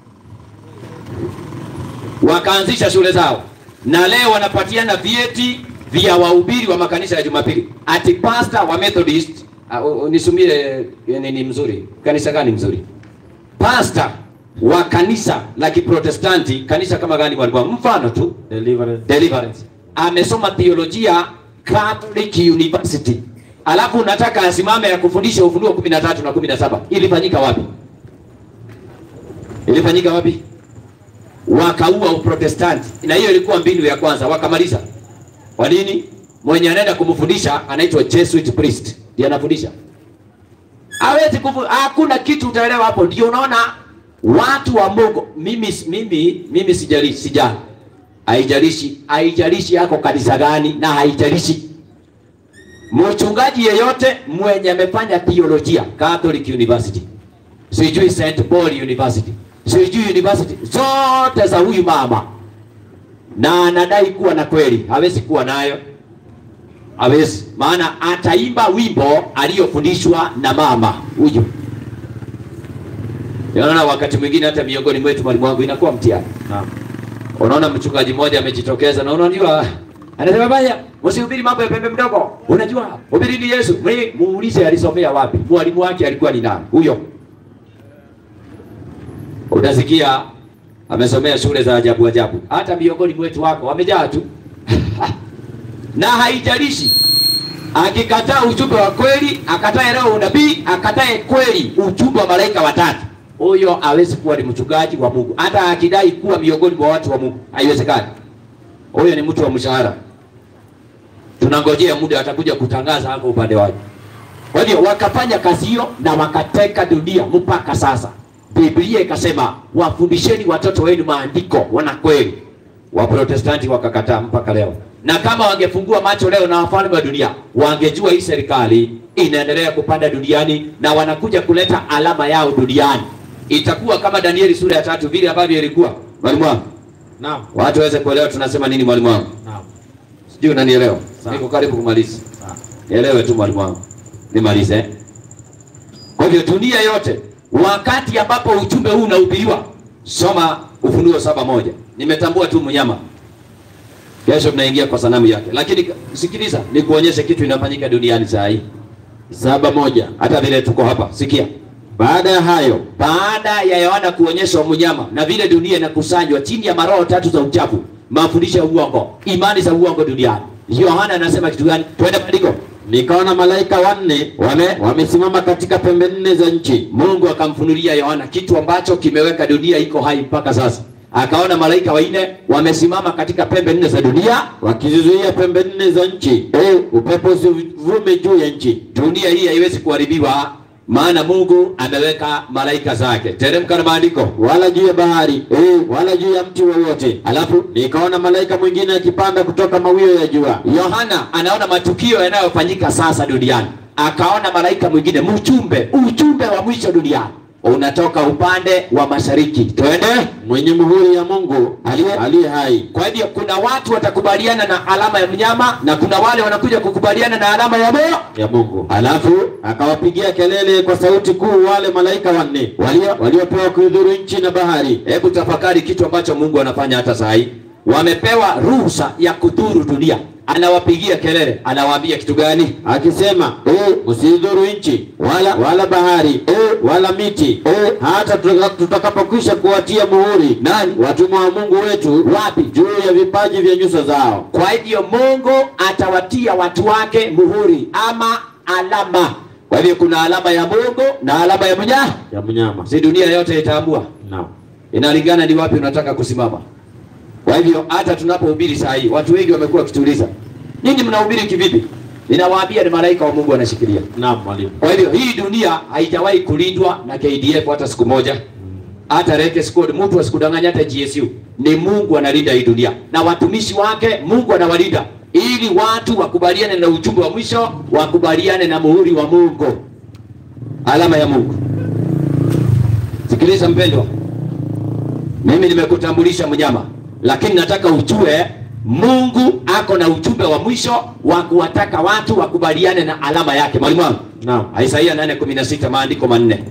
Wakaanzisha shule zao na leo wanapatiana vyeti vya wahubiri wa makanisa ya Jumapili. Ati pastor wa Methodist, uh, nisumie nini mzuri? Kanisa gani mzuri? Pastor wa kanisa la Kiprotestanti, kanisa kama gani walikuwa? Mfano tu Deliverance. Deliverance. Amesoma theolojia Catholic University. Alafu unataka asimame ya kufundisha Ufunuo 13 na 17. Ilifanyika wapi? Ilifanyika wapi? Wakaua Uprotestanti. Na hiyo ilikuwa mbinu ya kwanza, wakamaliza. Kwa nini? Mwenye anaenda kumfundisha anaitwa Jesuit priest. Ndiye anafundisha. Hawezi kufu, hakuna kitu utaelewa hapo. Ndio unaona watu wa Mungu, mimi mimi mimi sijali sijali haijalishi haijalishi yako kanisa gani na haijalishi mchungaji yeyote mwenye amefanya theolojia Catholic University, sijui St Paul University, sijui university zote za huyu mama, na anadai kuwa na kweli, hawezi kuwa nayo, hawezi. Maana ataimba wimbo aliyofundishwa na mama huyu. Unaona, wakati mwingine hata miongoni mwetu, mwalimu wangu, inakuwa mtihani. Naam. Unaona mchungaji mmoja amejitokeza na unajua anasema baya, msihubiri mambo ya pembe mdogo. Unajua hubiri ni Yesu. Mwe muulize alisomea wapi? Mwalimu wake alikuwa ni nani? Huyo. Utasikia amesomea shule za ajabu ajabu. Hata miongoni mwetu wako wamejaa tu. na haijalishi akikataa ujumbe wa kweli, akatae leo unabii, akatae kweli ujumbe wa malaika watatu huyo hawezi kuwa ni mchungaji wa Mungu, hata akidai kuwa miongoni mwa watu wa Mungu, haiwezekani. Huyo ni mtu wa mshahara. Tunangojea muda atakuja kutangaza hapo upande wake. Kwa hiyo wakafanya kazi hiyo na wakateka dunia mpaka sasa. Biblia ikasema wafundisheni watoto wenu maandiko, wana kweli. Waprotestanti wakakataa mpaka leo, na kama wangefungua macho leo na wafalme wa dunia wangejua hii serikali inaendelea kupanda duniani na wanakuja kuleta alama yao duniani, itakuwa kama Danieli sura ya tatu vile ambavyo ilikuwa. Mwalimu wangu, Naam. watu waweze kuelewa tunasema nini. Mwalimu wangu, Naam. sijui unanielewa? Sawa. Niko karibu kumaliza. Sawa. Elewe tu mwalimu wangu, nimalize. eh? Kwa hivyo dunia yote, wakati ambapo ujumbe huu unahubiriwa, soma Ufunuo saba moja. Nimetambua tu mnyama, kesho tunaingia kwa sanamu yake, lakini sikiliza, nikuonyeshe kitu inafanyika duniani saa hii. Saba moja. Hata vile tuko hapa, sikia. Baada ya hayo Baada ya Yohana kuonyeshwa mnyama na vile dunia inakusanywa chini ya maroho tatu za uchafu, mafundisho ya uongo, imani za uongo duniani, Yohana anasema kitu gani? Twende maandiko. nikaona malaika wanne wame wamesimama katika pembe nne za nchi. Mungu akamfunulia Yohana kitu ambacho kimeweka dunia iko hai mpaka sasa. Akaona malaika wanne wamesimama katika pembe nne za dunia. wakizizuia pembe nne za nchi, eh, upepo usivume juu ya nchi. Dunia hii haiwezi kuharibiwa, maana Mungu ameweka malaika zake. Teremka na maandiko. wala juu ya bahari eh, wala juu ya mti wowote. Alafu nikaona malaika mwingine akipanda kutoka mawio ya jua. Yohana anaona matukio yanayofanyika sasa duniani, akaona malaika mwingine, mchumbe, ujumbe wa mwisho duniani unatoka upande wa mashariki. Twende. mwenye muhuri ya Mungu aliye aliye hai. Kwa hivyo kuna watu watakubaliana na alama ya mnyama na kuna wale wanakuja kukubaliana na alama ya moyo. ya Mungu. Alafu akawapigia kelele kwa sauti kuu wale malaika wanne walio waliopewa kuidhuru nchi na bahari. Hebu tafakari kitu ambacho Mungu anafanya hata saa hii. Wamepewa ruhusa ya kudhuru dunia, anawapigia kelele, anawaambia kitu gani? akisema eh, msidhuru nchi wala wala bahari eh, wala miti eh, hata tutaka- tutakapokwisha kuwatia muhuri Nani? watumwa wa Mungu wetu wapi juu ya vipaji vya nyuso zao. Kwa hivyo Mungu atawatia watu wake muhuri ama alama. Kwa hivyo kuna alama ya Mungu na alama ya mnyama. ya mnyama. Si dunia yote itaambua, Naam. inalingana ni wapi unataka kusimama. Kwa hivyo hata tunapohubiri saa hii, watu wengi wamekuwa wakituuliza, nyinyi mnahubiri kivipi? Ninawaambia ni malaika wa Mungu wanashikilia. Naam, mwalimu. Kwa hivyo hii dunia haijawahi kulindwa na KDF hata siku moja, hata Reke Squad, mtu asikudanganya, hata GSU. Ni Mungu analinda hii dunia na watumishi wake, Mungu anawalinda ili watu wakubaliane na ujumbe wa mwisho, wakubaliane na muhuri wa Mungu, alama ya Mungu. Sikiliza mpendwa, mimi nimekutambulisha mnyama, lakini nataka ujue Mungu ako na ujumbe wa mwisho wa kuwataka watu wakubaliane na alama yake. Mwalimu wangu, Naam. Isaia 8:16 maandiko manne.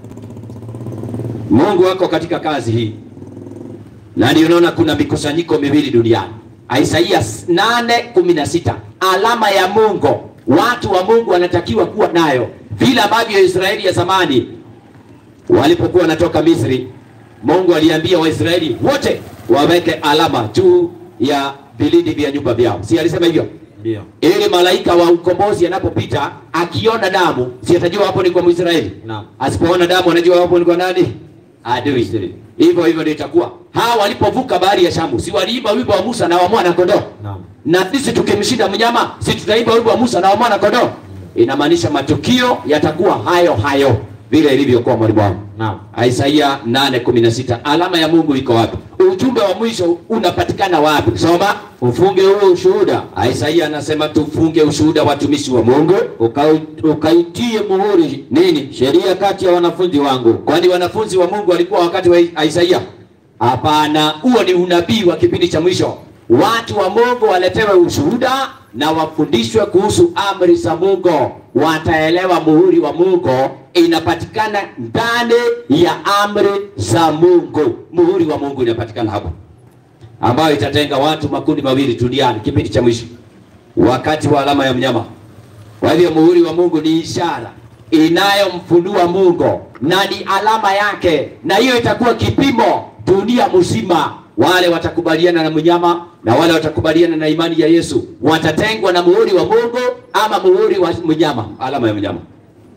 Mungu ako katika kazi hii, na ndio unaona kuna mikusanyiko miwili duniani. Isaia 8:16 alama ya Mungu, watu wa Mungu wanatakiwa kuwa nayo, vile ambavyo Israeli ya zamani walipokuwa wanatoka Misri, Mungu aliambia Waisraeli wote waweke alama juu ya vilindi vya nyumba vyao, si alisema hivyo? Ndio. ili malaika wa ukombozi anapopita akiona damu, si atajua hapo ni kwa Mwisraeli? Naam. Asipoona damu anajua hapo ni kwa nani? Adui. Hivyo hivyo ndio itakuwa. Hawa walipovuka bahari ya Shamu, si waliimba wimbo wa Musa na wa mwana kondoo? Naam. Na sisi tukimshinda mnyama, si tutaimba wimbo wa Musa na wa mwana kondoo? Inamaanisha matukio yatakuwa hayo hayo vile ilivyokuwa mwalimu wangu. Naam. Isaia 8:16 alama ya Mungu iko wapi? Ujumbe wa mwisho unapatikana wapi? Soma. Ufunge huo ushuhuda Isaia anasema tufunge ushuhuda watumishi wa Mungu. ukau- ukaitie muhuri Nini? sheria kati ya wanafunzi wangu. Kwani wanafunzi wa Mungu walikuwa wakati wa Isaia? Hapana, huo ni unabii wa kipindi cha mwisho. Watu wa Mungu waletewe ushuhuda na wafundishwe kuhusu amri za Mungu, wataelewa muhuri wa Mungu inapatikana ndani ya amri za Mungu. Muhuri wa Mungu inapatikana hapo, ambayo itatenga watu makundi mawili duniani kipindi cha mwisho, wakati wa alama ya mnyama. Kwa hivyo muhuri wa Mungu ni ishara inayomfunua Mungu na ni alama yake, na hiyo itakuwa kipimo dunia mzima. Wale watakubaliana na mnyama na wale watakubaliana na imani ya Yesu watatengwa na muhuri wa Mungu ama muhuri wa mnyama, alama ya mnyama.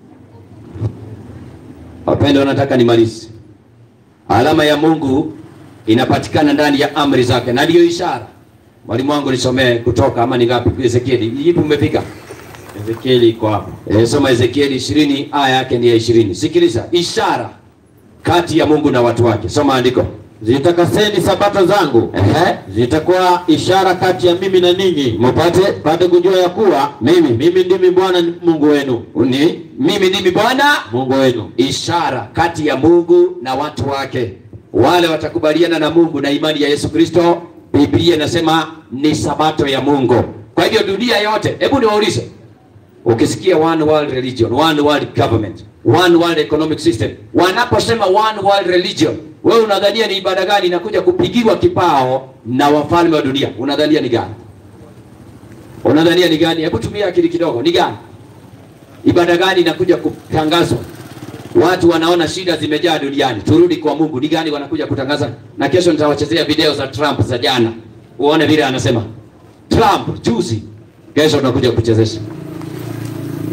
Wapendwa, nataka nimalize. Alama ya Mungu inapatikana ndani ya amri zake, na ndiyo ishara. Mwalimu wangu nisomee Kutoka ama ni ngapi? Ezekieli, ipi umefika? Ezekieli iko hapo. E, soma Ezekieli ishirini aya yake ni ya ishirini. Sikiliza, ishara kati ya Mungu na watu wake. Soma andiko. Zitakaseni sabato zangu, Ehe. zitakuwa ishara kati ya mimi na ninyi, mpate pate kujua ya kuwa mimi mimi ndimi Bwana Mungu wenu, Ni mimi ndimi Bwana, Mungu wenu. ishara kati ya Mungu na watu wake. Wale watakubaliana na Mungu na imani ya Yesu Kristo, Biblia inasema ni sabato ya Mungu. Kwa hivyo dunia yote, hebu niwaulize, ukisikia one world religion, one world government, one world economic system, wanaposema one world religion, wewe unadhania ni ibada gani inakuja kupigiwa kipao na wafalme wa dunia? Unadhania ni gani? Unadhania ni gani? Hebu tumia akili kidogo, ni gani? Ibada gani inakuja kutangazwa? Watu wanaona shida zimejaa duniani, turudi kwa Mungu. Ni gani wanakuja kutangaza? Na kesho nitawachezea video za Trump za jana, uone vile anasema Trump juzi, kesho tunakuja kuchezesha.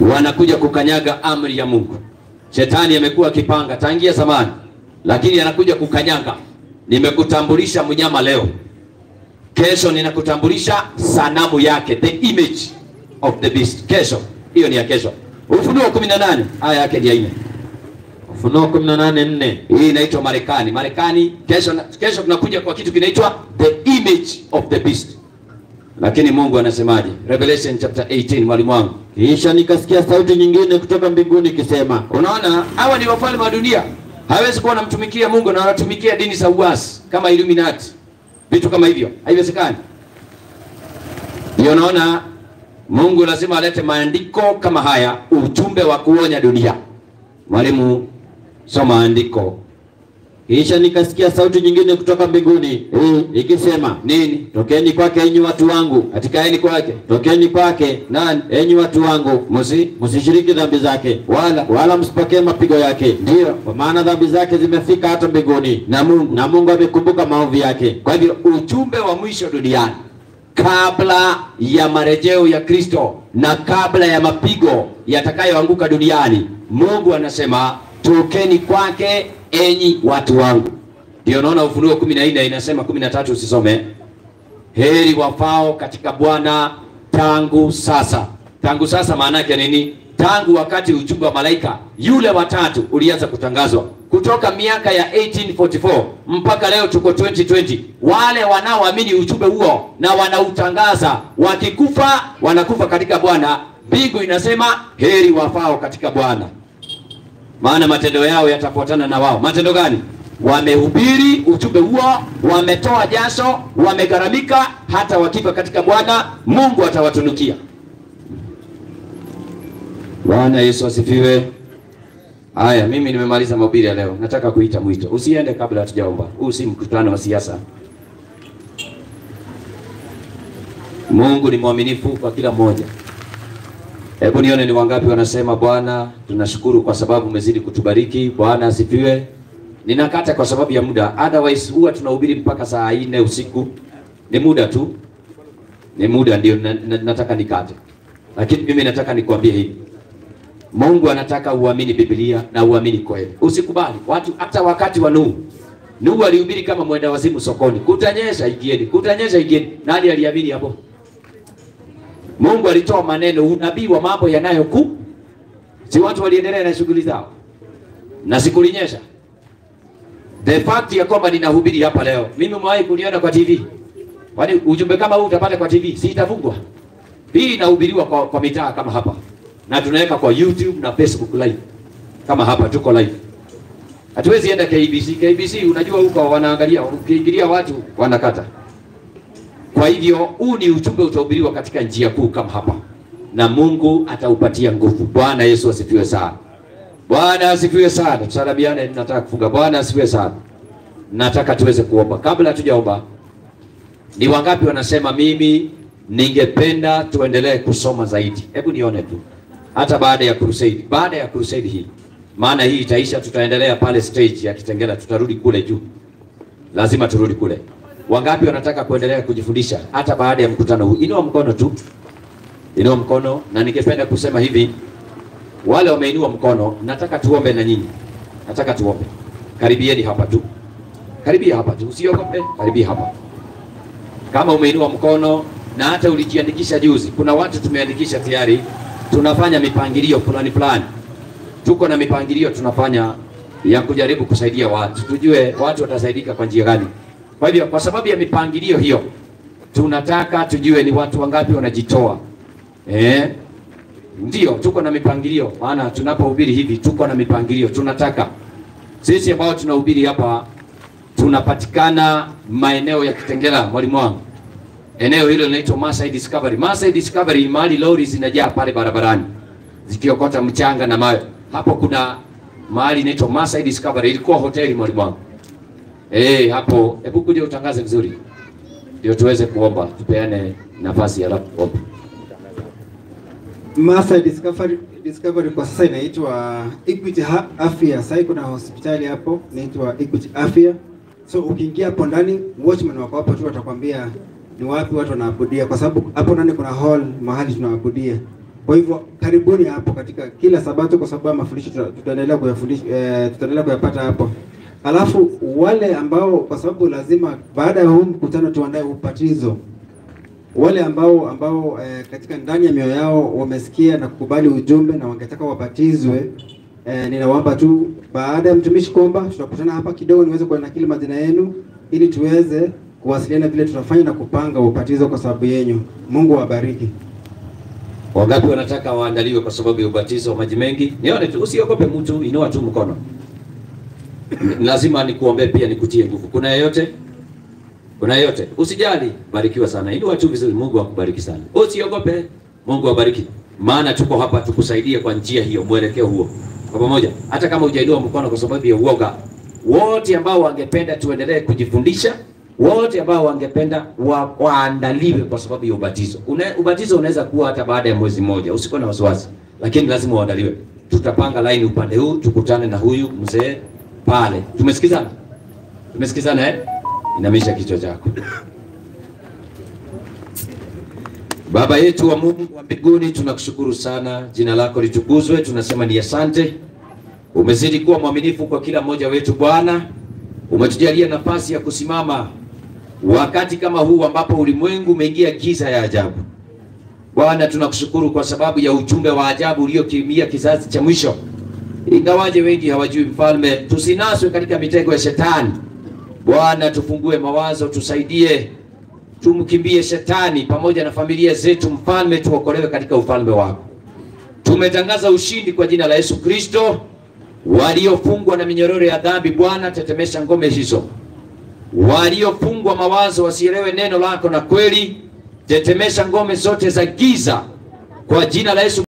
wanakuja kukanyaga amri ya Mungu. Shetani amekuwa akipanga tangia zamani, lakini anakuja kukanyaga. Nimekutambulisha mnyama leo, kesho ninakutambulisha sanamu yake, the image of the beast. Kesho hiyo ni ya kesho. Ufunuo 18 aya yake ni ya 4. Ufunuo 18:4. Hii inaitwa Marekani. Marekani kesho, kesho tunakuja kwa kitu kinaitwa the image of the beast. Lakini Mungu anasemaje? Revelation chapter 18, mwalimu wangu. Kisha nikasikia sauti nyingine kutoka mbinguni ikisema, Unaona, hawa ni wafalme wa dunia, hawezi kuwa wanamtumikia Mungu na wanatumikia dini za uasi kama Illuminati, vitu kama hivyo, haiwezekani. Ndio unaona Mungu lazima alete maandiko kama haya, ujumbe wa kuonya dunia. Mwalimu, soma andiko kisha nikasikia sauti nyingine kutoka mbinguni ikisema, nini? tokeni kwake enyi watu wangu, Atikaeni kwake tokeni kwake nani? enyi watu wangu, Musi msishiriki dhambi zake, wala wala msipokee mapigo yake, ndio kwa maana dhambi zake zimefika hata mbinguni, na Mungu na Mungu amekumbuka maovu yake. Kwa hivyo ujumbe wa mwisho duniani kabla ya marejeo ya Kristo na kabla ya mapigo yatakayoanguka duniani, Mungu anasema tokeni kwake enyi watu wangu. Ndio naona Ufunuo kumi na nne inasema kumi na tatu usisome, heri wafao katika Bwana tangu sasa. Tangu sasa maana yake nini? Tangu wakati ujumbe wa malaika yule watatu ulianza kutangazwa kutoka miaka ya 1844 mpaka leo tuko 2020. Wale wanaoamini ujumbe huo na wanautangaza, wakikufa wanakufa katika Bwana. Mbingu inasema heri wafao katika Bwana, maana matendo yao yatafuatana na wao. Matendo gani? Wamehubiri ujumbe huo, wametoa jasho, wamegharamika. Hata wakifa katika Bwana, Mungu atawatunukia. Bwana Yesu asifiwe. Haya, mimi nimemaliza mahubiri ya leo. Nataka kuita mwito. Usiende kabla hatujaomba. Huu si mkutano wa siasa. Mungu ni mwaminifu kwa kila mmoja. Hebu nione ni wangapi wanasema Bwana, tunashukuru kwa sababu umezidi kutubariki. Bwana asifiwe. Ninakata kwa sababu ya muda. Otherwise huwa tunahubiri mpaka saa nne usiku. Ni muda tu. Ni muda ndio na, na, nataka nikate. Lakini mimi nataka nikwambie hivi. Mungu anataka uamini Biblia na uamini kweli. Usikubali watu, hata wakati wa Nuhu, Nuhu alihubiri kama mwenda wazimu sokoni, kutanyesha ikieni, kutanyesha ikieni. Nani aliamini hapo? Mungu alitoa maneno, unabii wa mambo yanayoku, si watu waliendelea na shughuli zao, na sikulinyesha. The fact ya kwamba ninahubiri hapa leo, mimi mwahi kuniona kwa TV, kwani ujumbe kama huu utapata kwa TV? Si itafungwa hii inahubiriwa kwa, kwa mitaa kama hapa na tunaweka kwa YouTube na Facebook live kama hapa tuko live. Hatuwezi enda KBC. KBC unajua huko wanaangalia, ukiingilia watu wanakata. Kwa hivyo huu ni ujumbe utahubiriwa katika njia kuu kama hapa, na Mungu ataupatia nguvu. Bwana Yesu asifiwe sana. Bwana asifiwe sana. Tusalamiane, nataka kufunga. Bwana asifiwe sana. Nataka tuweze kuomba. Kabla hatujaomba, ni wangapi wanasema mimi ningependa tuendelee kusoma zaidi? Hebu nione tu, hata baada ya crusade, baada ya crusade hii, maana hii itaisha, tutaendelea pale stage ya Kitengela, tutarudi kule juu, lazima turudi kule. Wangapi wanataka kuendelea kujifundisha hata baada ya mkutano huu? Inua mkono tu, inua mkono. Na ningependa kusema hivi, wale wameinua mkono, nataka tuombe na nyinyi, nataka tuombe. Karibieni hapa tu, karibia hapa tu, usiogope, karibia hapa kama umeinua mkono na hata ulijiandikisha juzi, kuna watu tumeandikisha tayari. Tunafanya mipangilio fulani fulani, tuko na mipangilio tunafanya ya kujaribu kusaidia watu, tujue watu watasaidika kwa njia gani. Kwa hivyo, kwa sababu ya mipangilio hiyo, tunataka tujue ni watu wangapi wanajitoa. Eh, ndio tuko na mipangilio, maana tunapohubiri hivi tuko na mipangilio. Tunataka sisi ambao tunahubiri hapa tunapatikana maeneo ya Kitengela, mwalimu wangu. Eneo hilo linaitwa Masai Discovery. Masai Discovery ni mahali lori zinajaa pale barabarani zikiokota mchanga na mawe. Hapo kuna mahali inaitwa Masai Discovery, ilikuwa hoteli mwalimu wangu. Eh, hapo hebu kuja utangaze vizuri, ndio tuweze kuomba, tupeane nafasi ya alafu kuomba. Masai Discovery, Discovery kwa sasa inaitwa Equity Ha- Afya. Sasa kuna hospitali hapo inaitwa Equity Afya. So ukiingia hapo ndani, watchman wako hapo tu watakwambia ni wapi watu wanaabudia, kwa sababu hapo ndani kuna hall mahali tunaabudia. Kwa hivyo karibuni hapo katika kila Sabato, kwa sababu mafundisho tuta- tutaendelea kuyafundisha eh, tutaendelea kuyapata hapo. Alafu wale ambao kwa sababu lazima baada ya huu mkutano tuandae ubatizo wale ambao ambao eh, katika ndani ya mioyo yao wamesikia na kukubali ujumbe na wangetaka wabatizwe eh, ninawaomba tu baada ya mtumishi kuomba, tutakutana hapa kidogo niweze kuanakili majina yenu ili tuweze kuwasiliana vile tutafanya na kupanga ubatizo kwa sababu yenyu. Mungu awabariki. Wangapi wanataka waandaliwe kwa sababu ya ubatizo wa maji mengi? Nione tu, usiogope mtu, inua tu mkono. N- Lazima nikuombee pia nikutie nguvu. Kuna yeyote? Kuna yeyote? Usijali, barikiwa sana. Inua tu vizuri, Mungu akubariki sana. Usiogope, Mungu awabariki. Maana tuko hapa tukusaidie kwa njia hiyo, mwelekeo huo. Kwa pamoja, hata kama hujainua mkono kwa sababu ya uoga, wote ambao wangependa tuendelee kujifundisha, wote ambao wangependa wa, waandaliwe kwa sababu ya ubatizo. Une, ubatizo unaweza kuwa hata baada ya mwezi mmoja, usikuwa na wasiwasi, lakini lazima uandaliwe. Tutapanga line upande huu, tukutane na huyu mzee pale. Tumesikizana? Tumesikizana eh? Inamisha kichwa chako. Baba yetu wa Mungu wa mbinguni, tunakushukuru sana, jina lako litukuzwe. Tunasema ni asante, umezidi kuwa mwaminifu kwa kila mmoja wetu Bwana. Umetujalia nafasi ya kusimama wakati kama huu ambapo ulimwengu umeingia giza ya ajabu. Bwana, tunakushukuru kwa sababu ya ujumbe wa ajabu uliokimia kizazi cha mwisho. Ingawaje wengi hawajui mfalme, tusinaswe katika mitego ya shetani. Bwana, tufungue mawazo, tusaidie, tumkimbie shetani pamoja na familia zetu. Mfalme, tuokolewe katika ufalme wako. Tumetangaza ushindi kwa jina la Yesu Kristo. Waliofungwa na minyororo ya dhambi, Bwana, tetemesha ngome hizo. Waliofungwa mawazo wasielewe neno lako na kweli, tetemesha ngome zote za giza kwa jina la Yesu